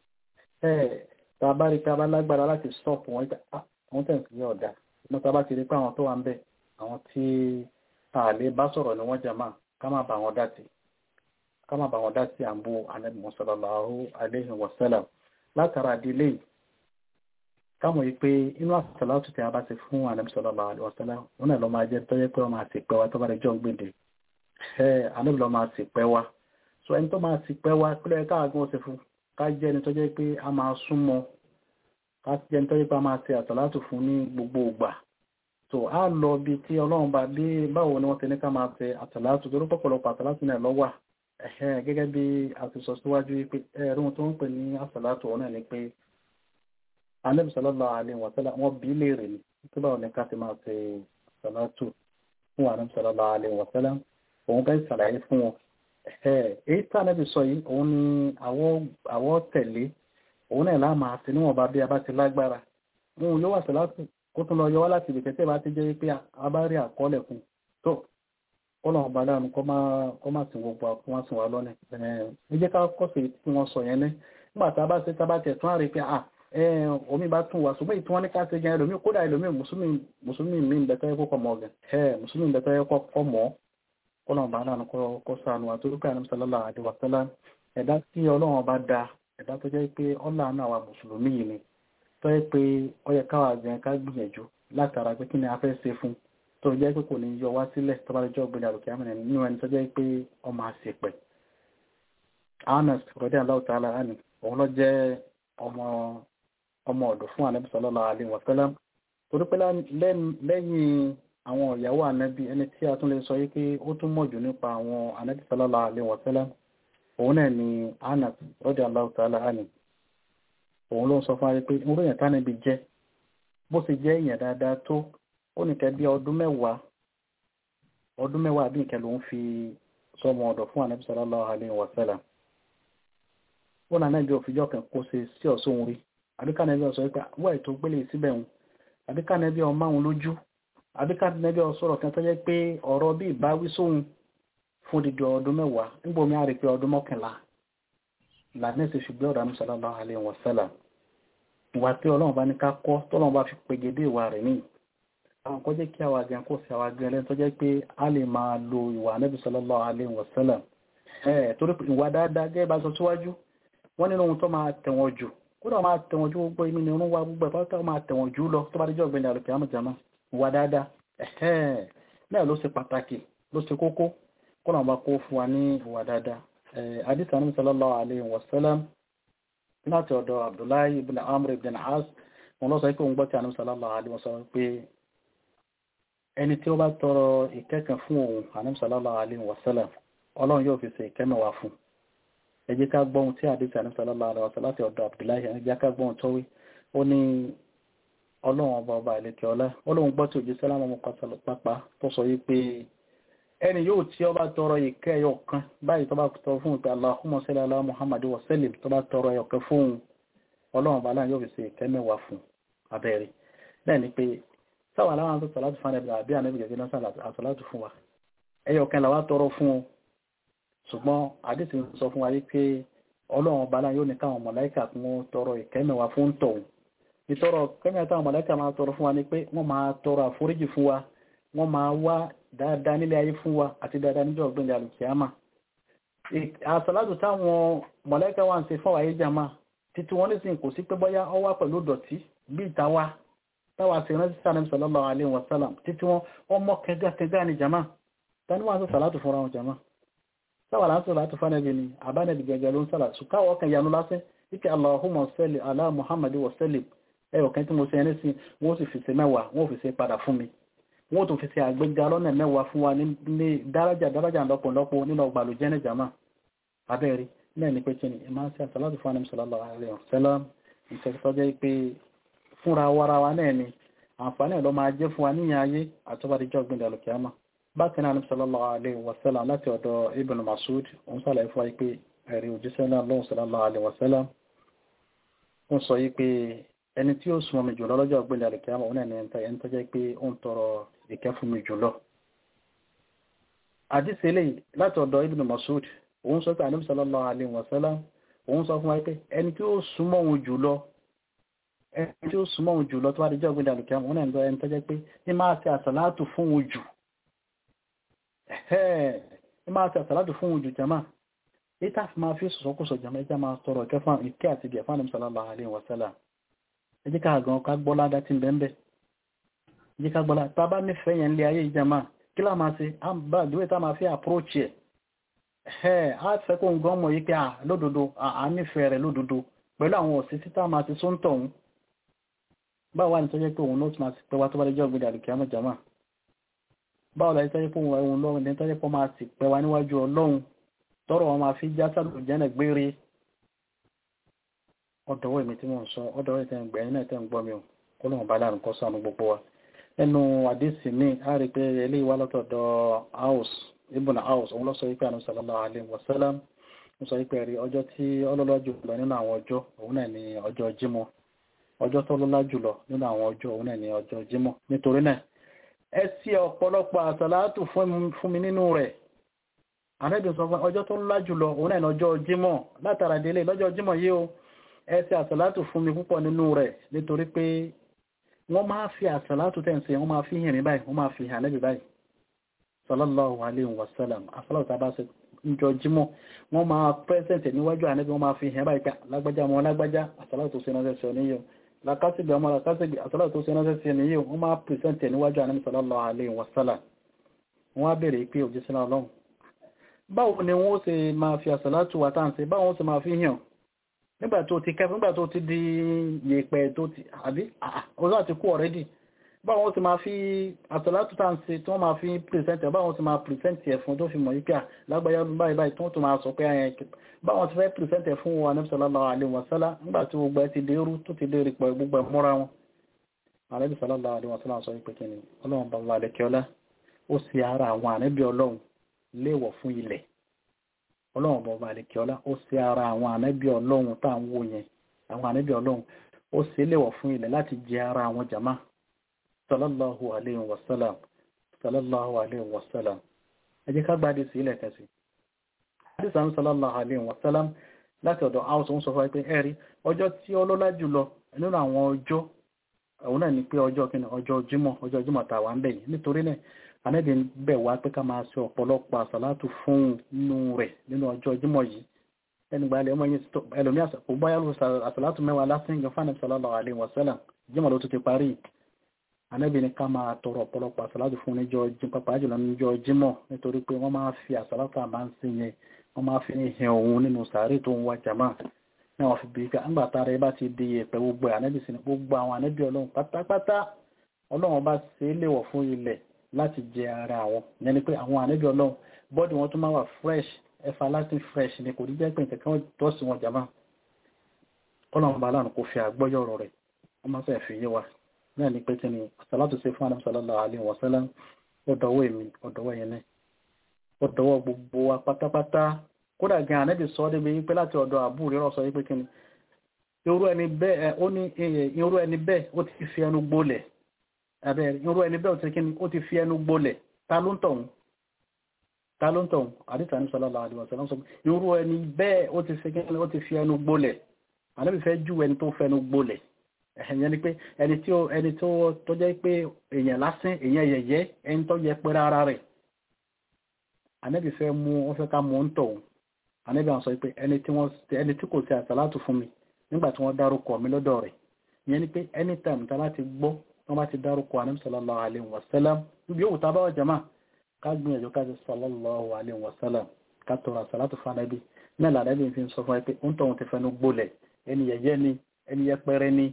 tá a bá rí pé a bá lágbára láti stop wọn àwọn tẹ̀sí yẹ ọ̀dà ṣùgbọ́n tá a bá ti rí pé àwọn tó wà ń bẹ̀ àwọn tí a lè bá sọ̀rọ̀ ni wọ́n jàmá ká má bà wọn dá sí ká má bà wọn dá sí àǹbó Ànábì sallallahu alaihi wasallam látara dílé kámọ̀ yìí pé inú àsàlátù tí a bá ti fún Ànábì sallallahu alaihi wasallam wọn náà lọ máa jẹ́ tọ́jẹ́ pé wọ́n máa sì pẹ́ wa tó bá rẹ̀ jọ gbèdè ẹ Ànábì lọ máa sì pẹ́ wa so ẹni tó máa sì pẹ́ wa pílẹ̀ káàgùn ó sì fún ká jẹ́ ẹni tọ́jẹ́ pé a máa súnmọ́ ká jẹ́ ẹni tọ́jẹ́ pé a máa ṣe àsàlátù fún ní gbogbo ìgbà so a lọ bí tí ọlọ́run bá bí báwo ni wọ́n ti ní ká máa ṣe àsàlátù torí pọ̀pọ̀lọpọ̀ àsàlátù náà lọ́wà ẹ̀hẹ́ gẹ́gẹ́ bí a ti sọ síwájú pé ẹ̀rùn tó ń pè ní àsàlátù ọ̀nà ni pé Ànábì sallallahu alaihi wa sallam wọ́n bí léèrè ní tó báwo ni ká ti máa ṣe àsàlátù fún Ànábì sallallahu alaihi wa sallam òun bẹ́ẹ̀ ṣàlàyé fún wọn èyí tí Ànábì sọ yìí òun ni àwọ̀ tẹ̀lé òun náà láà máa ṣe níwọ̀n bá bí a bá ti lágbára òun yóò wà àsàlátù kó tún lọ yọ wá láti ibìkẹ́ tí ẹ bá ti jẹ́ pé a bá rí àkọọ́lẹ̀ fún tó ọlọ́run bá dánu kọ́ máa sìn gbogbo àkọ́ wá sìn wá lọ́nà ẹ jẹ́ ká kọ́sì tí wọ́n sọ yẹn ní nígbà tá a bá ṣe tá a bá tẹ̀ tún àrí pé à omi bá tún wá ṣùgbọ́n ìtún wọn ní ká ṣe gan ẹlòmíì kódà ẹlòmíì mùsùlùmí mi ń bẹ̀tọ́ ẹ̀kọ́ mọ́ ọ̀gẹ̀ ẹ̀ mùsùlùmí bẹ̀tọ́ ẹ̀kọ́ mọ́ ọlọ́run bá dánu kọ́ sànù àtúrúkà ní sàlọ́lá àdìwàsálà ẹ̀dá tí ọlọ́run bá da ẹ̀dá tó jẹ́ pé ọlọ́run àwa mùsùlùmí yìí ni tó yẹ pé ó yẹ káwa gan ká gbìyànjú látara pé kí ni a fẹ́ ṣe fún tó jẹ́ pé kò ní yọ wá sílẹ̀ tó bá lè jọ ògbélé àrùkẹ́ àmì nínú ẹni tó jẹ́ pé ọmọ àṣepẹ̀ Anas rọ́dí aláwọ̀ tààlà ánì òun lọ jẹ́ ọmọ ọmọ ọ̀dọ̀ fún ànábì sallallahu alaihi wasallam torí pé lẹ́yìn àwọn ìyàwó ànábì ẹni tí a tún lè sọ yí pé ó tún mọ̀ jù nípa àwọn ànábì sallallahu alaihi wasallam òun náà ni Anas radiyallahu ta'ala anhu òun ló ń sọ fún wa pé irú èèyàn tánàbí jẹ́ bó ṣe jẹ́ èèyàn dáadáa tó ó nìkẹ́ bí ọdún mẹ́wàá ọdún mẹ́wàá bí nìkẹ́ ló ń fi sọmọ ọ̀dọ̀ fún ànábì sallallahu alaihi wasallam ó nà náà bí òfìjọ́ kan kó ṣe sí ọ̀sọ́ rí àbíkánẹ́bí ọ̀sọ́ pé wọ́n ètò gbélé síbẹ̀ wọn àbíkánẹ́bí ọmọ àwọn lójú àbíkánẹ́bí ọ̀sọ́rọ̀ kan tó jẹ́ pé ọ̀rọ̀ bí ìbáwí sóhun fún dídí ọdún mẹ́wàá nígbòmí àrí pé ọdún mọ́kànlá lànẹ́sì ṣùgbọ́n ọ̀dà sallallahu alaihi wasallam ìwà tí ọlọ́run bá ní ká kọ́ tọ́lọ́run bá fi pegedé ìwà rẹ̀ ní àwọn kọ́ jẹ́ kí àwa gan kó sí àwa gan lẹ́nu tó jẹ́ pé a lè máa lo ìwà Ànábì sallallahu alaihi wasallam ẹ̀ torí ìwà dáadáa gẹ́gẹ́ bá sọ síwájú wọ́n nínú ohun tó máa tẹ̀wọ̀n jù kódà máa tẹ̀wọ̀n jù gbogbo inú ni orún wa gbogbo ẹ̀fọ́ tó máa tẹ̀wọ̀n jù lọ tó bá díjọ́ ọ̀gbẹ́ni àlùkè àmọ̀jàmá ìwà dáadáa ẹ̀hẹ́ náà ló ṣe pàtàkì ló ṣe kókó kódà wọn bá kó fún wa ní ìwà dáadáa hadith Ànábì sallallahu alaihi wasallam láti ọ̀dọ̀ Abdullahi ibn Amr ibn As wọn lọ sọ pé òun gbọ́ tí Ànábì sallallahu alaihi wasallam pé ẹni tí ó bá tọrọ ìkẹ́kàn fún òun Ànábì sallallahu alaihi wasallam ọlọ́run yóò fi ṣe ìkẹ́mẹ̀wá fún ẹ jẹ́ ká gbọ́hun tí àdísì Ànábì sallallahu alaihi wasallam láti ọ̀dọ̀ Abdullahi ẹ jẹ́ ká gbọ́hun tó wí ó ní ọlọ́run ọba ọba ìlẹ́kẹ̀ ọlá ọlọ́run gbọ́ tí òjì sálámù ọmọ pápá tó sọ yí pé ẹni yóò tí ó bá tọrọ ìkẹ́ ẹyọ kan báyìí tó bá tọrọ fún ìpè Allahumma salli ala Muhammad wa sallim tó bá tọrọ ẹyọ kan fún ọlọ́run ọba láàrin yóò fi ṣe ìkẹ́ mẹ́wàá fún abẹ́rẹ́ bẹ́ẹ̀ ni pé sáwọn aláwọn tó sàlátù fún ẹbí àbí ànábì gẹ̀gẹ́ náà sàlátù fún wa ẹyọ kan làwa tọrọ fún o ṣùgbọ́n àdìsí sọ fún wa yí pé ọlọ́run ọba láàrin yóò ní káwọn mọ̀láìkà kún tọrọ ìkẹ́ mẹ́wàá fún tọ̀hún ìtọrọ kẹ́mẹ́ táwọn mọ̀láìkà máa tọrọ fún wa ni pé wọ́n máa tọrọ àforíjì fún wa wọ́n máa wá dáadáa nílé ayé fún wa àti dáadáa níjọ́ ọ̀gbìn alùkìyàmà àsàlátù táwọn mọ̀láìkà wà ń ṣe fún àwáyé jàmá títí wọ́n nísìn kò sí pé bọ́yá ọ wá pẹ̀lú dọ̀tí bí ìtawa táwa sì rántí sàrẹ́m sallallahu alaihi wasallam títí wọ́n ọmọ kẹgàkẹgà ní jàmá tani wọ́n sọ sàlátù fúnra wọn jàmá táwa láti sàlátù fánẹ́bì ni àbánẹ́bì gẹ̀gẹ̀ ló ń sàlá ṣùkáwọ́ ọkàn yanu lásán ike Allahumma salli ala Muhammad wa sallim ẹyọ kan tí mo ṣe ẹni sí wọ́n sì fi ṣe mẹ́wàá wọ́n fi ṣe padà fún mi wọ́n tó fi ṣe àgbéga lọ́nà mẹ́wàá fún wa ní dárájà dárájà lọ́pọ̀lọpọ̀ nínú ọgbà àlùjẹ́ ní jama abẹ́rí náà ní pé kí ni ìmáa ṣe àṣàlátù fún anam sallallahu alaihi wasallam ìṣẹ́kítọ́ jẹ́ pé fúnra wara wa náà ni àǹfààní ẹ̀ lọ máa jẹ́ fún wa níyàn ayé àtọ́bàdíjọ́ gbìndà lùkìámà bákan náà anam sallallahu alaihi wasallam láti ọ̀dọ̀ ibn Mas'ud òun sàlàyé fún wa pé ẹ̀rí òjíṣẹ́ náà lọ́wọ́ sallallahu alaihi wasallam ń sọ yí pé ẹni tí ó súnmọ́ mi jùlọ lọ́jọ́ ọ̀gbẹ́lẹ̀ àlùkìyàmọ̀ òun ẹni ẹni tó jẹ́ pé ó ń tọrọ ìkẹ́ fún mi jùlọ. àdìsí eléyìí láti ọ̀dọ̀ Ibn Mas'ud òun sọ pé Ànábì sallallahu alaihi wasallam òun sọ fún wa pé ẹni tí ó súnmọ́ òun jùlọ ẹni tí ó súnmọ́ òun jùlọ tó bá di jọ́ ọ̀gbẹ́lẹ̀ àlùkìyàmọ̀ òun ẹni tó jẹ́ pé ní máa ṣe àsàlátù fún òun jù ní máa ṣe àsàlátù fún òun jù jama ìta fi máa fi sọ̀sọ́kùsọ̀ jama ìjà máa tọrọ ìkẹ́ fún ìkẹ́ àti ìgẹ̀ fún Ànábì sallallahu alaihi wasallam ẹ jẹ́ ká gan ká gbọ́ ládá tí ń bẹ́ẹ̀ ẹ jẹ́ ká gbọ́ ládá tá bá nífẹ̀ẹ́ yẹn lé ayé ìjàmá kí lá máa ṣe á bá ìdúwẹ́ tá máa fi approach ẹ̀ ẹ̀ á fẹ́ kó ń gan mọ̀ yí pé à lódodo à nífẹ̀ẹ́ rẹ̀ lódodo pẹ̀lú àwọn òsì títà máa ti sóńtọ̀ òun báwo wá ní tọ́jẹ́ pé òun ló ti máa ti pẹ́ wá tó bá dé jọ́ gbé dàlùkì àmọ́ jàmá báwo la tọ́jẹ́ pé òun lọ́run ní tọ́jẹ́ pé máa ti pẹ́ wá níwájú ọlọ́run tọ́rọ̀ wọn máa fi já sálù jẹ́nà gbére ọdọ̀wọ́ èmi tí mo ń sọ ọdọ̀wọ́ ìtẹ́ ìgbẹ̀ ẹ̀yìn náà tẹ́ ń gbọ́ mi ò kó lóun bá láàrín kọ́ sánú gbogbo wa ẹnu àdísì ní a rí pé ilé ìwá lọ́tọ̀dọ̀ house ibùnà house òun lọ́sọ wípé àná sallallahu alaihi wasallam ń sọ wípé rí ọjọ́ tí ọlọ́lá jùlọ nínú àwọn ọjọ́ òun náà ní ọjọ́ jímọ̀ ọjọ́ tó lọ́lá jùlọ nínú àwọn ọjọ́ òun náà ní ọjọ́ jímọ̀ nítorí náà ẹ sí ọ̀pọ̀lọpọ̀ àsàlátù fún mi nínú rẹ̀ àrẹ́bìn sọ fún ọjọ́ tó lọ́lá jùlọ òun náà ní ọjọ́ jímọ̀ látara délé lọ́jọ́ jímọ̀ yìí o ẹ ṣe àsàlátù fún mi púpọ̀ nínú rẹ̀ nítorí pé wọ́n máa fi àsàlátù tẹ́ǹsì wọ́n máa fi hìnrìn báyìí wọ́n máa fi hàn lẹ́bì báyìí sallallahu alaihi wasallam àsàlátù tàbá ṣe níjọ jímọ̀ wọ́n máa pẹ́sẹ̀ntẹ̀ níwájú ànẹ́bì wọ́n máa fi hàn báyìí lágbájá ọmọ lágbájá àsàlátù tó ṣe ránṣẹ́ sí oníyọ lakásìgbè ọmọ lakásìgbè àsàlátù tó ṣe ránṣẹ́ sí oníyọ wọ́n máa pẹ́sẹ̀ntẹ̀ níwájú ànẹ́bì sallallahu alaihi wasallam wọ́n á bèèrè pé òjíṣẹ́ ọlọ́run báwo ni wọ́n ṣe máa fi àsàlátù wà táǹsì báwo ṣe máa fi hàn nígbà tó ti kẹfẹ́ nígbà tó ti di yèèpẹ̀ tó ti àbí ọjọ́ ti kú ọ̀rẹ́dì báwọn ti máa fi àtọ̀látù tá ń ṣe tí wọ́n máa fi pìrìsẹ́ntì báwọn ti máa pìrìsẹ́ntì ẹ̀ fún tó fi mọ̀ yí pé à lágbàáyá báyìí báyìí tí wọ́n tún máa sọ pé àyẹn báwọn ti fẹ́ pìrìsẹ́ntì ẹ̀ fún wa ní sallallahu alaihi wasallam nígbà tí gbogbo ẹ ti dé rú tó ti dé rí pọ̀ gbogbo ẹ̀ mọ́ra wọn. ànábì sallallahu alaihi wasallam sọ pé kí ni ọlọ́run bá wà lẹ́kẹ́ọ́lá ó sì ara àwọn ànábì ọlọ́run léèwọ̀ fún ilẹ̀ ọlọ́run bá wà lẹ́kẹ́ọ́lá ó sì ara àwọn ànábì ọlọ́run tá à ń wò yẹn àwọn ànábì ọlọ́run ó sì léèwọ̀ fún ilẹ̀ láti jẹ ara àwọn jàmá sallallahu alaihi wasallam sallallahu alaihi wasallam ẹ jẹ́ ká gbádé sí ilẹ̀ kẹsì àdìsá ń sallallahu alaihi wasallam láti ọ̀dọ̀ house ń sọ fún pé ẹ̀rí ọjọ́ tí ọlọ́lá jùlọ nínú àwọn ọjọ́ òun náà ni pé ọjọ́ kíni ọjọ́ jímọ̀ ọjọ́ jímọ̀ tá wà ń bẹ̀ yìí nítorí náà anábì ń bẹ̀ wá pé ká máa ṣe ọ̀pọ̀lọpọ̀ àsàlátù fún nínú rẹ̀ nínú ọjọ́ jímọ̀ yìí ẹni gbalẹ̀ ọmọ yẹn ẹlòmí kò báyà ló àsàlátù mẹ́wàá lásán gan fún sallallahu alaihi wasallam jímọ̀ ló tún ti parí anábì ní ká máa tọrọ ọ̀pọ̀lọpọ̀ àsàlátù fún níjọ́ pàápàá jùlọ níjọ́ jímọ̀ nítorí pé wọ́n máa fi àsàlátù àmà ń sìn yẹn wọ́n máa fi hàn òun nínú sàárè tó ń wá jàmá náà wọ́n fi bí ká ńgbà tára ẹ bá ti di ẹ̀pẹ̀ gbogbo ànábì sí ni gbogbo àwọn ànábì ọlọ́run pátápátá ọlọ́run bá ṣe é léwọ̀ fún ilẹ̀ láti jẹ ara àwọn ìyẹn ni pé àwọn ànábì ọlọ́run bọ́ọ̀dì wọn tún máa wà fresh everlasting fresh ni kò ní jẹ́ pé nǹkan kan tọ́ sí wọn jàmá ọlọ́run bá lánàá kò fi àgbọ́yọ̀ ọ̀rọ̀ rẹ̀ wọ́n máa fẹ́ fi yé wa náà ni pé kí ni àsàlátù ṣe fún sallallahu alaihi wasallam ọ̀dọ̀wọ́ èmi ọ̀dọ̀wọ́ yẹn náà ọ̀dọ̀wọ́ gbogbo wa pátápátá kódà gan ànẹ́bì sọ débi wípé láti ọ̀dọ̀ àbúrò rẹ̀ sọ wípé kí ni irú ẹni bẹ́ẹ̀ ó ní irú ẹni bẹ́ẹ̀ ó ti fi ẹnu gbólẹ̀ abẹ́ irú ẹni bẹ́ẹ̀ ó ti kí ni ó ti fi ẹnu gbólẹ̀ ta ló ń tọ̀hún ta ló ń tọ̀hún àdìsá ní sallallahu alaihi wasallam sọ irú ẹni bẹ́ẹ̀ ó ti fi kí ni ó ti fi ẹnu gbólẹ̀ ànẹ́bì fẹ́ ju ẹni tó fẹnu gbólẹ̀ ẹ̀yẹn ni pé ẹni tí ó ẹni tó tó jẹ́ pé èèyàn lásán èèyàn yẹ̀yẹ́ ẹni tó yẹ pé rárá rẹ̀ ànẹ́bì fẹ́ mú wọ́n fẹ́ ká mú ń tọ̀hún ànábì àwọn sọ pé ẹni tí wọ́n ẹni tí kò sí àsàlátù fún mi nígbà tí wọ́n dárúkọ mi lọ́dọ̀ rẹ̀ ìyẹn ni pé anytime tá láti gbọ́ wọ́n bá ti dárúkọ ànábì sallallahu alaihi wasallam níbi yóò tá bá wà jama ká gbìyànjú ká ti sallallahu alaihi wasallam ká tọrọ àsàlátù fún ànábì náà làdábì fi ń sọ fún ẹ pé ó ń tọ̀hún ti fẹnu gbolẹ̀ ẹni yẹ̀yẹ́ ni ẹni yẹpẹrẹ ni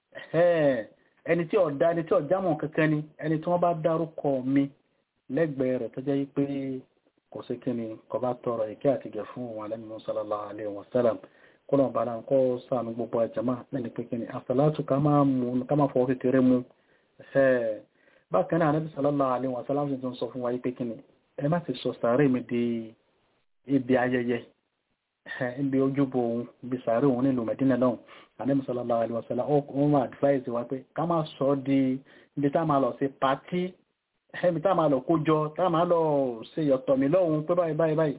ẹni tí ọ̀dá ẹni tí ọ̀jámọ̀ kankan ni ẹni tí wọ́n bá dárúkọ mi lẹ́gbẹ̀ẹ́ rẹ̀ tó jẹ́ pé kò sí kí ni kò bá tọrọ ìkẹ́ àti gẹ̀ fún wọn lẹ́nu sallallahu alaihi wasallam kó lọ́n bára kó sànù gbogbo àjàmá lẹ́ni pé kí ni àsàlátù ká máa fọwọ́ kékeré mu bákan náà Ànábì sallallahu alaihi wasallam sì tún sọ fún wa yí pé kí ni ẹ má ti sọ sàárè mi di ibi ayẹyẹ ibi ojúbọ òun ibi sàárè òun nílùú Mẹdínà náà Ànábì sallallahu alaihi wasallam ó ń advise wa pé ká má sọ di ibi tá máa lọ sí pàtí ẹ̀mí tá máa lọ kójọ tá máa lọ ṣe yọ̀tọ̀ mi lọ́hun pé báyìí báyìí báyìí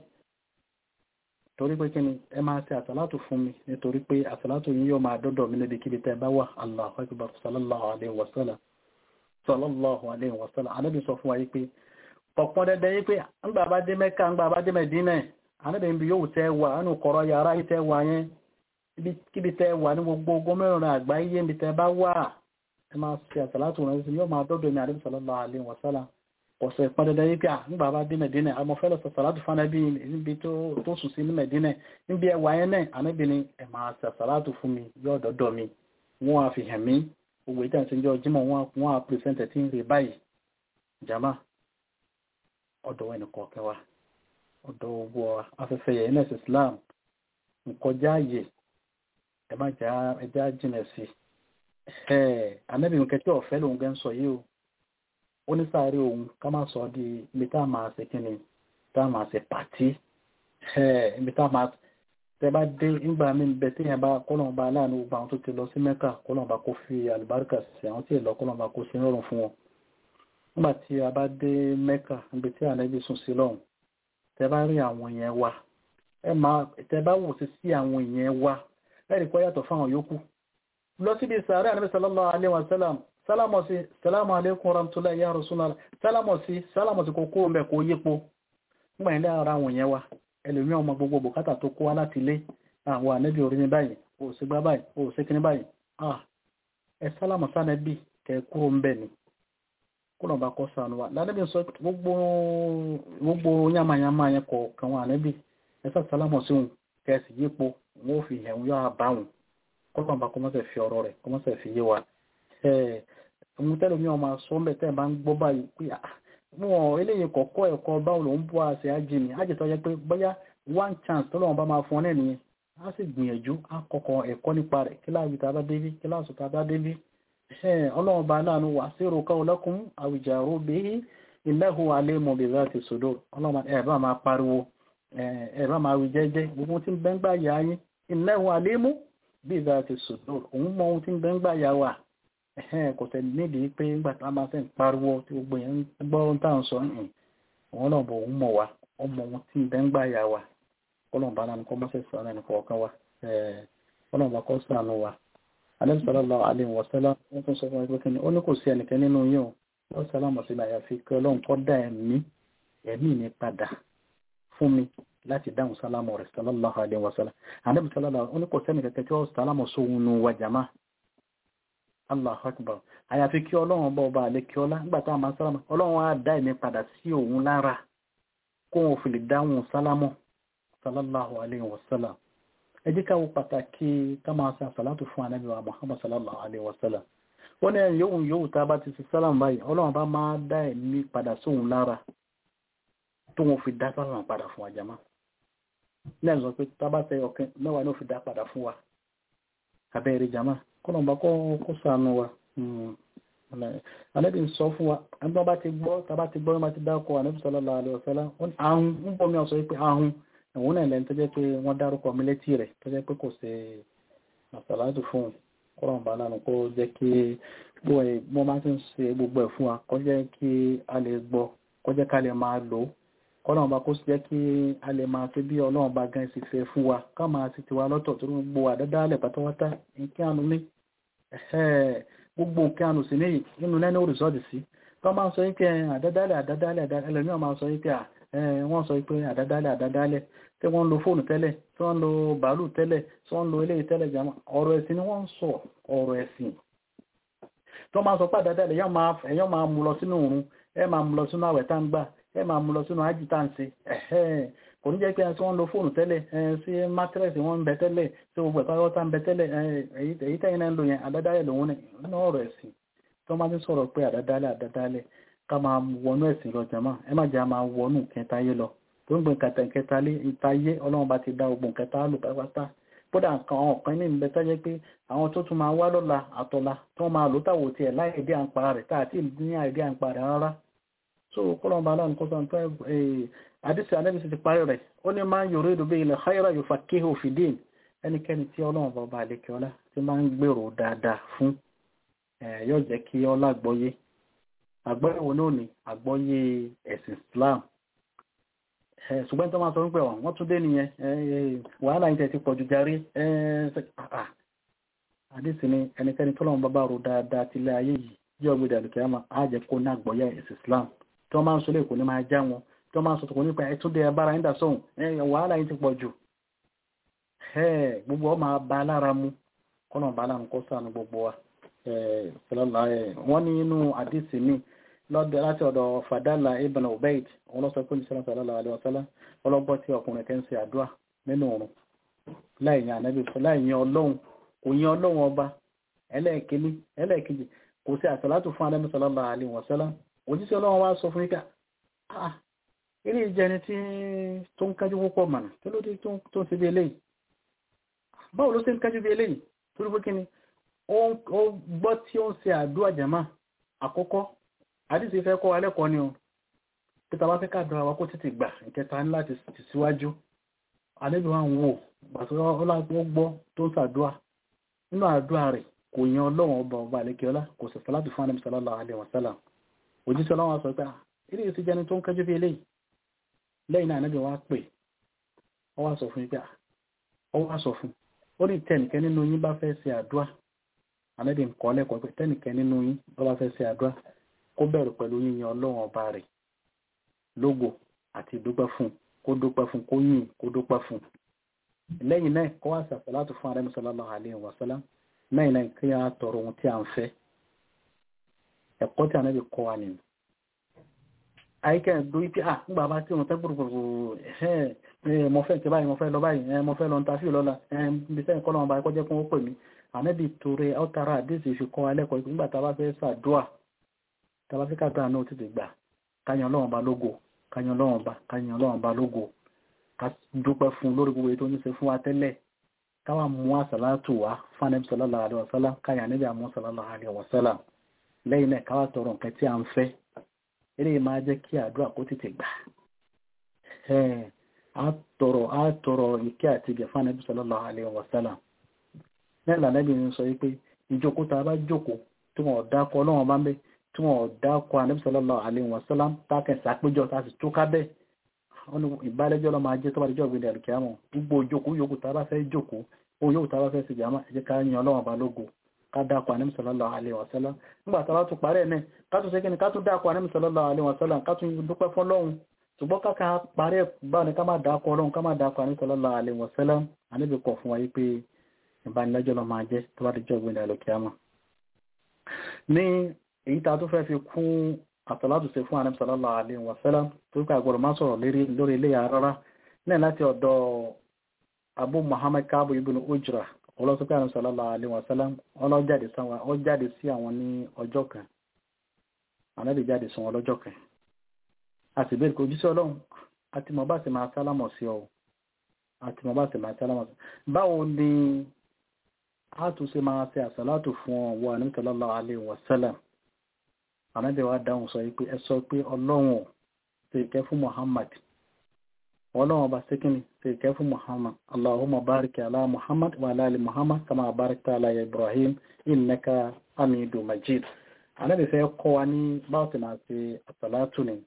torí pé kí ni ẹ máa ṣe àsàlátù fún mi nítorí pé àsàlátù yìí yóò máa dọ́dọ̀ mi níbi kíbi tẹ́ bá wà Allahu akbar sallallahu alaihi wasallam sallallahu alaihi wasallam anábì sọ fún wa yìí pé ọ̀pọ̀ dẹ́dẹ́ yìí pé ńgbà bá dé Mẹ́kà ńgbà bá dé Mẹ́dínà anábì ń bi yóò tẹ́ wà nínú kọ̀rọ̀ yàrá yìí tẹ́ wà yẹn kíbi tẹ́ wà ní gbogbo gómìnà àgbáyé níbi tẹ́ bá wà ẹ máa ṣe àsàlátù rẹ̀ sí yóò máa dọ́dọ̀ ní àdébí sallallahu alaihi wasallam ọ̀sẹ̀ ìpàdẹ̀dẹ̀ yìí pé à nígbà bá dé mẹ̀dínà àmọ́fẹ́lẹ̀ sàsàlátù fánàbí níbi tó sùn sí ní mẹ̀dínà níbi ẹwà yẹn náà ànábì ni ẹ máa sàsàlátù fún mi yóò dọ́dọ̀ mi wọ́n á fi hàn mí gbogbo ìtàn ìṣẹ́jọ́ jímọ̀ wọ́n á pèsèntẹ̀ tí ń rí báyìí jama ọ̀dọ̀ ẹnì kọ̀ọ̀kẹ́ wa ọ̀dọ̀ owó afẹ́fẹ́ yẹn nẹ́ẹ̀sì Islam nkọjá ààyè ẹ má já ẹjá jìnà sí i ànábì nǹkan tí ọ̀fẹ́ lòun gẹ́ ń sọ yìí o ó ní sáré òun ká má sọ di ibi tá a máa ṣe kí ni tá a máa ṣe pàtí ibi tá a máa tẹ bá dé nígbà mí bẹ tí yẹn bá kọ́lọ́n bá láàánú gbogbo àwọn tó ti lọ sí mẹ́kà kọ́lọ́n bá kó fi àlùbáríkà sí àwọn tí ì lọ kọ́lọ́n bá kó sí rọrùn fún wọn nígbà tí a bá dé mẹ́kà ibi tí ànábì sùn sí lọ́hùn tẹ bá rí àwọn yẹn wá ẹ máa tẹ bá wò sí sí àwọn yẹn wá ẹ rí kọ́ yàtọ̀ fáwọn yòókù lọ síbi sàárẹ̀ ànábì sallallahu alaihi wasallam sálámọ̀ sí sálámù alékún ramtula ya rasulullah sálámọ̀ sí sálámọ̀ sí kókó mẹ́ kó yípo nígbà ilé ara àwọn yẹn wa ẹlòmí ọmọ gbogbo bùkátà tó kó wá láti ilé àwọn ànẹ́bí orí ní báyìí o sì gbá báyìí o sì kíní báyìí ah ẹ sálámọ̀ sánẹ́bí kẹ kúrò ń bẹ̀ ni kúrò bá kọ́ sànù wa lánàbí sọ gbogbo gbogbo yamayama yẹn kọ̀ọ̀kan wọn ànẹ́bí ẹ sá sálámọ̀ sí òun kẹ sì yípo wọn ò fi hẹ̀wọ̀n yóò bá wọn kọ́lọ́n bá kọ́mọ́sẹ̀ fi ọ̀rọ̀ rẹ̀ kọ́mọ́sẹ̀ fi yé wa ohun tẹ́lẹ̀ mi ò máa sọ mẹ́ tẹ́ ẹ̀ bá ń gbọ́ báyìí pé wọn eléyìí kọ̀ọ̀kọ́ ẹ̀kọ́ báwo ló ń bọ́ àṣẹ ájì ni ájì tó yẹ pé bóyá one chance tó lọ́wọ́ bá máa fún ọ náà nìyẹn á sì gbìyànjú á kọ́kọ́ ẹ̀kọ́ nípa rẹ̀ kíláàsì tá a bá débí kíláàsì tá a bá débí ọlọ́run bá láàánú wà sí ìrò káwọn lọ́kùn àwùjá rúbi ilẹ̀hu alẹ́mọ̀ bí láti sòdò ọlọ́run ẹ̀ bá máa pariwo ẹ̀ bá máa wí jẹ́jẹ́ gbogbo tí ń bẹ́ ń gbà yá yín ilẹ̀hu alẹ́mọ̀ bí láti sòdò òun mọ ohun tí ń bẹ́ ń gbà yá wà kò tẹ̀ nídìí pé ńgbà tá a máa fẹ́ pariwo tí gbogbo yẹn ń gbọ́ ohun tá à ń sọ yìí òun náà bọ̀ òun mọ̀ wá ọmọ ohun tí ń bẹ́ ń gbà yá wà ọlọ́run bá láàánú kọ́ mọ́sẹ̀ sọ̀rọ̀ ẹnì kọ̀ọ̀kan wa ọlọ́run bá kọ́ sànù wa alẹ́ sallallahu alaihi wa sallam wọ́n tún sọ fún ẹgbẹ́ kí ni ó ní kò sí ẹnìkan nínú yín o wọ́n sálámù sí àyàfi kí ọlọ́run kọ́ dá ẹ̀mí ẹ̀mí mi padà fún mi láti dáhùn sálámù rẹ̀ sallallahu alaihi wa sallam alẹ́ sallallahu ó ní kò sẹ́ni kẹ̀kẹ́ tí ó sálámù sóhun nu wa jama Allahu akbar àyàfi kí ọlọ́run bá ọba àlẹ́ kí ọlá nígbà tá a máa sálámù ọlọ́run á dá ẹ̀mí padà sí òun lára kó wọn fi lè dáhùn sálámù sallallahu alaihi wa sallam ẹ jẹ́ ká wo pàtàkì ká máa ṣe àsàlátù fún ànábì wa muhammad sallallahu alaihi wasallam wọ́n ní ẹ̀yìn yóò yóò tá a bá ti ṣe sálàm báyìí ọlọ́run bá máa dá ẹ̀mí padà sóhun lára tó wọn fi dá sálàm padà fún wa jama ní ẹ̀sọ́ pé tá a bá ṣe ọ̀kẹ́ mẹ́wàá ní ó fi dá padà fún wa abẹ́rẹ́ jama kọ́nà bá kó sànù wa ànábì ń sọ fún wa ẹni bá ti gbọ́ tá a bá ti gbọ́ bá ti dákọ̀ ànábì sallallahu alaihi wasallam ahun ń bọ̀ mí ọ̀sọ̀ pé ahun ẹ̀wọ̀n náà lẹ́nu tó jẹ́ pé wọ́n dárúkọ mi létí rẹ̀ tó jẹ́ pé kò ṣe àṣàlájú fún un kọ́rọ̀ bá lánàá kó jẹ́ kí mo máa ti ń ṣe gbogbo ẹ̀ fún wa kó jẹ́ kí a lè gbọ́ kó jẹ́ ká lè máa lò ó kọ́rọ̀ bá kó jẹ́ kí a lè máa fi bí ọlọ́run bá gan sì fẹ́ fún wa ká máa ti tiwa lọ́tọ̀ tó ń gbogbo àdádálẹ̀ pátápátá nǹkan àánú ní gbogbo nǹkan àánú sí níyì nínú lẹ́nu òrìṣọ́ọ̀dì sí tó máa ń sọ yín pé àdádálẹ̀ àdádálẹ̀ ẹlòmíràn máa sọ yín pé wọ́n sọ pé àdádálẹ̀ àdádálẹ̀ tí wọ́n ń lo fóònù tẹ́lẹ̀ tí wọ́n ń lo bàálù tẹ́lẹ̀ tí wọ́n ń lo eléyìí tẹ́lẹ̀ jàmọ́ ọ̀rọ̀ ẹ̀sìn ni wọ́n ń sọ ọ̀rọ̀ ẹ̀sìn tó máa sọ pé àdádálẹ̀ èèyàn máa mú lọ sínú òrun ẹ máa mú lọ sínú àwẹ̀ tá ń gbà ẹ máa mú lọ sínú ájì tá ń ṣe kò ní jẹ́ pé tí wọ́n ń lo fóònù tẹ́lẹ̀ sí mátírẹ́sì wọ́n ń bẹ tẹ́lẹ̀ tí gbogbo ẹ̀pá tá ń bẹ tẹ́lẹ̀ èyí tẹ́yìn náà ń lò yẹn àdádálẹ̀ lòun ní ọ̀rọ̀ ẹ̀sìn tó máa ti sọ̀rọ̀ pé àdádálẹ̀ àdádálẹ̀ ká máa wọnú ẹ̀sìn lọ jàmá ẹ má jẹ́ máa wọnú kẹtayé lọ tó ń gbé kàtà kẹta lé ìtayé ọlọ́run bá ti dá ogun kẹta lò pátápátá kódà nǹkan àwọn ọ̀kan ní ìbẹ́ tọ́jẹ́ pé àwọn tó tún máa wá lọ́la àtọ̀la tó máa lò táwò tiẹ̀ láì èdè àǹpa rẹ̀ tá àti ní àìdí àǹpa rẹ̀ rárá so kọ́lọ́n bá aláàánú kó sọ̀rọ̀ pé àdìsí anábì sì ti parí rẹ̀ ó ní máa ń yòrò èdò bí ilẹ̀ khayra yufaqihu fi din ẹnikẹ́ni tí ọlọ́run bá ọba àlekè ọlá ti máa ń gbèrò dáadáa fún yóò jẹ́ kí ọlá gbọ́yé àgbọ́yé wo náà ni àgbọ́yé ẹ̀sìn Islam ṣùgbọ́n tó máa sọ wípé wọ́n tún dé nìyẹn wàhálà yìí tẹ̀ ti pọ̀jù jarí àdìsí ni ẹnikẹ́ni tó lọ́wọ́ bàbá ro dáadáa tilẹ̀ ayé yìí yí ọgbẹ́ ìdàlùkẹ́ àmọ́ á jẹ́ kó ní àgbọ́yé ẹ̀sìn Islam tó máa ń sọ lẹ́kọ̀ọ́ ní máa já wọn tó máa ń sọ tó kò nípa ẹtúndé abára ń dà sóhun wàhálà yìí ti pọ̀jù gbogbo ọ máa ba lára mu kọ́nà bá lára kó sànù gbogbo wa wọ́n ní inú àdìsí mi lọ́dọ̀ láti ọ̀dọ̀ fàdálà ibn ubaid òun lọ́sọ pé nísìlẹ̀ sallallahu alaihi wasallam ọlọ́gbọ́ tí ọkùnrin kẹ́ ń ṣe àdúrà nínú òrùn láìyìn ànábì láìyìn ọlọ́run kò yìn ọlọ́run ọba ẹlẹ́ẹ̀kíní ẹlẹ́ẹ̀kejì kò sí àsàlátù fún ànábì sallallahu alaihi wasallam òjíṣẹ́ ọlọ́run wá sọ fún yíká ah ilé ìjẹni tí tó ń kájú púpọ̀ mọ̀nà tó ló dé tó ń ṣe bí eléyìí báwo ló ṣe ń kájú bí eléyìí torí pé kíni ó gbọ́ tí ó ń ṣe àdúrà jàmá àkọ́kọ́ àdìsí fẹ́ kọ́ alẹ́kọ̀ọ́ ni o peter wá fẹ́ káàdùn àwọn kó títí gbà ìkẹta ní láti tì síwájú àlejò wa ń wò gbàtọ́ ọlọ́gbọ́ gbọ́ tó ń sàdúà nínú àdúà rẹ̀ kò yan ọlọ́run ọba ọba àlekèọlá kò sì sàlátù fún ànábì sallallahu alaihi wasallam òjíṣẹ́ ọlọ́run sọ pé ilé yìí ti jẹni tó ń kẹjú bí eléyìí lẹ́yìn náà ànábì wa pè ọ wá sọ fún yín pé ọ wá sọ fún ó ní tẹnìkẹ́ nínú yín bá fẹ́ ṣe àdúà ànábì ń kọ́ lẹ́kọ̀ọ́ pé tẹnìkẹ́ nínú yín bá fẹ́ ṣe àdúà kó bẹ̀rù pẹ̀lú yíyan ọlọ́run ọba rẹ̀ lógo àti ìdúpẹ́ fún kó dúpẹ́ fún kó yìn kó dúpẹ́ fún lẹ́yìn náà kó wá sàṣàlátù fún ààrẹ sallallahu alaihi wasallam lẹ́yìn náà kí á tọrọ ohun tí a ń fẹ́ ẹ̀kọ́ tí ànábì kọ́ wa nìyí àyíkẹ́ lórí pé ah nígbà bá tí wọ́n tẹ́ gbùrùgbùrù ẹ̀ mo fẹ́ ti báyìí mo fẹ́ lọ báyìí ẹ̀ mo fẹ́ lọ ntàfíì lọ́la ẹ̀ bí sẹ́yìn kọ́ lọ́wọ́ báyìí kọjá fún ó pè mí ànábì torí ọ̀tara àdéhùn fi kọ́ alẹ́kọ̀ọ́ nígbà tá a bá fẹ́ ṣàdúà tá a bá fẹ́ kàdúrà náà tètè gbà káyan ọlọ́run bá lógo káyan ọlọ́run bá káyan ọlọ́run bá lógo ká dúpẹ́ fún lórí gbogbo ètò oníṣe fún wa tẹ́lẹ̀ káwa mú àsàlátù wá fún anábì sallallahu alaihi wasallam káyan anábì àmú sallallahu alaihi wasallam lẹ́yìn náà káwa tọrọ nǹkan tí a ń fẹ́ eré máa jẹ́ kí àdúrà kó tètè gbà á tọrọ á tọrọ ìkẹ́ àti ìgẹ̀ fún anábì sallallahu alaihi wasallam náà lànàbì ń sọ wípé ìjókòó tá a bá jókòó tí wọn ò dákọ ọlọ́run bá ń bẹ tí wọn ò dákọ anábì sallallahu alaihi wasallam tákẹ́ sàpéjọ tá a sì tó ká bẹ́ẹ̀ wọn ni ìbálẹ́jọ́ lọ máa jẹ́ tó bá dijọ́ ìgbéde àlùkìyàmọ̀ gbogbo ìjókòó yòókù tá a bá fẹ́ jókòó ó yóò tá a bá fẹ́ ṣe jàmá ẹ jẹ́ ká yan ọlọ́run bá lógo ká dákọ anábì sallallahu alaihi wasallam nígbà tá a bá tún parẹ́ náà ká tún ṣe kí ni ká tún dákọ anábì sallallahu alaihi wasallam ká tún dúpẹ́ fọlọ́run ṣùgbọ́n káka parẹ́ báwọn ni ká má dákọ ọlọ́run ká má dákọ anábì sallallahu alaihi wasallam anábì kọ̀ fún wa yí pé ìbánilẹ́jọ́ lọ máa jẹ́ tó bá di jọ́ ìgbìndà lókèámà ní èyí tá a tó fẹ́ fi kún àtàlátù ṣe fún ànábì sallallahu alaihi wasallam tó kà gbọ́dọ̀ máa sọ̀rọ̀ lórí ilé ya rárá náà láti ọ̀dọ̀ abu muhammad káàbù ibn ujra ọlọ́sọ́pẹ́ ànábì sallallahu alaihi wasallam ọlọ́jáde sáwọn ọ jáde sí àwọn ní ọjọ́ kan ànábì jáde sí wọn lọ́jọ́ kan a sì bẹ́ẹ̀ kò jíṣẹ́ ọlọ́run àti mọ̀ bá sì máa sálámọ̀ sí ọ àti mọ̀ bá sì máa sálámọ̀ sí báwo ni a tún ṣe máa ṣe àsàlátù fún ọwọ́ ànábì sallallahu alaihi wasallam ànábì wa dáhùn sọ pé ẹ sọ pé ọlọ́run ṣe ìkẹ́ fún muhammad ọlọ́run ọba síkìnì ṣe ìkẹ́ fún muhammad allahumma barik ala muhammad wa ala ali muhammad kama barakta ala ibrahim innaka hamidu majid ànábì fẹ́ kọ́ wa ní báwo ti máa ṣe àsàlátù ni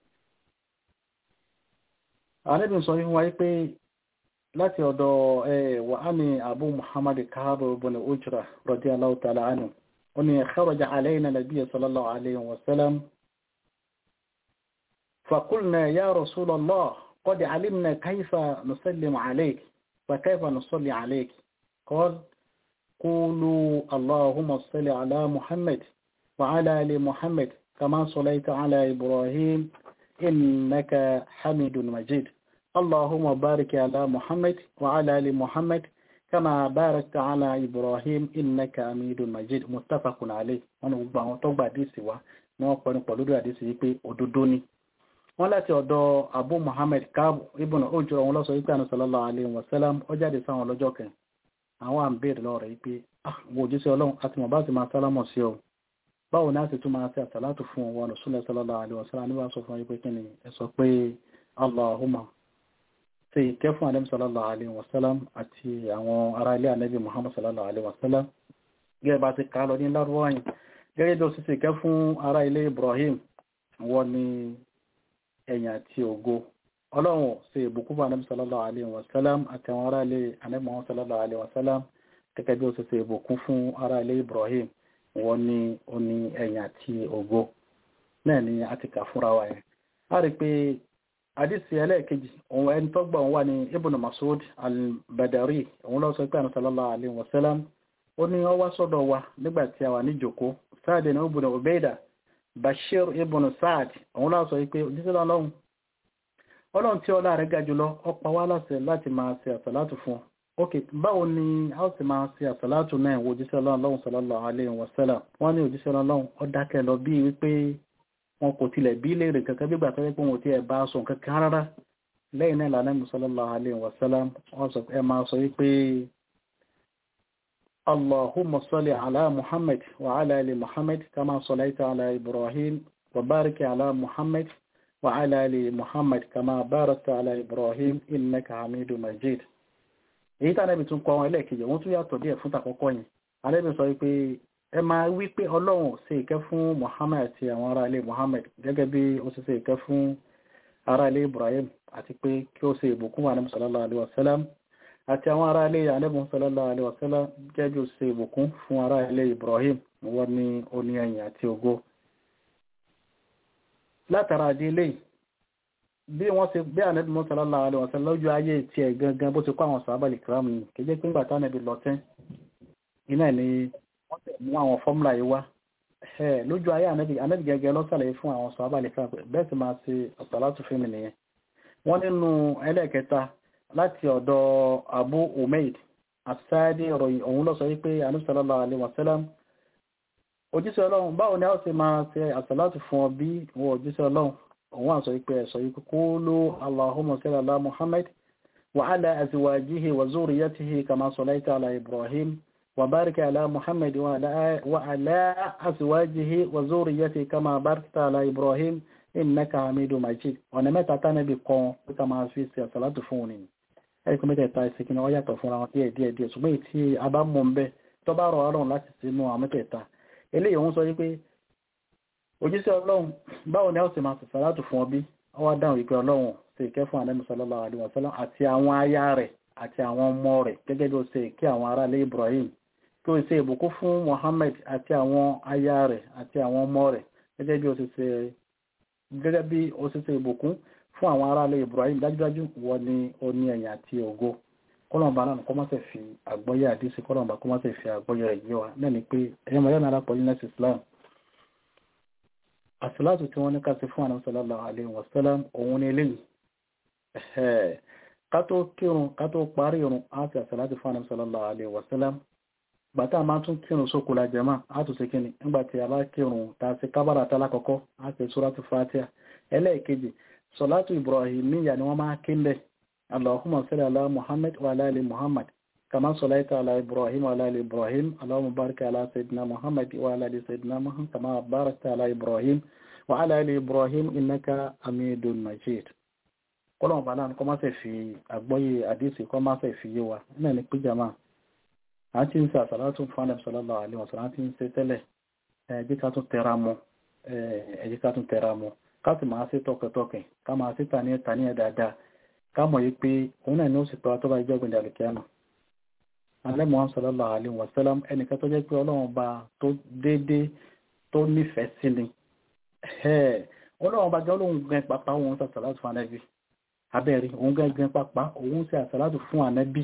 ànábì sọ fún wa pé láti ọ̀dọ̀ ẹ̀ wà á ní abu muhammad káàbọ̀ ibn ujra radiyallahu ta'ala anhu أن خرج علينا النبي صلى الله عليه وسلم فقلنا يا رسول الله قد علمنا كيف نسلم عليك وكيف نصلي عليك قال قولوا اللهم صل على محمد وعلى آل محمد كما صليت على إبراهيم إنك حميد مجيد اللهم بارك على محمد وعلى آل محمد كما باركت على إبراهيم إنك أميد مجيد متفق عليه wọn gbogbo àwọn tó gba àdísì wa ní wọ́n pẹ̀lú pẹ̀lú lórí àdísì yìí pé òdodo ni wọ́n láti ọ̀dọ̀ Abu Muhammad Kaabu ibùnà ojú ọ̀hún lọ́sọ wípé àná sallallahu alaihi wasallam ó jáde sáwọn lọ́jọ́ kan àwọn à ń béèrè lọ́rọ̀ yìí pé àwọn òjíṣẹ́ ọlọ́run àti mọ̀ bá ti máa sálámọ̀ sí ọ báwo ni a sì tún máa ṣe àsàlátù fún ọwọ́ Rasulullah sallallahu alaihi wasallam níwá sọ fún wípé kí ni ẹ sọ pé Allahumma ṣe ìkẹ́ fún ànábì sallallahu alaihi wasallam àti àwọn ará ilé ànábì Muhammad sallallahu alaihi wasallam gẹ́gẹ́ bá ti ká lọ ní lárúwáyìn gẹ́gẹ́ bí ó sì ṣe ìkẹ́ fún ará ilé Ibrahim wọ́n ní ẹ̀yìn àti ògo ọlọ́run ṣe ìbùkún fún ànábì sallallahu alaihi wasallam àti àwọn ará ilé ànábì Muhammad sallallahu alaihi wasallam gẹ́gẹ́ bí ó sì ṣe ìbùkún fún ará ilé Ibrahim wọ́n ní ó ní ẹ̀yìn àti ògo náà ni a ti kà fúnra wa yẹn a rí pé àdísì ẹlẹ́ẹ̀kejì òun ẹni tó gbà wà ní ibn Mas'ud al-Badari òun lọ sọ pé àná sallallahu alaihi wasallam ó ní ó wá sọ́dọ̀ wa nígbà tí a wà ní jòkó Sa'd ní ibn Ubayda Bashir ibn Sa'd òun lọ sọ pé òjíṣẹ́ ọlọ́run ọlọ́run tí ọlá rẹ̀ ga jùlọ ó pa wá láṣẹ láti máa ṣe àsàlátù fún ok báwo ni a ó sì máa ṣe àsàlátù náà wo òjíṣẹ́ ọlọ́run sallallahu alaihi wasallam wọ́n ní òjíṣẹ́ ọlọ́run ó dákẹ́ lọ bí wípé wọn kò tilẹ̀ bí léèrè kankan gbígbà tó yẹ pé wọn ti ẹ̀ bá sọ kankan rárá lẹ́yìn náà lànà sallallahu alaihi wasallam wọ́n sọ ẹ máa sọ wípé allahumma salli ala muhammad wa ala ali muhammad kama sallaita ala ibrahim wa barik ala muhammad wa ala ali muhammad kama barakta ala ibrahim innaka hamidu majid èyí tí anábì tún kọ àwọn ẹlẹ́ẹ̀kejì wọ́n tún yàtọ̀ díẹ̀ fún tàkọ́kọ́ yìí anábì sọ wípé ẹ máa wí pé ọlọ́run ṣe ìkẹ́ fún muhammad àti àwọn ará ilé muhammad gẹ́gẹ́ bí ó ṣe ṣe ìkẹ́ fún ará ilé ibrahim àti pé kí ó ṣe ìbùkún wa anabi sallallahu alaihi wasallam àti àwọn ará ilé anabi sallallahu alaihi wasallam gẹ́gẹ́ bí ó ṣe ìbùkún fún ará ilé ibrahim wọ́n ní oní ẹ̀yìn àti ògo látara àdí ilé bí wọ́n ṣe bí anabi sallallahu alaihi wasallam lójú ayé tiẹ̀ gangan bó ti kọ́ àwọn sàábàlì kìrámù ni kì í jẹ́ pé ńgbà tá anabi lọ tẹ́ iná ni wọ́n tẹ̀ mú àwọn fọ́múlà yìí wá ẹ̀ lójú ayé ànábì ànábì gẹ́gẹ́ lọ́sàlẹ̀ fún àwọn sọ abàlẹ̀ fún àpẹ bẹ́ẹ̀ sì máa ṣe àsàlátù fún mi nìyẹn wọ́n nínú ẹlẹ́ẹ̀kẹta láti ọ̀dọ̀ Abu Umaid asáàdì ìròyìn òun lọ sọ wípé ànábì sallallahu alaihi wasallam òjíṣẹ́ ọlọ́run báwo ni a ó ṣe máa ṣe àsàlátù fún ọ bí wọ́n òjíṣẹ́ ọlọ́run òun àṣọ wípé ẹ̀sọ́ wípé qulu Allahumma salli ala Muhammad wa ala azwajihi wa zurriyatihi kama sallaita ala Ibrahim وبارك على محمد وعلى وعلى أزواجه وذريته كما باركت على إبراهيم إنك حميد مجيد ọ̀nà mẹ́ta tánàbí kan pé ká máa fi ṣe àsàlátù fún òní ẹ̀rí kún mẹ́tẹ̀ẹ̀ta ìsìnkú ọ yàtọ̀ fúnra wọn díẹ̀ díẹ̀ díẹ̀ ṣùgbọ́n tí a bá mọ̀ ń bẹ́ tó bá rọ̀ ọlọ́run láti sínú àwọn mẹ́tẹ̀ẹ̀ta eléyìí òun sọ wípé òjíṣẹ́ ọlọ́run báwo ni a ó sì máa ṣe àsàlátù fún ọ bí ọ wá dáhùn wípé ọlọ́run ṣe ìkẹ́ fún ànábì sallallahu alaihi wasallam àti àwọn aya rẹ̀ àti àwọn ọmọ rẹ̀ gẹ́gẹ́ bí ó ṣe ìkẹ́ àwọn aráalé Ibrahim tó ṣe ìbùkún fún Muhammad àti àwọn aya rẹ̀ àti àwọn ọmọ rẹ̀ gẹ́gẹ́ bí ó ṣe ṣe gẹ́gẹ́ bí ó ṣe ṣe ìbùkún fún àwọn aráalé Ibrahim dájúdájú wọ́n ní ó ní ẹ̀yìn àti ògo kọ́lọ̀mbà náà kọ́ máa fi àgbọ́yé àdísí kọ́lọ̀mbà kọ́ máa fi àgbọ́yé rẹ̀ yé wa náà ni pé ẹ̀yẹ́ mọ̀ yánà alápọ̀ yúnẹ́sì Islam àsìláàtù tí wọ́n ní ká sí fún àwọn sallallahu alaihi wasallam òun ní eléyìí ká tó kírun ká tó parí irun á ti àsìláàtù fún àwọn sallallahu alaihi wasallam gbàtà máa tún kírun sókò la jẹ́mà á tún ṣe kíni nígbàtí a bá kírun ta sí kábàrà tálá kọ́kọ́ á ti súrátù fatiha ẹlẹ́ẹ̀kejì sọ̀látù ibrahimiyya ni wọ́n máa kí ń bẹ̀ allahumma salli ala muhammad wa ala ali muhammad kama sallaita ala ibrahim wa ala ali ibrahim allahumma barik ala sayyidina muhammad wa ala ali sayyidina muhammad kama barakta ala ibrahim wa ala ali ibrahim innaka hamidun majid kọ́lọ̀ bá náà kọ́ máa fẹ́ fi àgbọ́yé àdísì kọ́ máa fẹ́ fi yé wa náà ni pé jama a ti ń ṣe àsàlátù fún ànàbì sallallahu alaihi wasallam a ti ń ṣe tẹ́lẹ̀ ẹ jẹ́ ká tún tẹra mọ́ ẹ jẹ́ ká tún tẹra mọ́ ká sì máa ṣe tọkàntọkàn ká máa ṣe tani ẹ̀ tani ẹ̀ dáadáa ká mọ̀ yí pé òun náà ni ó sì tọ́ tó bá jẹ́ ọgbìn dàlùkíámà alẹ́ Muhammad sallallahu alaihi wasallam ẹnìkan tó jẹ́ pé ọlọ́run bá tó déédéé tó nífẹ̀ẹ́ sí ni ọlọ́run bá jẹ́ olóhùn gan pápá òun ṣe àsàlátù fún ànàbì abẹ́rẹ́ òun gan gan pápá òun ṣe àsàlátù fún ànàbì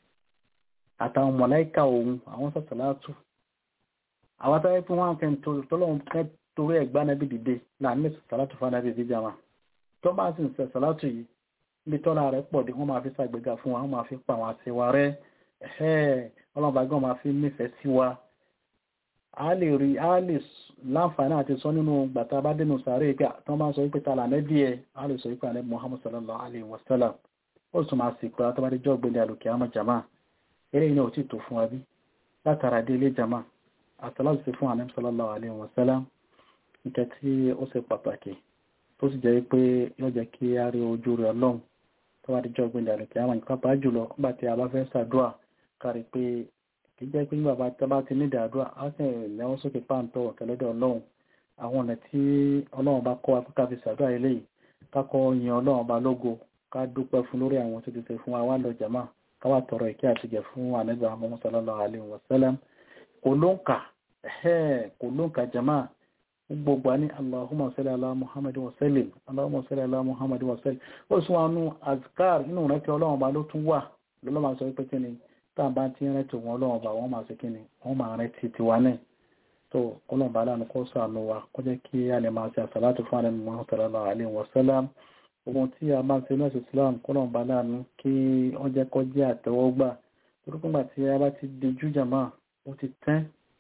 àtàwọn mọ̀láìkà òun àwọn sàtàlátù àwọn tàbí fún wọn kẹ́ tọ́lọ́wọ́n kẹ́ torí ẹ̀gbá nábì dìde láàrin sàtàlátù fún anábì ìdíjà wọn tó bá sì ń sàtàlátù yìí níbi tọ́lá rẹ̀ pọ̀ dé wọ́n máa fi ṣàgbéga fún wa wọ́n máa fi pa àwọn àṣewà rẹ̀ ẹ̀ẹ́ ọlọ́mọbagbọ́n máa fi nífẹ̀ẹ́ sí wa a lè rí a lè láǹfààní àti sọ nínú gbàtà bá dénú sàárè pé tó máa sọ wípé ta là nẹ́bí ẹ a lè sọ wípé ànẹ́bí Muhammad sallallahu alaihi wasallam ó sì máa sì pé àtọ́bádé jọ́ gbélé àlùkè àmọ́ jama eré iná ò tí tó fún wa bí látara dé ilé jama àtàláṣì fún ànẹ́bí sallallahu alaihi wasallam nǹkan tí ó ṣe pàtàkì tó sì jẹ́ pé yóò jẹ́ kí a rí ojú rẹ̀ ọlọ́run tó wá díjọ́ gbé ìdàlùkẹ́ àwọn nǹkan bá jùlọ nígbà tí a bá fẹ́ ṣàdúrà kárí pé kì í jẹ́ pé nígbà tá bá ti nídìí àdúrà á sì lẹ́wọ́n sókè páǹtọ̀ ọ̀kẹ́lẹ́dẹ̀ ọlọ́run àwọn ọ̀nà tí ọlọ́run bá kọ́ wa pé ká fi ṣàdúrà eléyìí ká kọ́ yin ọlọ́run bá lógo ká dúpẹ́ fún lórí àwọn tó ti ṣe fún wa wá lọ jàmá ká wá tọrọ ìkẹ́ àtijọ́ fún ànábì Muhammad sallallahu alaihi wasallam kò ló ń kà kò ló ń kà jàmá gbogbo ní allahumma salli ala muhammad wa sallim allahumma salli ala muhammad wa sallim ó sún wa nú azkar inú rẹ̀ tí ọlọ́run bá ló tún wà lọ́lọ́ máa sọ pé kíni tá à bá ti rẹ̀ tí wọn ọlọ́run bá wọ́n máa ṣe kíni wọ́n máa rẹ̀ ti tiwa náà tó ọlọ́run bá lánàá kó sànù wa kó jẹ́ kí a lè máa ṣe àsàlátù fún àlẹ́ muhammad sallallahu alaihi wa sallam ohun tí a máa ṣe nọ́ọ̀sì islam kọ́lọ́run bá lánàá kí wọ́n jẹ́ kó jẹ́ àtẹ́wọ́gbà torí pé tí a bá ti di jújàmá ó ti tẹ́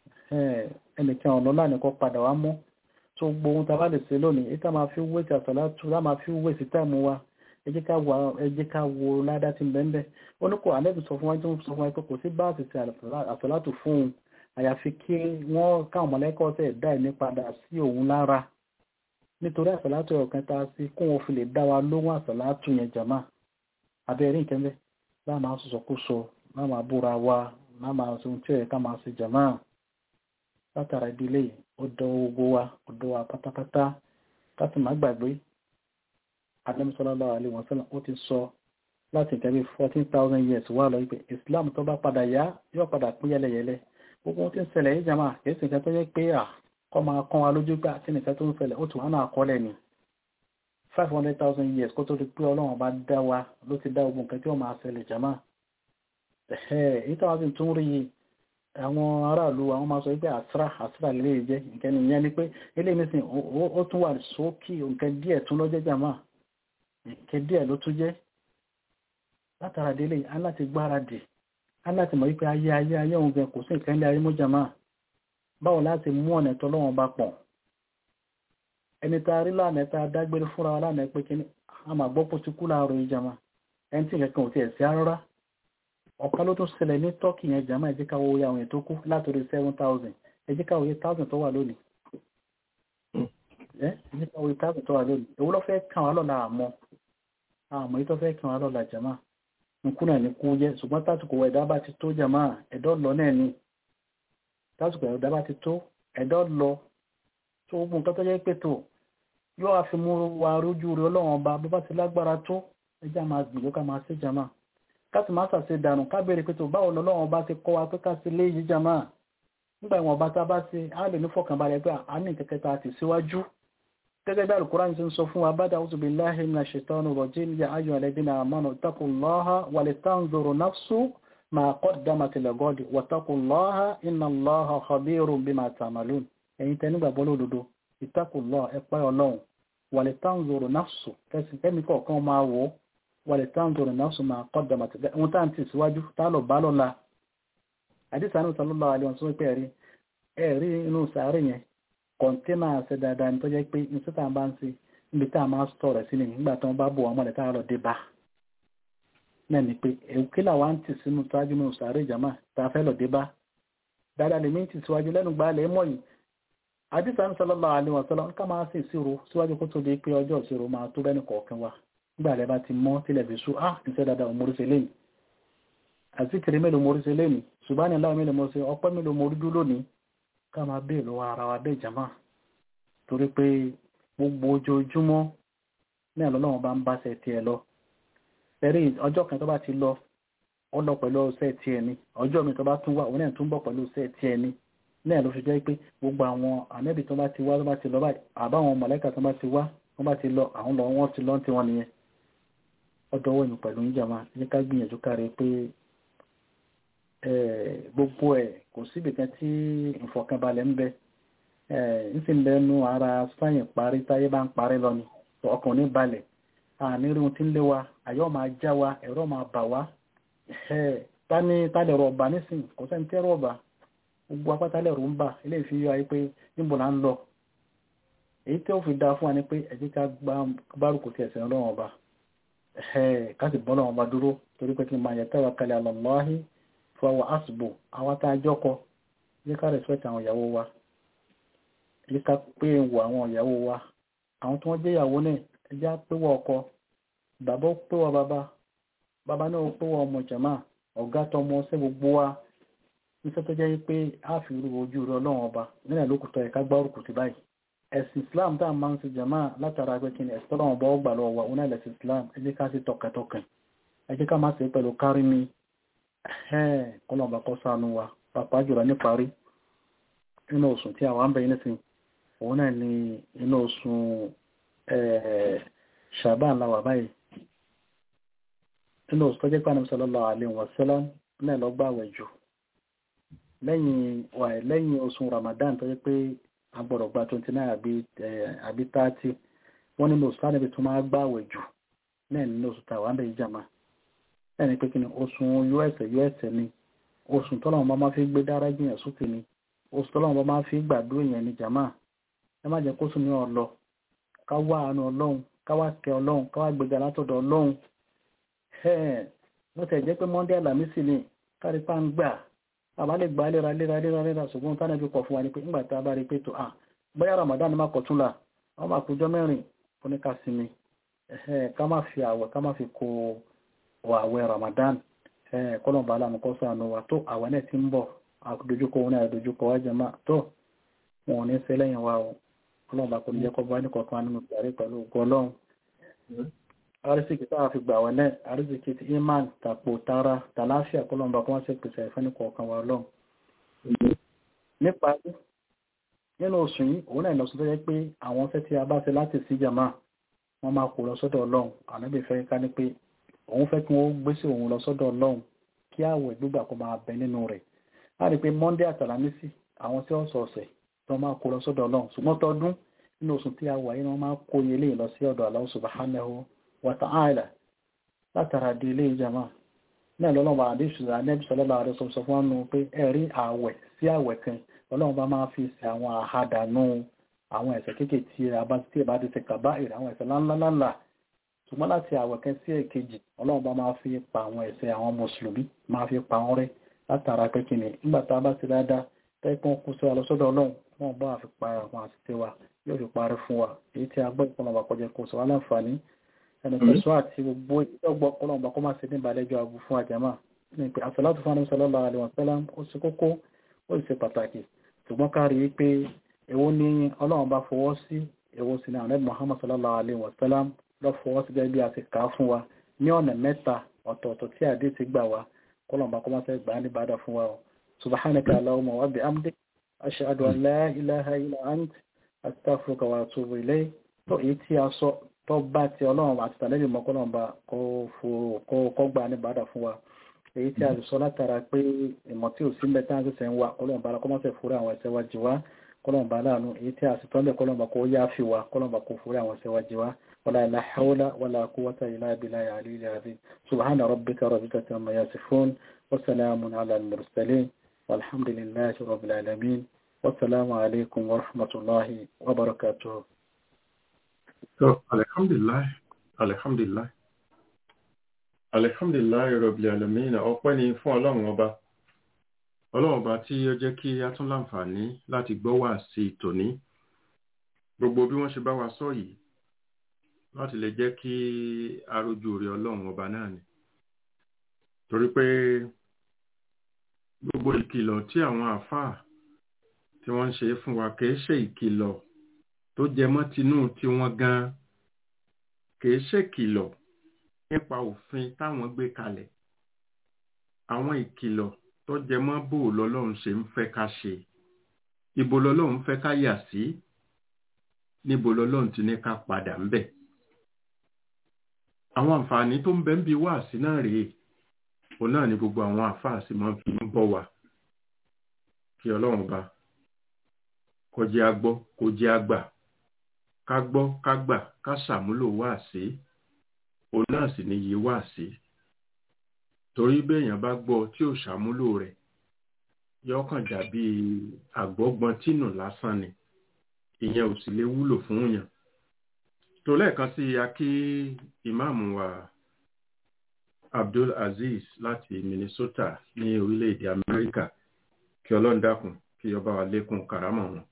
ẹnìkan ọ̀nà láàrin kó padà wá mọ́ tó gbogbo ohun tàbá lè ṣe lónìí ìta máa fi wé ti àsàlátù lá máa fi wé sí táìmù wa ẹ jẹ́ ká wo ládá tí ń bẹ́ẹ̀ ó ní kò àlẹ́bí sọ fún wa tó ń sọ fún wa pé kò sí bá àti ṣe àsàlátù fún un àyàfi kí wọ́n káwọn mọ̀lẹ́kọ̀ tẹ̀ dá ẹ̀mí padà sí òun lára nítorí àsàlátù ọ̀kan tá a sí kó wọn fi lè dá wa lóhùn àsàlátù yẹn jàmá abẹ́rẹ́ nǹkan bẹ́ẹ̀ láà máa sọ̀sọ̀kúsọ láà máa búra wa láà máa sọ ohun tí ó yẹ ká máa ṣe jàmá látara ìdílé yìí ó dọwọ́ gbogbo wa ó dọwọ́ wa pátápátá káti má gbàgbé Ànábì sallallahu alaihi wasallam ó ti sọ láti nǹkan bí fourteen thousand years wà lọ wípé Islam tó bá padà yá yóò padà pín yẹlẹyẹlẹ gbogbo ohun tí ń ṣẹlẹ̀ yìí jama kìí sì nǹkan tó yẹ pé à kọ́ máa kán wa lójú gbà tí nǹkan tó ń ṣẹlẹ̀ ó tún wà náà kọ́lẹ̀ ni five hundred thousand years kó tó di pé Ọlọ́run bá dá wa ló ti dá gbogbo nǹkan tí ó máa ṣẹlẹ̀ jama èyí táwọn sì tún rí àwọn aráàlú àwọn máa sọ pé àsírà àsírà lè jẹ́ nǹkan nìyẹn ni pé eléyìí nísìn ó tún wà sókè nǹkan díẹ̀ tún lọ́jẹ́ jàmá nǹkan díẹ̀ ló tún jẹ́ látara délé aláti gbáradì aláti mọ̀ wípé ayé ayé ayé òun gan kò sí nǹkan ilé ayé mú jàmá báwo láti mú ọ̀nà tó lọ́wọ́n bá pọ̀ ẹni tá a rí lánàá tá a dágbére fúnra wa lánàá pé kí a máa gbọ́ pọ̀ ti kú láàárọ̀ ìjàmá ẹni tí nǹkan ò tiẹ̀ sí rárá ọ̀kan ló tún ṣẹlẹ̀ ní tọ́kì yẹn jàmá ẹ̀jẹ̀ káwọ́ oyè àwọn ètò kú látòrí seven thousand ẹ̀jẹ̀ káwọ́ oyè thousand tó wà lónìí ẹ̀jẹ̀ káwọ́ oyè thousand tó wà lónìí èwo ló fẹ́ kàn wá lọ́la àmọ́ àmọ́ yìí tó fẹ́ kàn wá lọ́la jàmá nkú náà ní kú jẹ́ ṣùgbọ́n tásìkò ẹ̀dá bá ti tó jàmá ẹ̀dọ́ lọ náà ni tásìkò ẹ̀dá bá ti tó ẹ̀dọ́ lọ tó gbogbo nǹkan tó jẹ́ pé tó yóò wá fi mú wa rójú rẹ ọlọ́run ọba bó bá ti lágbára tó ẹjẹ́ máa gbìyànjú ká máa ṣe jàmá káti máa ṣàṣe dànù ká béèrè pé tó báwo lọ́lọ́run ọba ti kọ́ wa pé ká ṣe lé yìí jàmá nígbà ìwọ̀n ọba tá a bá ṣe á lè ní fọkànbalẹ̀ pé a ní kẹ̀kẹ́ tá a ti síwájú gẹ́gẹ́ bí alukóran ti ń sọ fún wa bá dáwọ́ tóbi láhìn náà ṣètọ́nù rọ̀jí ní ayọ̀ ẹlẹ́bí náà mọ́nà taqullaha wa litanzuru nafsu ma qaddamat ligadi wa taqullaha inna Allaha khabirun bima ta'malun ẹ̀yin tẹ́ nígbàgbọ́ lódodo ittaqullah ẹ̀pẹ́ ọlọ́run wa litanzuru nafsu kẹsì kẹ́mi kọ̀ọ̀kan máa wò wa litanzuru nafsu ma qaddamat ligadi ohun tá à ń tì síwájú tá lọ bá lọ́la àdìsá ní sallallahu alaihi wasallam pé ẹ̀rí ẹ̀rí inú sàárè yẹn kọ̀ǹtẹ́nà ṣe dáadáa ní tó jẹ́ pé ní sítà bá ń ṣe níbi tá a máa sọ rẹ̀ sí ni nígbà tí wọ́n bá bò wọ́n mọ̀lẹ́ tá a lọ dé bá náà ni pé èkó làwa ń tì sínú síwájú nínú sàárè ìjàmà tá a fẹ́ lọ dé bá dáadáa lèmi ń tì síwájú lẹ́nu gbà lẹ́ mọ̀ yìí àdìsá ní sallallahu alaihi wasallam ká máa sì ìṣirò síwájú kó tó di pé ọjọ́ ìṣirò máa tó bẹ́ẹ̀ ní kọ̀ọ̀kan wa nígbà lẹ́ bá ti mọ́ tilẹ̀ fi sú ah ìṣe dáadáa ò mórí ṣe lẹ́yìn àzíkiri mélòó mórí ṣe lẹ́yìn ṣùgbọ́n láwọn mélòó mórí ṣe ọpẹ́ mélòó mórí dúró lónìí ká máa bèèrè lọ́wọ́ ara wa bẹ́ẹ̀ jama torí pé gbogbo ojoojúmọ́ ní àlọ́lọ́wọ́n bá ń bá ṣe tiẹ̀ lọ ẹ̀rí ọjọ́ kan tó bá ti lọ ó lọ pẹ̀lú ṣe tiẹ̀ ni ọjọ́ mi tó bá tún wà òun náà tún bọ̀ pẹ̀lú ṣe tiẹ̀ ni náà ló fi jẹ́ pé gbogbo àwọn ànẹ́bì tó bá ti wá tó bá ti lọ báyìí àbáwọn mọ̀lẹ́kà tó bá ti wá wọ́n bá ti lọ àwọn lọ wọ́n ti lọ ti wọn nìyẹn ọdọ̀ wọ̀nyí pẹ̀lú ìjàmá ní ká gbìyànjú káre pé gbogbo ẹ̀ kò síbi kan tí ìfọ̀kànbalẹ̀ ń bẹ ńsìn lẹ́nu ara sáyìn parí táyé bá ń parí lọ ni ọkàn ní balẹ̀ àní rí ohun tí ń lé wa àyọ́ máa já wa ẹ̀rọ máa bà wá tani tálẹ̀ rọ̀ ọ̀bà nísìn kò sẹ́ni tẹ́rọ ọ̀bà gbogbo apátálẹ̀ rò ń bà ilé ìfi yọ ayé pé níbo là ń lọ èyí tí ó fi dáa fún wa ni pé ẹ jẹ́ ká gbárùkù ti ẹ̀sìn ọlọ́run ọba ká sì bọ́ ọlọ́run ọba dúró torí pé kí n máa yẹ tẹ́wà kalẹ̀ àlọ́láhì fọwọ́ àsìbò àwọn tá a jọ́kọ yẹ ká respect àwọn ìyàwó wa yẹ ká pé wọ àwọn ìyàwó wa àwọn tí wọ́n jẹ́ ìyàwó náà ẹ jẹ́ péwọ́ ọkọ bàbá ó péwọ́ bàbá bàbá náà ó péwọ́ ọmọ jàmá ọ̀gá tọmọ ṣẹ́ gbogbo wa níṣẹ́ tó jẹ́ pé a fi ru ojú rẹ ọlọ́run ọba nílẹ̀ lókùtọ̀ ẹ̀ká gbárùkù ti báyìí ẹ̀sìn islam tá a máa ń ṣe jàmá látara pé kí ni ẹ̀sìn tọ́lọ́run ọba ọgbà lọ́wọ́ wa òun náà lẹ̀sìn islam ẹ jẹ́ ká sí tọkàntọkàn ẹ jẹ́ ká má ṣe pẹ̀lú kárí mi kọlọ̀mbà kọ́ sánú wa pàpá jùlọ níparí inú oṣù tí àwọn àmbẹ̀ yìí nísìn òun náà ni inú oṣù ṣàbán láwà báyìí inú oṣù tó jẹ́ pàánù sallallahu alaihi wasallam náà lọ gbààwẹ̀ jù lẹ́yìn oṣù ramadan tó jẹ́ pé agbọ̀rọ̀ gba 29 àbí 30 wọ́n nínú oṣù tánàbí tó máa gbààwẹ̀ jù náà nínú oṣù tàwọn àmbẹ̀ yìí jàmáà ẹni pé kí ni oṣù us us ni oṣù tọ́lọ́wọ́n bá máa fi gbé dára jìyàn sókè ni oṣù tọ́lọ́wọ́n bá máa fi gbàdúrà yẹn ní jàmáà ẹ má jẹ́ kóṣù ní ọlọ ká wá àánú ọlọ́run ká wá kẹ ọlọ́run ká wá gbéga látọ̀dọ̀ ọlọ́run wọ́n tẹ̀ jẹ́ pé monday alamisi ni kárí pa ń gbà àbá lè gbà léra léra léra léra ṣùgbọ́n tánà fi kọ̀ fún wa ni pé ńgbà tá a bá rí pé tó à bóyá ramadan má kọ̀ tún là wọ́n máa kójọ́ mẹ́rin oníkàsími ká má fi àwẹ̀ ká má fi kó wà àwẹ̀ Ramadan kọ́lọ̀bà aláàmùkọ́ sànú wa tó àwẹ̀ náà ti ń bọ̀ àdójúkọ wọn náà àdójúkọ wá jẹma tó wọn ò ní ṣe lẹ́yìn wa o kọ́lọ̀bà kò ní jẹ́ kọ́ bá ní kọ̀ọ̀kan nínú ìgbàrí pẹ̀lú gọlọ́run arísìkì táwà fi gbà wọlé arísìkì ti iman tàpò tara tàláfíà kọ́lọ̀bà kọ́ wọ́n ṣe pèsè ẹ̀fẹ́ ní kọ̀ọ̀kan wa lọ́run nípa nínú oṣù yìí òun náà lọ́sùn tó jẹ́ pé àwọn fẹ́ tí a bá ṣe láti sí jàmá wọ́n máa kó lọ sọ́dọ̀ ọlọ́run ànábì fẹ́ ká ní pé òun fẹ́ kí wọ́n gbé sí òun lọ sọ́dọ̀ ọlọ́run kí àwẹ̀ gbígbà kó máa bẹ nínú rẹ̀ a rí i pé monday àtàlámísì àwọn tí wọ́n sọ ọ̀sẹ̀ tó máa kó lọ sọ́dọ̀ ọlọ́run ṣùgbọ́n tọdún nínú oṣù tí a wà yìí wọ́n máa kó ilé lọ sí ọ̀dọ̀ Allah subhanahu wa ta'ala látara di ilé ìjàmá náà lọ́lọ́wọ́ àdéṣùlá anẹ́bí sọlọ́lá rẹ̀ sọ fún wọn pé ẹ̀rí àwẹ̀ sí àwẹ̀ kan ọlọ́run bá máa fi ṣe àwọn àhádànù àwọn ẹ̀ṣẹ̀ kéèké tí a bá tí ẹ bá ti ṣe kàbá ìrẹ̀ àwọn ẹ̀ṣẹ̀ ńláńláńlá ṣùgbọ́n láti àwẹ̀ kan sí èkejì ọlọ́run bá máa fi pa àwọn ẹ̀ṣẹ̀ àwọn mùsùlùmí máa fi pa wọn rẹ́ látara pé kí ni nígbà tá a bá ti dáadáa tẹ́gbọ́n kú sí wa lọ sọ́dọ̀ ọlọ́run wọn bá fi pa àwọn àṣìṣe wa yóò fi parí fún wa èyí tí a gbọ́ ìpọnlọ́ba kọjá kó sọ wá láǹfààní ẹni tẹ̀sọ́ àti gbogbo ìjọgbọ́ ọlọ́run bá kó má ṣe ní ìbàlẹ́jọ́ àbú fún àjàmà ní pé àṣàlátù fún àwọn sallallahu alaihi wasallam ó ṣe kókó ó sì ṣe pàtàkì ṣùgbọ́n ká rí i pé èwo ni ọlọ́run bá fọwọ́ sí èwo sì ni àwọn ẹ̀bùn Muhammad sallallahu alaihi wasallam lọ fọwọ́ sí gẹ́gẹ́ bí a ti kà á fún wa ní ọ̀nà mẹ́ta ọ̀tọ̀ọ̀tọ̀ tí àdé ti gbà wá kọ́lọ́run bá kó má ṣe gbà á ní bàdà fún wa o subhanaka allahumma wa bihamdik ashhadu an la ilaha illa ant astaghfiruka wa atubu ilayk tó èyí tí a sọ tó bá ti ọlọ́run àti tàlẹ́bì mọ́kànlọ́mbà kó gbà ní bàdà fún wa èyí tí a lè sọ látara pé ìmọ̀ tí ò sí mẹ́ta ń sẹ̀sẹ̀ ń wa kọ́lọ́mbà kọ́mọ́sẹ̀ fúra àwọn ẹ̀ṣẹ̀ wa jì wá kọ́lọ́mbà láàánú èyí tí a sì tọ́lẹ̀ kọ́lọ́mbà kó yá fi wa kọ́lọ́mbà kó fúra àwọn ẹ̀ṣẹ̀ wa jì wá wala la hawla wala quwwata illa billahi al-aliyyil azim subhana rabbika rabbil izzati amma yasifun wa salamun ala al-mursalin walhamdulillahi rabbil alamin wassalamu alaikum wa rahmatullahi wa barakatuh So, alhamdulillah, alhamdulillah, alhamdulillah, rabbil alamin, ọpẹ́ ni fún ọlọ́run ọba. Ọlọ́run ọba tí ó jẹ́ kí a tún láǹfààní láti gbọ́ wá sí tòní. Gbogbo bí wọ́n ṣe bá wa sọ yìí, láti lè jẹ́ kí arójú rẹ̀ ọlọ́run ọba náà ni. Torí pé gbogbo ìkìlọ̀ tí àwọn àfáà tí wọ́n ń ṣe fún wa kìí ṣe ìkìlọ̀ tó jẹ mọ́ tinú tí wọ́n gan kìí ṣèkìlọ̀ nípa òfin táwọn gbé kalẹ̀ àwọn ìkìlọ̀ tó jẹ mọ́ bò lọ́lọ́run ṣe ń fẹ́ ká ṣe ibo lọ́lọ́run fẹ́ ká yà sí níbo lọ́lọ́run ti ní ká padà ń bẹ̀ àwọn àǹfààní tó ń bẹ ń bi wáàsí náà rèé òun náà ni gbogbo àwọn àfáàsì máa fi ń bọ̀ wá kí ọlọ́run bá kó jẹ́ a gbọ́ kó jẹ́ a gbà ká gbọ́ ká gbà ká ṣàmúlò wáàsí òun náà sì ní yí wáàsí torí béèyàn bá gbọ́ tí ò ṣàmúlò rẹ̀ yóò kàn dàbí àgbọ́gbọ́n tínú lásán ni ìyẹn ò sì lè wúlò fún yàn tó lẹ́ẹ̀kan sí akí ìmáàmù wa Abdul Aziz láti Minnesota ní orílẹ̀-èdè Amẹ́ríkà kí ọlọ́run dákun kí ọba wa lékún kàrámọ̀ wọn.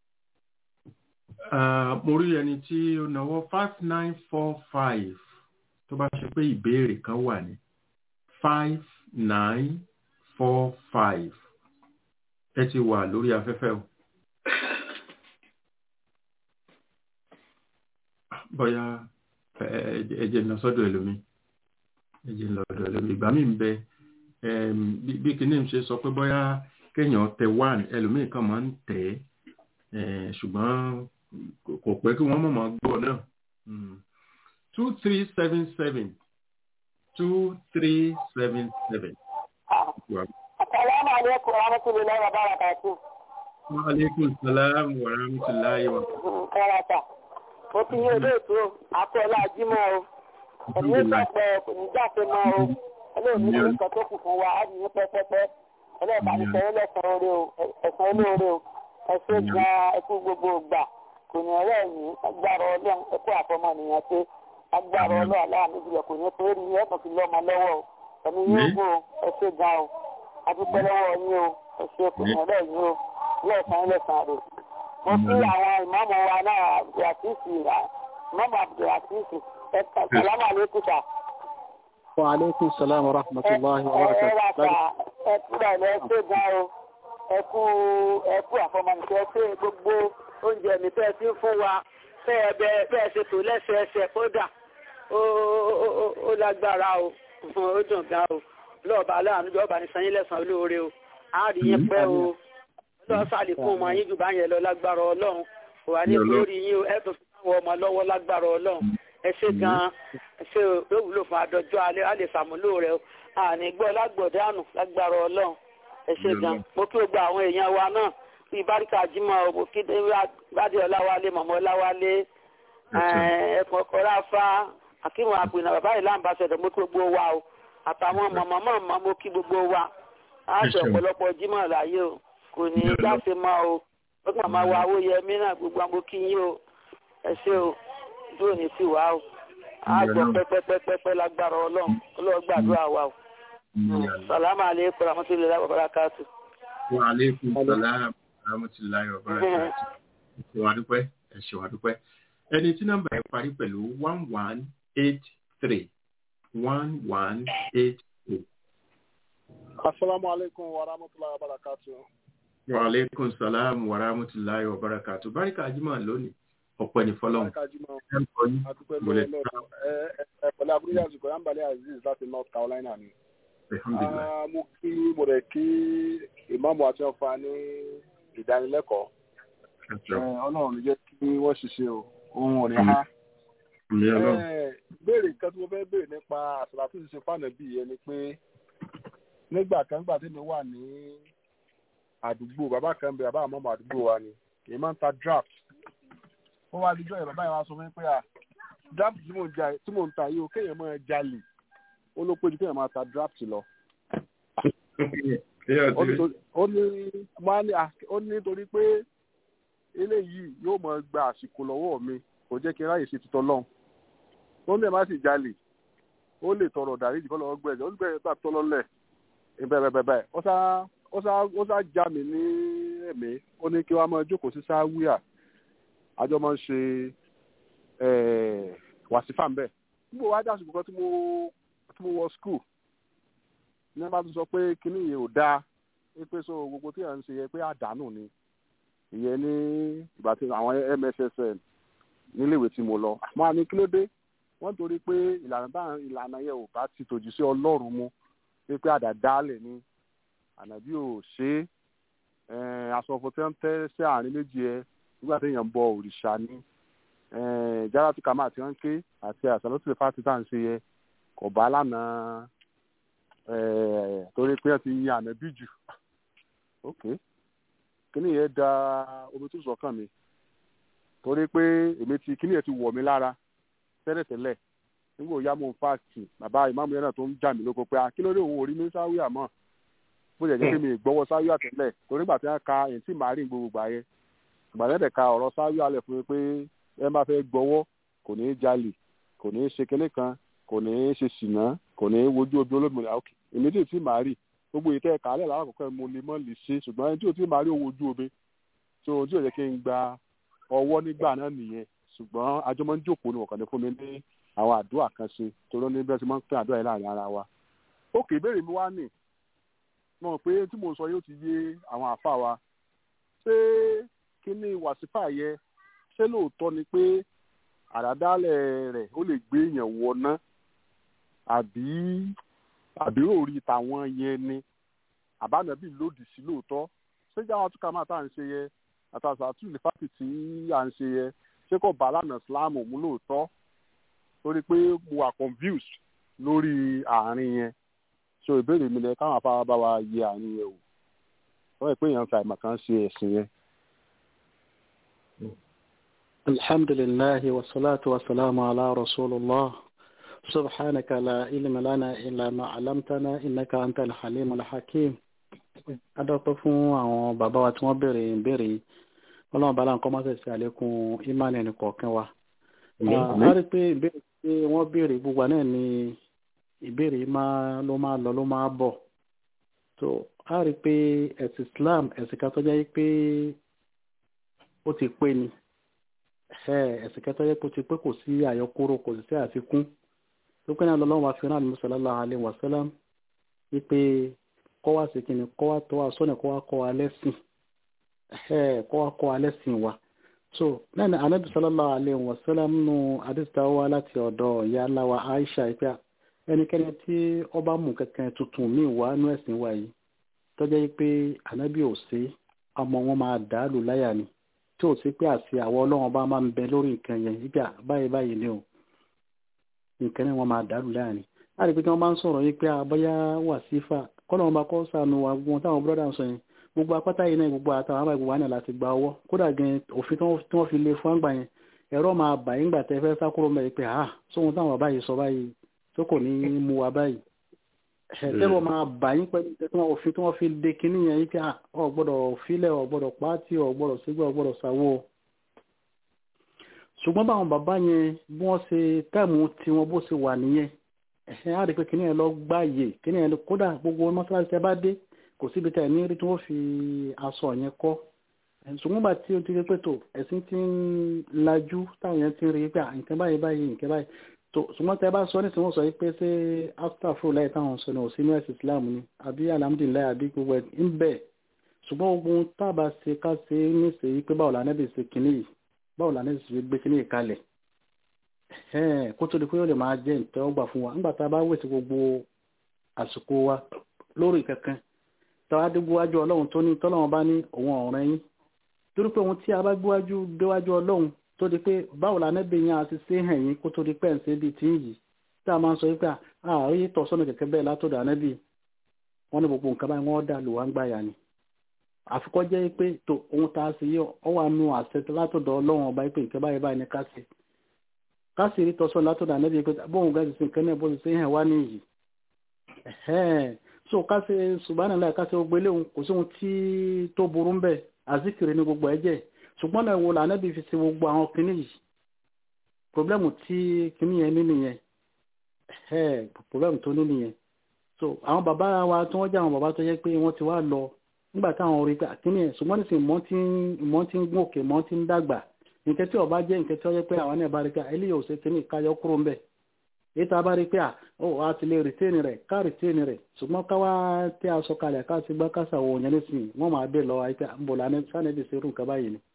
mo rí ẹni tí ó náwó five nine four five tó bá ṣe pé ìbéèrè kan wà ní five nine four five ẹ ti wà lórí afẹ́fẹ́ o. bóyá ẹjẹ ń lọ sọ́dọ̀ ẹlòmí ẹjẹ ń lọ sọ́dọ̀ ẹlòmí ìgbà mi ń bẹ bí kinní ṣe sọ pé bóyá kéèyàn tẹ one ẹlòmíì kan máa ń tẹ ẹ ṣùgbọ́n kò pẹ́ kí wọ́n mọ̀mọ́ gbọ́ náà two three seven seven two three seven seven. Assalamu alaikum wa rahmatullahi wa barakatuh. Wa alaikum salam wa rahmatullahi wa Kárata. Mo ti yí olóòtú o, akọ́lá ajímọ̀ o. Ẹ̀mí ìgbàpọ̀ kò ní jáde mọ́ o. Olóòtú ní nǹkan tó kù fún wa, á ní pẹ́pẹ́pẹ́ ẹlẹ́ẹ̀bá ní sọ ẹlẹ́sàn orí o ẹ̀sán olóore o ẹ̀ṣẹ́ gan ẹkú gbogbo ìgbà kò ní ọ̀rẹ́ yìí agbára ọlọ́run ẹkú àfọmọnìyàn ṣe agbára ọlọ́run aláàánú jùlọ kò ní torí ẹ̀sán fi lọ́mọ lọ́wọ́ o ẹ̀mí yóò gbó ẹ̀ṣẹ́ gan o adúpẹ́ lọ́wọ́ yín o ẹ̀ṣẹ́ kò ní ọ̀rẹ́ yìí o lẹ́ẹ̀sán ẹlẹ́sàn rẹ̀ mo kí àwọn ìmọ̀mọ̀ wa náà abdulrasisi ìmọ̀mọ̀ abdulrasisi ẹ̀ka sàlámà lẹ́kùsà. wa alaikum salam wa rahmatullahi wa barakatuh ẹkúrà lọ ṣé gan o ẹkú ẹkú àfọmọnìkẹ ṣé gbogbo oúnjẹ mi fẹ́ sí fún wa fẹ́ ẹbẹ fẹ́ ṣe tò lẹ́sẹẹsẹ kódà ó lágbára o ó dùn gan o lọ́ọ̀bà aláàánú jọba ní sanyí lẹ́sàn olóore o á rí yín pẹ́ o lọ́ọ̀ sàlékún ọmọ yín jù bá yẹn lọ lágbára ọlọ́run kò wá ní lórí yín o ẹ̀ tó fi àwọn ọmọ lọ́wọ́ lágbára ọlọ́run ẹ ṣé gan ẹ ṣé ó wúlò fún adọjọ́ alẹ́ á lè ṣàmúlò rẹ o àní gbọ́ lágbọ̀dánù lágbára ọlọ́run ẹ ṣe gan mo kí gbogbo àwọn èèyàn wa náà bíi báríkà jimoh mo kí bádìí ọláwálé mọ̀mọ́ ọláwálé ẹ̀kọ́ kọ́ráfá akínwó àpìnà bàbá ìlà àmbàṣẹ̀dọ̀ mo kí gbogbo wa o àtàwọn mọ̀mọ́ mọ̀mọ́ mo kí gbogbo wa á ṣe ọ̀pọ̀lọpọ̀ jimoh láyé o kò ní í jáfe mọ́ o ó kàn máa wá owó yẹmí náà gbogbo àwọn kí yín o ẹ ṣe o dúró ní sí wa o á gbọ́ pẹ́pẹ́pẹ́pẹ́ lágbára ọlọ́run ọlọ́run gbàdúrà wa o salamu aleykum rahmatulahi wa barakatu. wa aleykum salaam rahmatulahi wa barakatu. ẹ ṣe wá dúpẹ́ ẹ ṣe wá dúpẹ́ ẹni tí nọ́mbà yẹn parí pẹ̀lú one one eight three one one eight three. asalaamu aleykum wa rahmatulahi wa barakatu. wa aleykum salaam wa rahmatulahi wa barakatu. barika ajima lónìí ọ̀pọ̀ ní fọlọ́run. adúpẹ́ lọ́wọ́ lọ́wọ́ ẹ ẹ pẹ̀lú abúlé àzùkọ yánbalẹ̀ aziz láti north carolina ni mo kí mo rẹ̀ kí ìmáàmù àti ọ̀fà ní ìdánilẹ́kọ̀ọ́ ọlọ́run ní jẹ́ kí wọ́n ṣiṣẹ́ o ohun ò ní há. béèrè nǹkan tí mo fẹ́ béèrè nípa àṣàlà tó ti ṣe fáànà bíi ẹni pé nígbà kan gbà tí mi wà ní àdúgbò bàbá kan bẹ bàbá àmọ́mọ́ àdúgbò wa ni èyí máa ń ta draft ó wá díjọ́ yẹn bàbá yẹn wá sọ fún mi pé à draft tí mò ń ta yìí o kéèyàn máa jalè ó ló péjú kéèyàn máa ta draft lọ. ó ní ó ní nítorí pé eléyìí yóò máa gba àsìkò lọ́wọ́ mi kò jẹ́ kí n ráyè ṣe tutọ́ lọ́hùn. ó ní ẹ̀ má sì jalè ó lè tọrọ dáríjì kọ́ lọ́wọ́ gbẹ̀jẹ̀ ó ní gbẹ̀jẹ̀ tó àtọ́ lọ́lẹ̀ bẹ́ẹ̀ ó sá ó sá ó sá já mi ní ẹ̀mí ó ní kí wọ́n máa jókòó sí sáwíà àjọ máa ń ṣe wàsífà ń bẹ̀. níbo wá dásìkò kan tí mo tí mo wọ skul ní wọn bá tún sọ pé kinní yìí ò dáa pé so gbogbo tí à ń ṣe yẹ pé àdánù ni ìyẹn ní ìgbà tí àwọn mssn níléèwé tí mo lọ àmọ́ àní kí ló dé wọ́n torí pé ìlànà táwọn ìlànà yẹn ò bá ti tòjú sí ọlọ́run mu pé àdàdálẹ̀ ni ànàbí ò ṣe é asọ̀fọ̀ tí wọ́n tẹ́ sí àárín méjì ẹ nígbà tí èèyàn ń bọ òrìṣà ni jára tí kàmá àti wọn ké àti àṣàlọ́tì fásitì tá à ń ṣe yẹ kò bá lánàá torí pé ẹ ti yin ànábì jù ok kíní yẹn da omi tó sọkàn mi torí pé èmi ti kíní yẹn ti wọ̀ mí lára tẹ́lẹ̀tẹ́lẹ̀ nígbà òyà mò ń fàásì bàbá ìmáàmù yẹn náà tó ń jà mí lóko pé kí ló dé òun ò rí mi sáwí àmọ́ bó jẹ́ jẹ́ pé mi gbọ́wọ́ sáwí àtẹ́lẹ̀ torí gbà tí wọ́n ka èyí tí màá rí gbogbo gbà yẹn gbàdẹ́dẹ̀ ka ọ̀rọ̀ sáwí alẹ̀ fún mi pé ẹ má fẹ́ gbọ́wọ́ kò ní í jalè kò ní í ṣe kinní kan kò ní í ṣe ṣìnà kò ní í wojú obi olómìnira òkè èmi tí ò tí màá rí gbogbo ìtẹ́ ẹ̀ka alẹ́ lákòókò mo lè mọ́ lè ṣe ṣùgbọ́n ẹni tí ò tí màá rí owó ojú omi tí ò tí ò yẹ kí n gba ọwọ́ nígbà náà nìyẹn ṣùgbọ́n àjọ máa ń jókòó ní ọ̀kànnì fún mi ní àwọn àdúrà kan ṣe torí ní bẹ́ẹ̀ tí wọ́n ń pín àdúrà yìí láàrin ara wa. òkè ìbéèrè mi wá nì mo rò pé tí mo sọ yóò ti yé àwọn àfa wa ṣé kí ni wàsífà yẹ ṣé lóòótọ́ ni pé àdádálẹ̀ rẹ̀ ó lè gbé èèyàn wọná àbí àbí òòrì tàwọn yẹn ni àbánàbí lòdì sí lóòótọ́ ṣé jáwá túkà máa tá à ń ṣe yẹ àtàṣà àtúlẹ̀ fásitì tí à ń ṣe yẹ ṣé kò bá lánàá síláàmù mú lóòótọ́ torí pé mo wà confused lórí àárín yẹn so ìbéèrè mi lẹ káwọn afárá bá wa yẹ àárín yẹn o wọ́n yẹ pé èèyàn fi àìmọ̀ kan ṣe ẹ̀sìn yẹn. alhamdulillahi wasalaatu wasalaamu ala rasulillah subhanaka la ilma lana illa ma alamtana innaka anta alhalim alhakim adọ́pẹ́ fún àwọn bàbá wa tí wọ́n béèrè ìbéèrè yìí ọlọ́run bá láǹkọ́ máa tẹ̀sí àlékún ìmánì ẹnì kọ̀ọ̀kan wa. a rí pé ìbéèrè tí wọ́n béèrè gbogbo náà ni ìbéèrè ló máa lọ ló máa bọ̀. tó a rí pé ẹ̀sìn Islam ẹ̀sìn kan tó jẹ́ pé ó ti pé ni ẹ̀sìn kan tó jẹ́ pé ó ti pé kò sí àyọkúrò kò sí sí àfikún tó pé náà lọ́wọ́ fi rán àlùmọ́ sallallahu alaihi wasallam wípé kọ́ wá sí kíni kọ́ wá tó wá sọ́nà kọ́ wá kọ́ wa lẹ́sìn kọ́ wá kọ́ wa lẹ́sìn wa so náà ni anabi sallallahu alayhi wa sallam nù adista wa láti ọ̀dọ̀ ìyá aláwa aisha ìpẹ́ ẹnikẹ́ni tí ọba mú kankan tuntun míì wá nú ẹ̀sìn wa yìí tọ́jà yìí pé anabi ò sí ọmọ wọn máa dà á lù láyà ni tí ò sí pé àti àwọn ọlọ́run bá máa ń bẹ lórí nǹkan yẹn ìgbà báyìí báyìí ni o nǹkan náà wọn máa dà á lù láyà ni láti pé kí wọ́n bá ń sọ̀rọ̀ yìí pé abọ́yá wàsífà kọ́nà ọba kọ́ sànù wa gbogbo táwọn bọ́dà ń sọ yẹn gbogbo apáta yìí náà gbogbo àtàwọn àbá ìgbò wa náà láti gba ọwọ́ kódà gan òfin tí wọ́n fi lé fún àgbà yẹn ẹ̀rọ máa bà yín gbà tẹ́ fẹ́ sákúrò mẹ́rin pé ah sóhun táwọn bàbá yìí sọ báyìí tó kò ní mú wa báyìí ẹ̀ẹ́dẹ́rọ máa bà yín pẹ̀lú tí wọ́n òfin tí wọ́n fi lé kinní yẹn yìí pé ah ọ̀ gbọ́dọ̀ filẹ̀ ọ̀ gbọ́dọ̀ pàtì ọ̀ gbọ́dọ̀ sígbà ọ̀ gbọ́dọ̀ sáwó ṣùgbọ́n báwọn bàbá yẹn bí wọ́n ṣe táìmù tiwọn bó ṣe wà nìyẹn ẹ̀hìn á rí pé kíní yẹn lọ gbáàyè kíní yẹn kódà gbogbo mọ́ṣáláṣí tẹ bá dé kò síbi tẹ̀ ní rí tí wọ́n fi aṣọ yẹn kọ́ ṣùgbọ́n bá tí o ti rí pé tó ẹ̀sìn ti ń lajú táwọn yẹn ti ń rí pé nǹkan báyìí báyìí nǹkan báyìí tó ṣùgbọ́n tẹ bá sọ ní tí wọ́n sọ pé ṣé astafro láì táwọn sọ ní òsín ní ẹ̀sìn Islam ni àbí alhamdulilayi àbí gbogbo ẹ̀ ń bẹ̀ ṣùgbọ́n ogun tábà ṣe ká ṣe ní ṣe yí pé báwo la nẹ́bí ṣe kinní yìí báwo la nẹ́bí ṣe gbé kinní yìí kalẹ̀ kó tó di pé ó lè máa jẹ́ ìtẹ́wọ́gbà fún wa nígbà tá a bá wèsì gbogbo àsìkò wa lórí kankan tàwa dé gbówájú ọlọ́run tó ní tọ́lọ́run bá ní òun ọ̀rẹ́ yín torí pé ohun tí a bá gbówájú déwájú ọlọ́run tó di pé báwo la nẹ́bí yẹn àti ṣe hàn yín kó tó di pẹ́ ṣe bíi tí ń yìí tí a máa ń sọ wípé àárí tọ̀sọ́nà kẹ̀kẹ́ bẹ́ẹ̀ látọ̀dọ̀ ànẹ́bí wọ́n ní gbogbo nǹkan báyìí wọ́n dà lù wá ń gbàyà ni àfikọ́ jẹ́ pé tó ohun tá a sì yí ọ wà nù àṣẹ látọ̀dọ̀ ọlọ́run ọba pé nǹkan báyìí báyìí ní ká ṣe ká sì rí tọ́sọ́nà látọ̀dọ̀ ànẹ́bí pé bóun gẹ́gẹ́ sí nǹkan náà bó ti ṣe hàn wá níyì so ká ṣe subhanallah ká ṣe gbogbo eléhùn kò sí ohun tí tó burú ń bẹ àzíkiri ní gbogbo ẹ̀jẹ̀ ṣùgbọ́n náà wo lànàbí fi ṣe gbogbo àwọn kinní yìí pọblẹ́mù tí kinní yẹn ní nìyẹn pọblẹ́mù tó ní nìyẹn so àwọn bàbá wa tí wọ́n jẹ́ àwọn bàbá tó yẹ pé wọ́n ti wá lọ nígbà táwọn orí pé kinní yẹn ṣùgbọ́n nísìnyí mọ́ ti ń gún òkè mọ́ ti ń dàgbà nǹkan tí ó bá jẹ́ nǹkan tí ó yẹ pé àwọn náà bá rí pé eléyìí ò ṣe kinní káyọ kúrò ń bẹ̀ èyí tá a bá rí pé ó a ti lè rìtẹ́ẹ̀nì rẹ̀ ká rìtẹ́ẹ̀nì rẹ̀ ṣùgbọ́n káwá tí a sọ kalẹ̀ ká ti gbá kásà wò yẹn nísìnyí wọ́n máa bẹ̀ lọ àìpẹ́ àbọ̀là sánẹ́bì serú nǹkan báyìí ni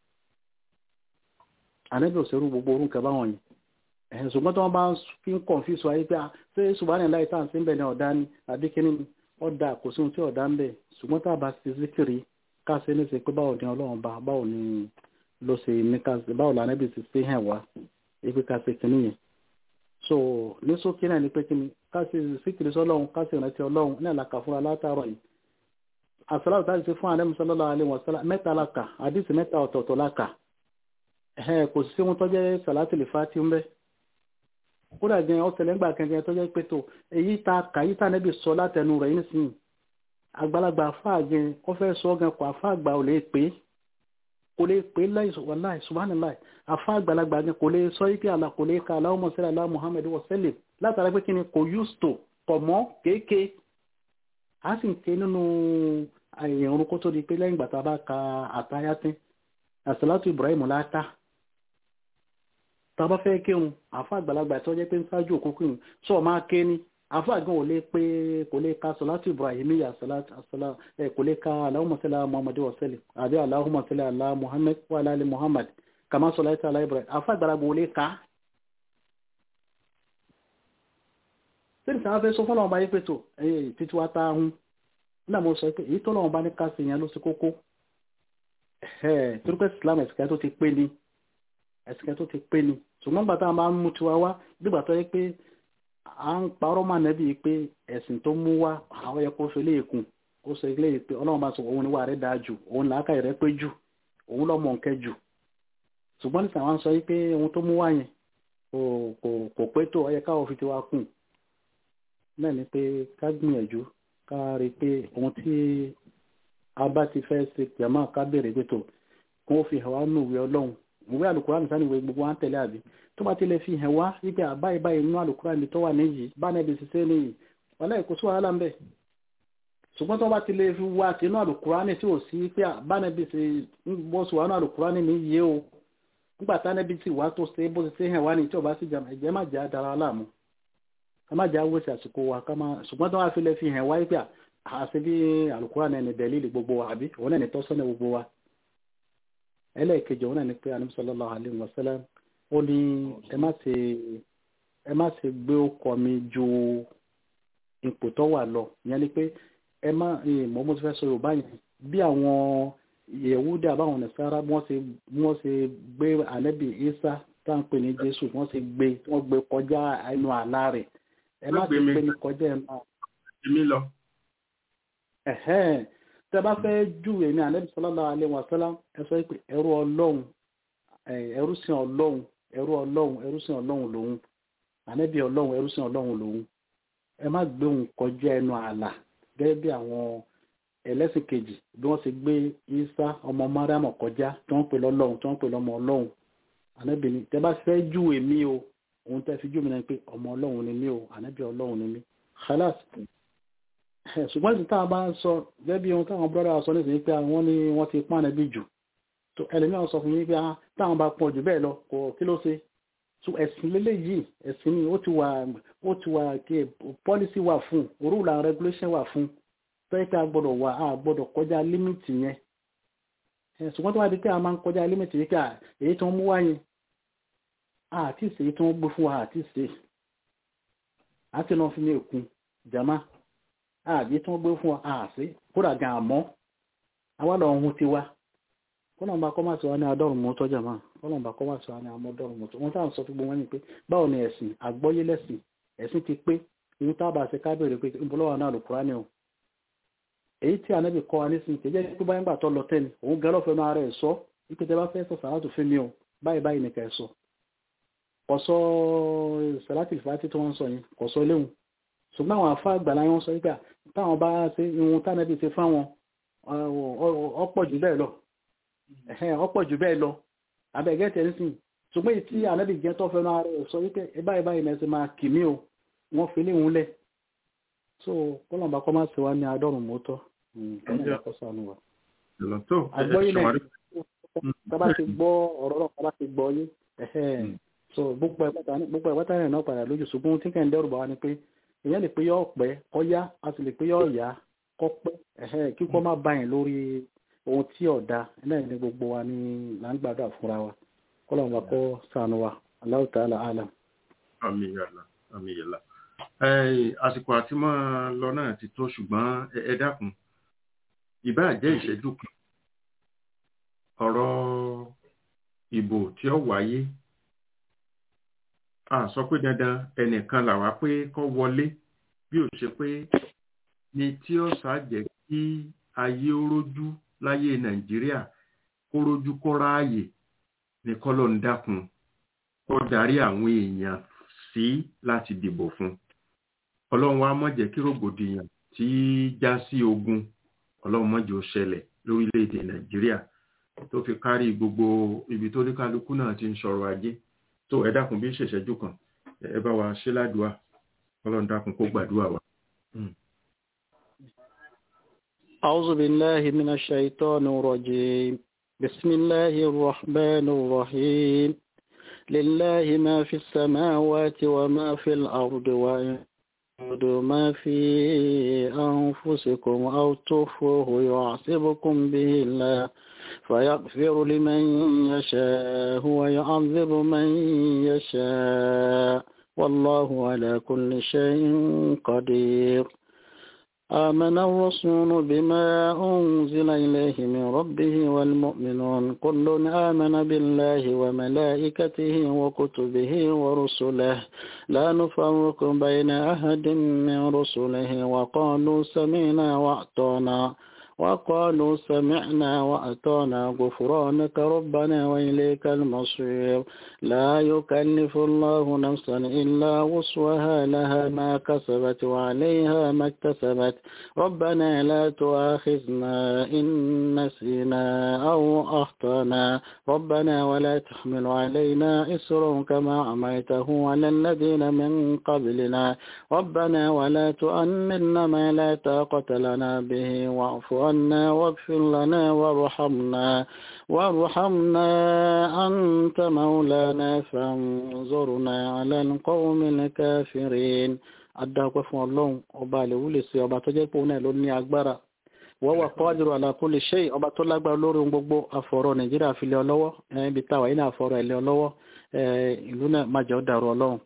ànẹ́bì òṣèrú gbogbo orú nǹkan báwọn yìí ẹ̀hìn ṣùgbọ́n tí wọ́n bá fi ń kọ̀ǹfìsù ayé pé ṣé ṣùgbọ́n láì tá à ń sí ń bẹ̀ ní ọ̀dá ni àbí kíní ni ọ̀dà kò sí ohun tí ọ̀dá ń bẹ̀ ṣùgbọ́n tá a bá ti zikiri ká ṣe ní ṣe pé báwo ni ọlọ́run bá báwo ni ló ṣe ní ká ṣe báwo lànẹ́bì ti ṣe hàn wá ibi ká ṣe kíní yẹn so ní sókè náà ni pé kí ni ká sì síkìrì sọlọ́run ká sì rántí ọlọ́run náà la kà fúnra látàárọ̀ yìí àsàlátù tá a ti fún àlẹ́ sallallahu alaihi wasallam mẹ́ta la kà àdìsí mẹ́ta ọ̀tọ̀ọ̀tọ̀ la kà kò sí ohun tó jẹ́ sàlátì lè fa tí ń bẹ́ kódà gan ọ̀sẹ̀lẹ̀ ńgbà kankan tó jẹ́ pé tó èyí ta kà yí tànẹ́bì sọ látẹnu rẹ̀ yín nísìnyí àgbàlagbà àfáà gan ó fẹ́ sọ gan kó àfáà àgbà ò lè pé kò lè pé láì subhanallah afá àgbàlagbà ni kò lè sọ ike àlà kò lè ka Allahumma salli ala Muhammad wa sallim látara pé kí ni kò yústò kọ̀ mọ́ kéèké a sì ń ké nínú ìrun kó tó di pé lẹ́yìn gbàtà bá ka àtayátín àsàlátù Ibrahim láta tàbá fẹ́ kírun afá àgbàlagbà tó jẹ́ pé ń ṣáájú òkúkú yìí sọ máa ké ní afá gan ò lè pé kò lè ka sọlátù Ibrahim yà kò lè ka Allahumma salli ala Muhammad wa sallim àbí Allahumma salli ala Muhammad wa ala ali Muhammad kama sọláìtà aláìbẹ̀rẹ̀ afá ìgbàlagbà olè ká sílẹ̀ sáà fẹ́ sọ fún ọlọ́run bá yí pé tó ẹ̀yẹ títí wá tá ahun nígbà mo sọ pé èyí tó lọ́run bá ní káàsì yẹn ló sí kókó ẹ̀ torípẹ́ Islam ẹ̀sìkẹ́ tó ti pé ni ẹ̀sìkẹ́ tó ti pé ni ṣùgbọ́n gbà táwọn bá ń mú tiwa wá nígbà tó yẹ pé à ń parọ́ mà nẹ́bí pé ẹ̀sìn tó mú wá àwọn yẹ kó fi lé èkún ó sọ ilé pé ọlọ́run bá sọ òun ni wà rẹ̀ dáa jù òun làákàyè rẹ̀ pé jù òun lọ́mọ nkẹ́ jù ṣùgbọ́n ní sàwọn sọ wípé ohun tó mú wá yẹn kò pé tó ọyẹ káwọ́ fi ti wá kùn náà ni pé ká gbìyànjú ká rí i pé ohun tí a bá ti fẹ́ ṣe jàmá ká béèrè pé tó kó o fi hàn wá nù ìwé ọlọ́run ìwé àlùkùránì nìkan ìwé gbogbo wa ń tẹ̀lé àbí tó bá ti lè fi hàn wá wípé àbáyé báyìí nínú àlùkùránì tó wà níyì báyìí bí ṣiṣẹ́ níyì wàhálà kò sí wàhálà ń bẹ̀ ṣùgbọ́n tó bá ti lè fi wá sínú àlùkùránì tí ò sí pé báyìí bí ṣe bọ́ sí wà nínú àlùkùránì níyì o nígbà tánẹ́bí tí wàá tó ṣe bó ṣe ṣe hàn wá ní tí ọba sì jàmọ̀ ẹ̀jẹ̀ má jà dára láàmú ká má jà wọ́sẹ̀ àsìkò wa ká má ṣùgbọ́n tó wàá fi lè fi hàn wáyé pé àṣẹ bí Al-Qur'an náà ní dẹ̀lílì gbogbo wa àbí òun náà ní tọ́sọ́nà gbogbo wa ẹlẹ́ẹ̀kejì òun náà ní pé Ànábì sallallahu alaihi wasallam ó ní ẹ má ṣe ẹ má ṣe gbé ọkọ mi ju ipò tó wà lọ ìyẹn ni pé ẹ má mọ́ mo ti fẹ́ sọ Yorùbá yẹn bí àwọn yẹ̀wúdí àbáwọn nìsára wọ́n ṣe wọ́n ṣe gbé ànẹ́bì Ìsá tá à ń pè ní Jésù wọ́n ṣe gbé wọ́n gbé kọjá ẹnu àlá rẹ̀ ẹ má ṣe gbé ní kọjá ẹnu èmi lọ. ẹ̀hẹ́n tẹ́ bá fẹ́ jù èmi ànábì sallallahu alaihi wasallam ẹ sọ pé ẹrú ọlọ́run ẹrú sìn ọlọ́run ẹrú ọlọ́run ẹrú sìn ọlọ́run lòun ànábì ọlọ́run ẹrú sìn ọlọ́run lòun ẹ má gbé òun kọjá ẹnu ààlà gẹ́gẹ́ bí àwọn ẹlẹ́sìn kejì bí wọ́n ti gbé Isa ọmọ Mariam kọjá tí wọ́n pè lọ́lọ́run tí wọ́n pè lọ́mọ ọlọ́run ànábì ni tẹ́ bá fẹ́ jù èmi o òun tẹ́ fi jù mí náà pé ọmọ ọlọ́run ni mí o ànábì ọlọ́run ni mí khalas ṣùgbọ́n ìsìn táwọn bá ń sọ gẹ́gẹ́ bí ohun táwọn brọ́dà sọ nísìnyí pé àwọn ni wọ́n ti pàànà bí jù tó ẹlẹ́mìíràn sọ fún yín pé táwọn bá pọ̀ jù bẹ́ẹ̀ lọ kò kí ló ṣe so ẹ̀sìn lélẹ̀ yìí ẹ̀sìn ni ó ti wà ó ti wà kí policy wà fún rule and regulation wà fún tọ́yẹ́ pé a gbọ́dọ̀ wà á gbọ́dọ̀ kọjá límìtì yẹn ṣùgbọ́n tó wá di pé a máa ń kọjá límìtì yìí ká èyí tó ń mú wáyé àti ìṣe èyí tó ń gbé fún wa àti ìṣe àti náà fi ní èkún jama àbí tí wọ́n gbé fún wa àṣí kódà gan àmọ́ awádọ̀ ọ̀hún ti wá kọ́nà bá kọ́ máa sọ wá ní adọ́rùn mọ́ tọ́jà máa kọ́nà bá kọ́ máa sọ wá ní amọ́dọ́rùn mọ́ tó wọ́n táwọn sọ fún gbogbo wọn ni pé báwo ni ẹ̀sìn àgbọ́yé lẹ́sìn ẹ̀sìn ti pé ìhun tábà ṣe ká bèrè pé ìbúlọ́wà náà lò kúrá ni o èyí tí ànábì kọ́ wa nísìn kì í jẹ́ pé báyìí gbà tọ́ lọ tẹ́ni òun gẹ́ lọ́fẹ̀ẹ́ máa rẹ̀ sọ wípé tẹ́ bá fẹ́ sọ sàlátù fún mi o báyìí báyìí nìkan ẹ̀ sọ kọ̀sọ́ sàlátì fàátì tí wọ́n sọ yẹn kọ̀sọ́ léwu ṣùgbọ́n àwọn àfá àgbàlá wọn sọ wípé táwọn bá ṣe ihun tánàbí ṣe fáwọn ọ̀pọ̀ jù bẹ́ẹ̀ lọ ọ̀pọ̀ jù bẹ́ẹ̀ lọ abẹ́gẹ́tẹ̀ ń sìn ṣùgbọ́n èyí tí ànábì jẹ́ tó fẹ́ náà rẹ̀ sọ wípé báyìí báyìí náà ṣe máa kì mí o wọ́n fi lé òun lẹ̀ so kọ́lọ̀mbà kọ́ máa ṣe wá ní adọ́rùn mọ́tọ́ kọ́lọ̀mbà kọ́ sànù wa. àgbọ́yìnlẹ̀ tábà ti gbọ́ ọ̀rọ̀ náà tábà ti gbọ́ yé so gbogbo ẹ̀pátá rẹ̀ náà padà lójú ṣùgbọ́n tí kẹ́ ń dẹ́rù bá wa ni pé èèyàn lè pé yọ ọ̀pẹ́ kọ́ yá a sì lè pé yọ ọ̀yá kọ́ pẹ́ kíkọ́ má bá yẹn lórí ohun tí ọ̀dà náà ní gbogbo wa ní là ń gbàdúrà fúnra wa kọ́lọ́mù bá kọ́ sànù wa Allahu ta'ala alam. àmì yàrá àmì yàrá àsìkò àti máa lọ náà ti tó ṣùgbọ́n ẹ dákun ìbáà jẹ́ ìṣẹ́jú kan ọ̀rọ̀ ìbò tí ó wáyé a sọ pé dandan ẹnìkan làwa pé kó wọlé bí ó ṣe pé ní tí ó ṣàjẹ́ kí ayé ó rójú láyé nàìjíríà kó rójú kó ráàyè ní kọ́lọ̀ ń dákun kó darí àwọn èèyàn sí láti dìbò fún ọlọ́run wa má jẹ́ kí rògbòdìyàn tí já sí ogun ọlọ́run má jẹ́ ó ṣẹlẹ̀ lórílẹ̀‐èdè nàìjíríà tó fi kárí gbogbo ibi tó ní kálukú náà ti ń sọ̀rọ̀ ajé tó ẹ dákun bí ṣèṣẹ́jú kan ẹ bá wa ṣe ládùúà ọlọ́run dákun kó gbàdúrà wa. أعوذ بالله من الشيطان الرجيم بسم الله الرحمن الرحيم لله ما في السماوات وما في الأرض وإن ما في أنفسكم أو تخفوه يعصبكم به الله فيغفر لمن يشاء ويعذب من يشاء والله على كل شيء قدير آمن الرسول بما أنزل إليه من ربه والمؤمنون كل آمن بالله وملائكته وكتبه ورسله لا نفرق بين أحد من رسله وقالوا سمعنا وأعطانا وقالوا سمعنا وأطعنا غفرانك ربنا وإليك المصير لا يكلف الله نفسا إلا وسعها لها ما كسبت وعليها ما اكتسبت ربنا لا تؤاخذنا إن نسينا أو أخطأنا ربنا ولا تحمل علينا إسر كما عميته على الذين من قبلنا ربنا ولا تؤمنا ما لا طاقة لنا به واعف عنا واغفر لنا وارحمنا وارحمنا أنت مولانا فانظرنا على القوم الكافرين adáwọ̀pẹ́ fún ọlọ́run ọba àlèwú lè ṣe ọba tó jẹ́ pé òun náà ló ní agbára wọ́n wà qadiru ala kulli shay ọba tó lágbára lórí ohun gbogbo àfọ̀rọ̀ nàìjíríà fi lé ọ lọ́wọ́ ibi táwa yìí náà àfọ̀rọ̀ ẹ̀ lé ọ lọ́wọ́ ìlú náà má jẹ́ ó dàrú ọlọ́run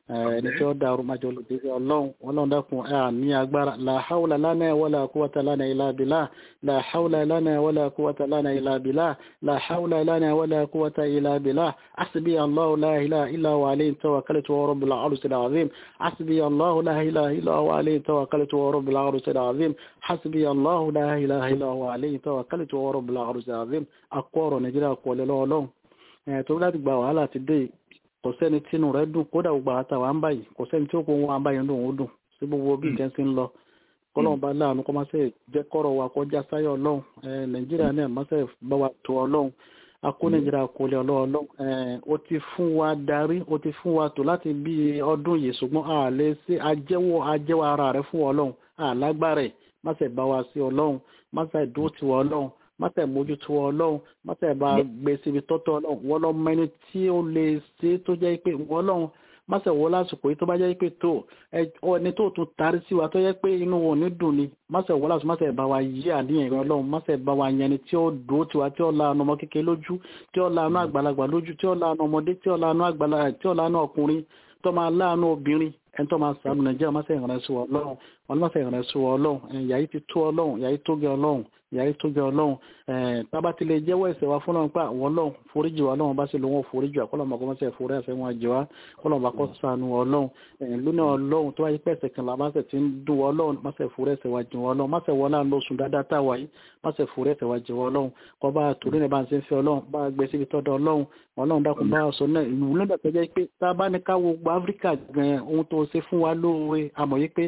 ẹni tí ó dàrú májọ olùdíje ọlọ́run ọlọ́run dákun ẹ ní agbára la hawla lana wala quwwata lana illa billah la hawla lana wala quwwata lana illa billah la hawla lana wala quwwata illa billah hasbi allah la ilaha illa huwa alayhi tawakkaltu wa rabbil arshil azim hasbi allah la ilaha illa huwa alayhi tawakkaltu wa rabbil arshil azim hasbi allah la ilaha illa huwa alayhi tawakkaltu wa rabbil arshil azim akọrọ nàìjíríà kọlẹ lọ́wọ́lọ́run ẹ̀ tó láti gba wàhálà ti dé kò sẹ́ni tínú rẹ̀ dùn kódà gbogbo àtàwà ń báyìí kò sẹ́ni tí ó kó wọn báyìí ń dùn ó dùn sí gbogbo bí nǹkan ti ń lọ kọ́lọ́run bá láàánú kọ́ máa ṣe jẹ́ kọ́rọ̀ wa kọjá sáyọ̀ ọlọ́run nàìjíríà náà máa ṣe bá wa tó ọlọ́run akó nàìjíríà kò lè ọlọ́run ó ti fún wa darí ó ti fún wa tó láti bí ọdún yìí ṣùgbọ́n àlẹ́ sí ajẹ́wọ́ ajẹ́wọ́ ara rẹ̀ fún ọlọ́run àlágbára ẹ̀ má ṣe bá wa sí ọlọ́run má ṣe dúró tiwọ́ ọlọ́run mọ́tẹ̀ mójútó ọlọ́run mọ́tẹ̀ bá gbé síbi tọ́tọ́ ọlọ́run wọ́n lọ mọ ẹni tí ó lè ṣe tó jẹ́ pé wọ́n lọ́run mọ́tẹ̀ wọ́n lásìkò yìí tó bá jẹ́ pé tó ẹni tó tún tarí sí wa tó jẹ́ pé inú wọn ò ní dùn ni mọ́tẹ̀ wọ́n lásìkò mọ́tẹ̀ bá wa yí àníyàn ìrọ̀ ọlọ́run mọ́tẹ̀ bá wa yẹn ni tí ó dúró tiwa tí ó lanu ọmọ kékeré lójú tí ó lanu àgbàlagbà lójú tí ó lanu ọmọdé tí ó lanu àgbàlagbà tí ó lanu ọkùnrin tó máa láàánú obìnrin ẹni tó máa sàánú nàìjíríà máa sẹ́yìn rẹ̀ sí wa ọlọ́run wọn máa sẹ́yìn rẹ̀ sí wa ọlọ́run yàyí ti tó ọlọ́run yàyí tó gẹ ọlọ́run yàrá tó jẹ ọlọ́run tábà tí lè jẹ́wọ́ ẹ̀ṣẹ̀ wa fúnra pa àwọn ọlọ́run foríjì wa ọlọ́run bá sì lówó foríjì wa kọ́lọ́mọ kọ́ mọ́sẹ̀ forí ẹ̀ṣẹ̀ wọn jẹ wa kọ́lọ́mọ kọ́ sànù ọlọ́run lónà ọlọ́run tó wáyé pẹ̀sẹ̀ kan làbá sẹ̀ ti ń dùn ọlọ́run mọ́sẹ̀ forí ẹ̀ṣẹ̀ wa jẹ ọlọ́run mọ́sẹ̀ wọlé àná oṣù dáadáa táwa yìí mọ́sẹ̀ forí ẹ̀ṣẹ̀ wa jẹ ọlọ́run kọ́ bá torí ní bá ń ṣe ń fẹ́ ọlọ́run bá gbé síbi tọ́dọ̀ ọlọ́run ọlọ́run dákun bá sọ náà ìlú nígbà tó jẹ́ pé tá a bá ní ká wo gbogbo áfíríkà gan ohun tó ṣe fún wa lóore àmọ́ yìí pé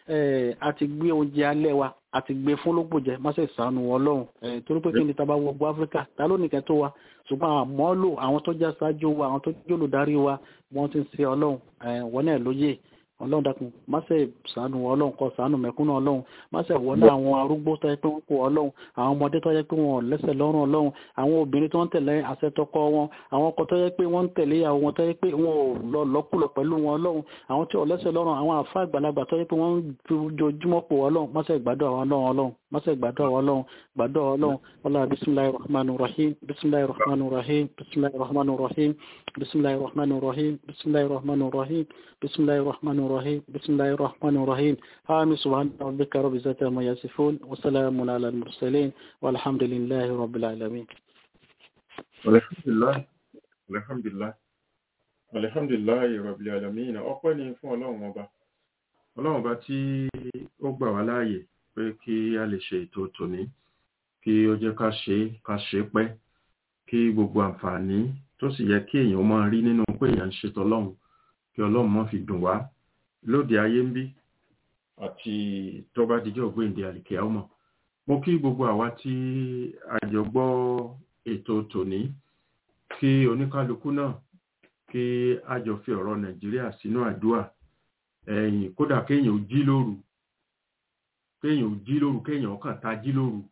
a ti gbé oúnjẹ alẹ́ wa àti gbé fún lógbòjẹ má ṣe sànù ọlọ́run torí pé kí ni taba wọgbọ áfíríkà ta ló nìkan tó wa ṣùgbọ́n àmọ́ lò àwọn tó já ṣáájú wa àwọn tó jẹ́ olùdarí wa wọ́n ti ń ṣe ọlọ́run wọ́n náà lóye ọlọ́run dákun má ṣe sànù ọlọ́run kó sànù mẹ̀kúnnù ọlọ́run má ṣe wọlé àwọn arúgbó tó yẹ pé wọ́n kó ọlọ́run àwọn ọmọdé tó yẹ pé wọ́n lẹ́sẹ̀ lọ́rùn ọlọ́run àwọn obìnrin tó ń tẹ̀lé àṣẹ tọkọ wọn àwọn ọkọ tó yẹ pé wọ́n ń tẹ̀lé ìyàwó wọn tó yẹ pé wọ́n ò lọ lọ́kùlọ̀ pẹ̀lú wọn ọlọ́run àwọn tí ò lẹ́sẹ̀ lọ́rùn àwọn àfa àgbàlagbà tó yẹ pé wọ́n ń jojúmọ́ pò ọlọ́run má ṣe gbàdọ̀ àwọn ọlọ́run ọlọ́run má ṣe gbàdọ̀ àwọn ọlọ́run gbàdọ̀ ọlọ́run ọlọ́run bisimilayi rahmanu rahim bisimilayi rahmanu rahim bisimilayi rahmanu rahim bisimilayi rahmanu rahim bisimilayi rahmanu rahim bisimilayi rahmanu rahim bisimilayi rahmanu rahim ami subhana rabbika rabbil izzati amma yasifun wa salamun ala al mursalin walhamdulillahi rabbil alamin alhamdulillah alhamdulillah alhamdulillah rabbil alamin ọpẹ́ ni fún ọlọ́run ọba ọlọ́run ọba tí ó gbà wá láàyè pé kí a lè ṣe ètò tòní kí ó jẹ́ ká ṣe ká ṣe pẹ́ kí gbogbo àǹfààní tó sì yẹ kí èèyàn máa rí nínú pé èèyàn ń ṣe tọlọ́run kí ọlọ́run má fi dùn wá lóde ayé ń bí àti tó bá dijọ́ ògbéǹde àlìkẹ́ ọmọ mo kí gbogbo àwa tí a jọ gbọ́ ètò tòní kí oníkálukú náà kí a jọ fi ọ̀rọ̀ nàìjíríà sínú àdúrà ẹ̀yìn kódà kéèyàn ò jí lóru kéèyàn ò jí lóru kéèyàn kàn ta jí lóru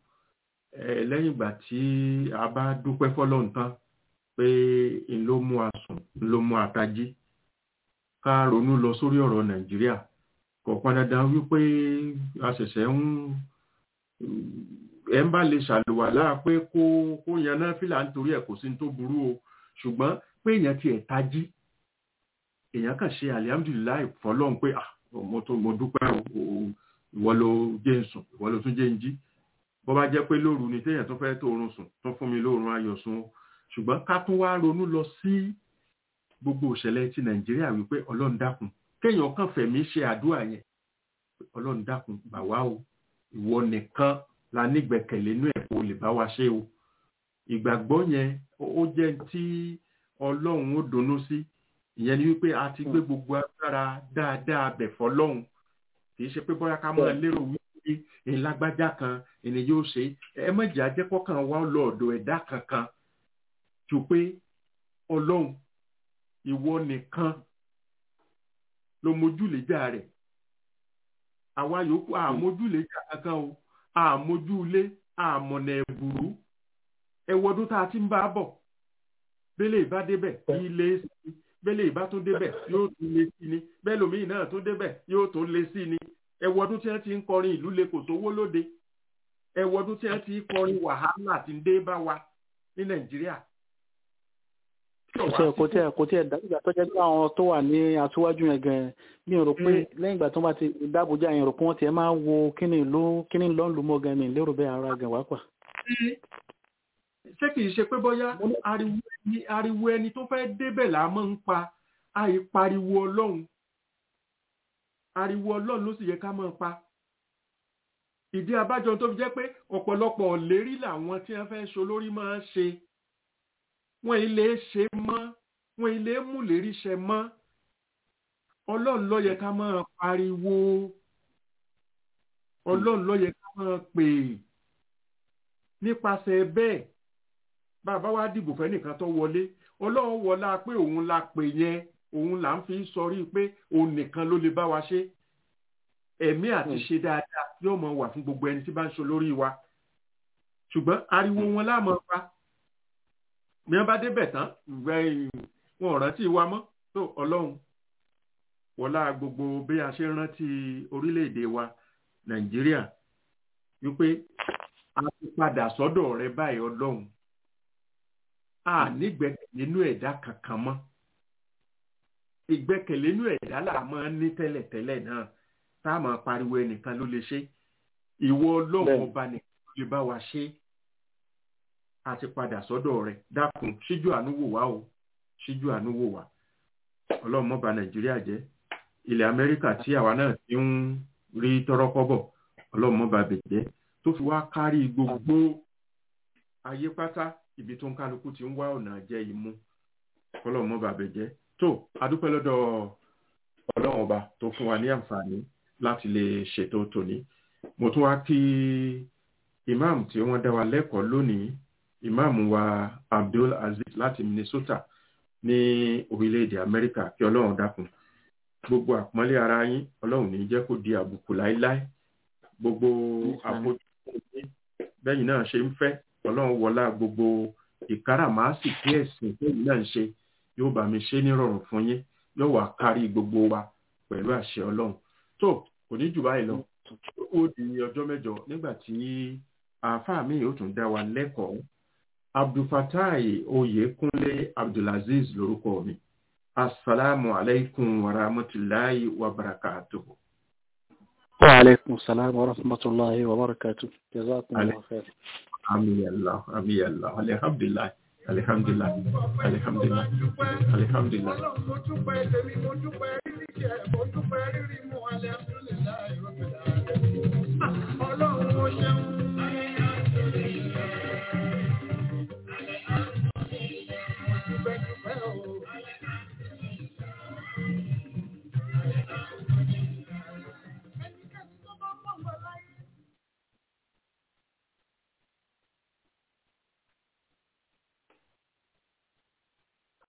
ẹ lẹ́yìn ìgbà tí a bá dúpẹ́ fọ́lọ́run tán pé n ló mú a sùn n ló mú a tají ká ronú lọ sórí ọ̀rọ̀ nàìjíríà kò pọn dandan wípé a ṣẹ̀ṣẹ̀ ń ẹ̀ ń bá lè ṣàlùwàlá pé kó kó yan náà fìlà nítorí ẹ̀ kò sí tó burú o ṣùgbọ́n pé èèyàn tiẹ̀ tají èèyàn kàn ṣe alihamudulilayi fọlọ́n pé ah mo tó mo dúpẹ́ o ìwọ ló jẹ́ ń sùn ìwọ ló tún jẹ́ ń jí bó bá jẹ́ pé lóru ni téèyàn tó fẹ́ tó oorun sùn tó fún mi lóorun ayọ̀ sùn o ṣùgbọ́n ká tún wá ronú lọ sí gbogbo òṣèlè ti nàìjíríà wípé ọlọ́run dákun kéèyàn kàn fẹ̀mí ṣe àdúrà yẹn ọlọ́run dákun bà wá o ìwọ nìkan la nígbẹ̀kẹ̀lé inú ẹ̀ kó lè bá wa ṣe o ìgbàgbọ́ yẹn ó jẹ́ tí ọlọ́run ó dunnú sí ìyẹn ni wípé a ti gbé gbogbo agbára dáadáa bẹ̀ fọlọ́run kì í ṣe pé bóyá ká máa lérò wípé ìlágbájá kan ẹni yóò ṣe ẹ mọ̀jẹ̀ ajẹ́kọ̀ọ́kan wá lọ ọ̀dọ̀ ẹ̀dá kankan jù pé ọlọ́run ìwọ nìkan ló mójúlẹ̀jà rẹ̀ àwa yòókù àmójúlẹ̀jà kankan o àmójúlé àmọ̀nà ẹ̀bùrú ẹ̀wọ́dún tá a ti ń bá bọ̀ bẹ́lẹ̀ ìbá débẹ̀ ilé sí bẹ́lẹ̀ ìbá tún débẹ̀ yóò tún lé sí ni bẹ́ẹ̀ lómi náà tún débẹ̀ yóò tún lé sí ni ẹ̀wọ́dún tí wọ́n ti ń kọrin ìlú le kò sówó lóde ẹ̀wọ́dún tí wọ́n ti ń kọrin wàhálà tí ń dé bá wa ní nàìjíríà tí ò wá ṣe sí kò tí ẹ kò tí ẹ dábìgbà tó jẹ́ pé àwọn tó wà ní aṣíwájú yẹn gan mi ò rò pé lẹ́yìn ìgbà tó bá ti dábòjá yẹn rò pé wọ́n ti ẹ máa wo kíni ìlú kíni ló ń lu mọ́ gan mi lérò bẹ́ẹ̀ ara gan wá pà. sí ṣé kìí ṣe pé bóyá ariwo ẹni ariwo ẹni tó fẹ́ débẹ̀ là máa ń pa àìpariwo ọlọ́run ariwo ọlọ́run ló sì yẹ ká máa pa ìdí abájọ tó fi jẹ́ pé ọ̀pọ̀lọpọ̀ lérí làwọn tí wọ́n fẹ́ ṣe olórí máa ń ṣe wọ́n ilé ṣe mọ́ wọ́n ilé mú lérí ṣe mọ́ ọlọ́run ló yẹ ká máa pariwo ọlọ́run ló yẹ ká máa pè nípasẹ̀ bẹ́ẹ̀ bàbá wa dìbò fẹ́nìkan tó wọlé ọlọ́run wọlá pé òun la pè yẹn òun là ń fi sọrí pé òun nìkan ló lè bá wa ṣe ẹ̀mí àti ṣe dáadáa yóò mọ wà fún gbogbo ẹni tí bá ń ṣe lórí wa ṣùgbọ́n ariwo wọn láàmú pa bí wọ́n bá débẹ̀ tán wọn ò rántí wa mọ́ tó ọlọ́run wọlá gbogbo bí a ṣe rántí orílẹ̀-èdè wa nàìjíríà wípé a ti padà sọ́dọ̀ rẹ báyìí ọlọ́run a nígbẹ́kẹ̀lé nínú ẹ̀dá kankan mọ́ ìgbẹ́kẹ̀lé nínú ẹ̀dá là máa ń ní tẹ́lẹ̀tẹ́lẹ̀ náà tá a máa pariwo ẹnìkan ló lè ṣe ìwọ ọlọ́run ọba nìkan ló lè bá wa ṣe a ti padà sọ́dọ̀ rẹ dákun ṣíjú àánú wò wá o ṣíjú àánú wò wá ọlọ́run má bà nàìjíríà jẹ́ ilẹ̀ amẹ́ríkà tí àwa náà ti ń rí tọ́rọ́kọ́bọ̀ ọlọ́run má bà bẹ̀ jẹ́ tó fi wá kárí gbogbo ayé pátá ibi tó ń kálukú ti ń wá ọ̀nà jẹ́ imú ọlọ́run má bà bẹ̀ jẹ́ tó adúpẹ́ lọ́dọ̀ ọlọ́run ọba tó fún wa ní àǹfààní láti lè ṣètò tòní mo tún wá kí imam tí wọ́n dá wa lẹ́kọ̀ọ́ lónìí imam wa abdul aziz láti minnesota ní orílẹ̀-èdè amẹ́ríkà kí ọlọ́run dákun gbogbo àpọ́nlé ara yín ọlọ́run ní jẹ́ kó di àbùkù láéláé gbogbo àfojúsùn yín bẹ́yìn náà ṣe ń fẹ́ ọlọ́run wọlá gbogbo ìkáràmásì kí ẹ̀sìn tẹ́yìn náà ń ṣe yóò bá mi ṣe nírọ̀rùn fún yín yóò wá kárí gbogbo wa pẹ̀lú àṣẹ ọlọ́run tó kò ní jù báyìí lọ ó di ọjọ́ mẹ́jọ nígbà tí àáfàá mi yóò tún dá wa lẹ́kọ̀ọ́ abdulfatai oyekunle abdulaziz lórúkọ mi asalaamu alaykum wa rahmatulahi wa barakatuhu. wa aleykum salaam wa rahmatulahi wa barakatuhu jazakumullahu khair. ami allah ami allah alihamdulilayi alihamdulilayi alihamdulilayi alihamdulilayi. Ọlọ́run mo dúpẹ́ tèmi mo dúpẹ́ rí ní ìjẹ́ ẹ̀bọ.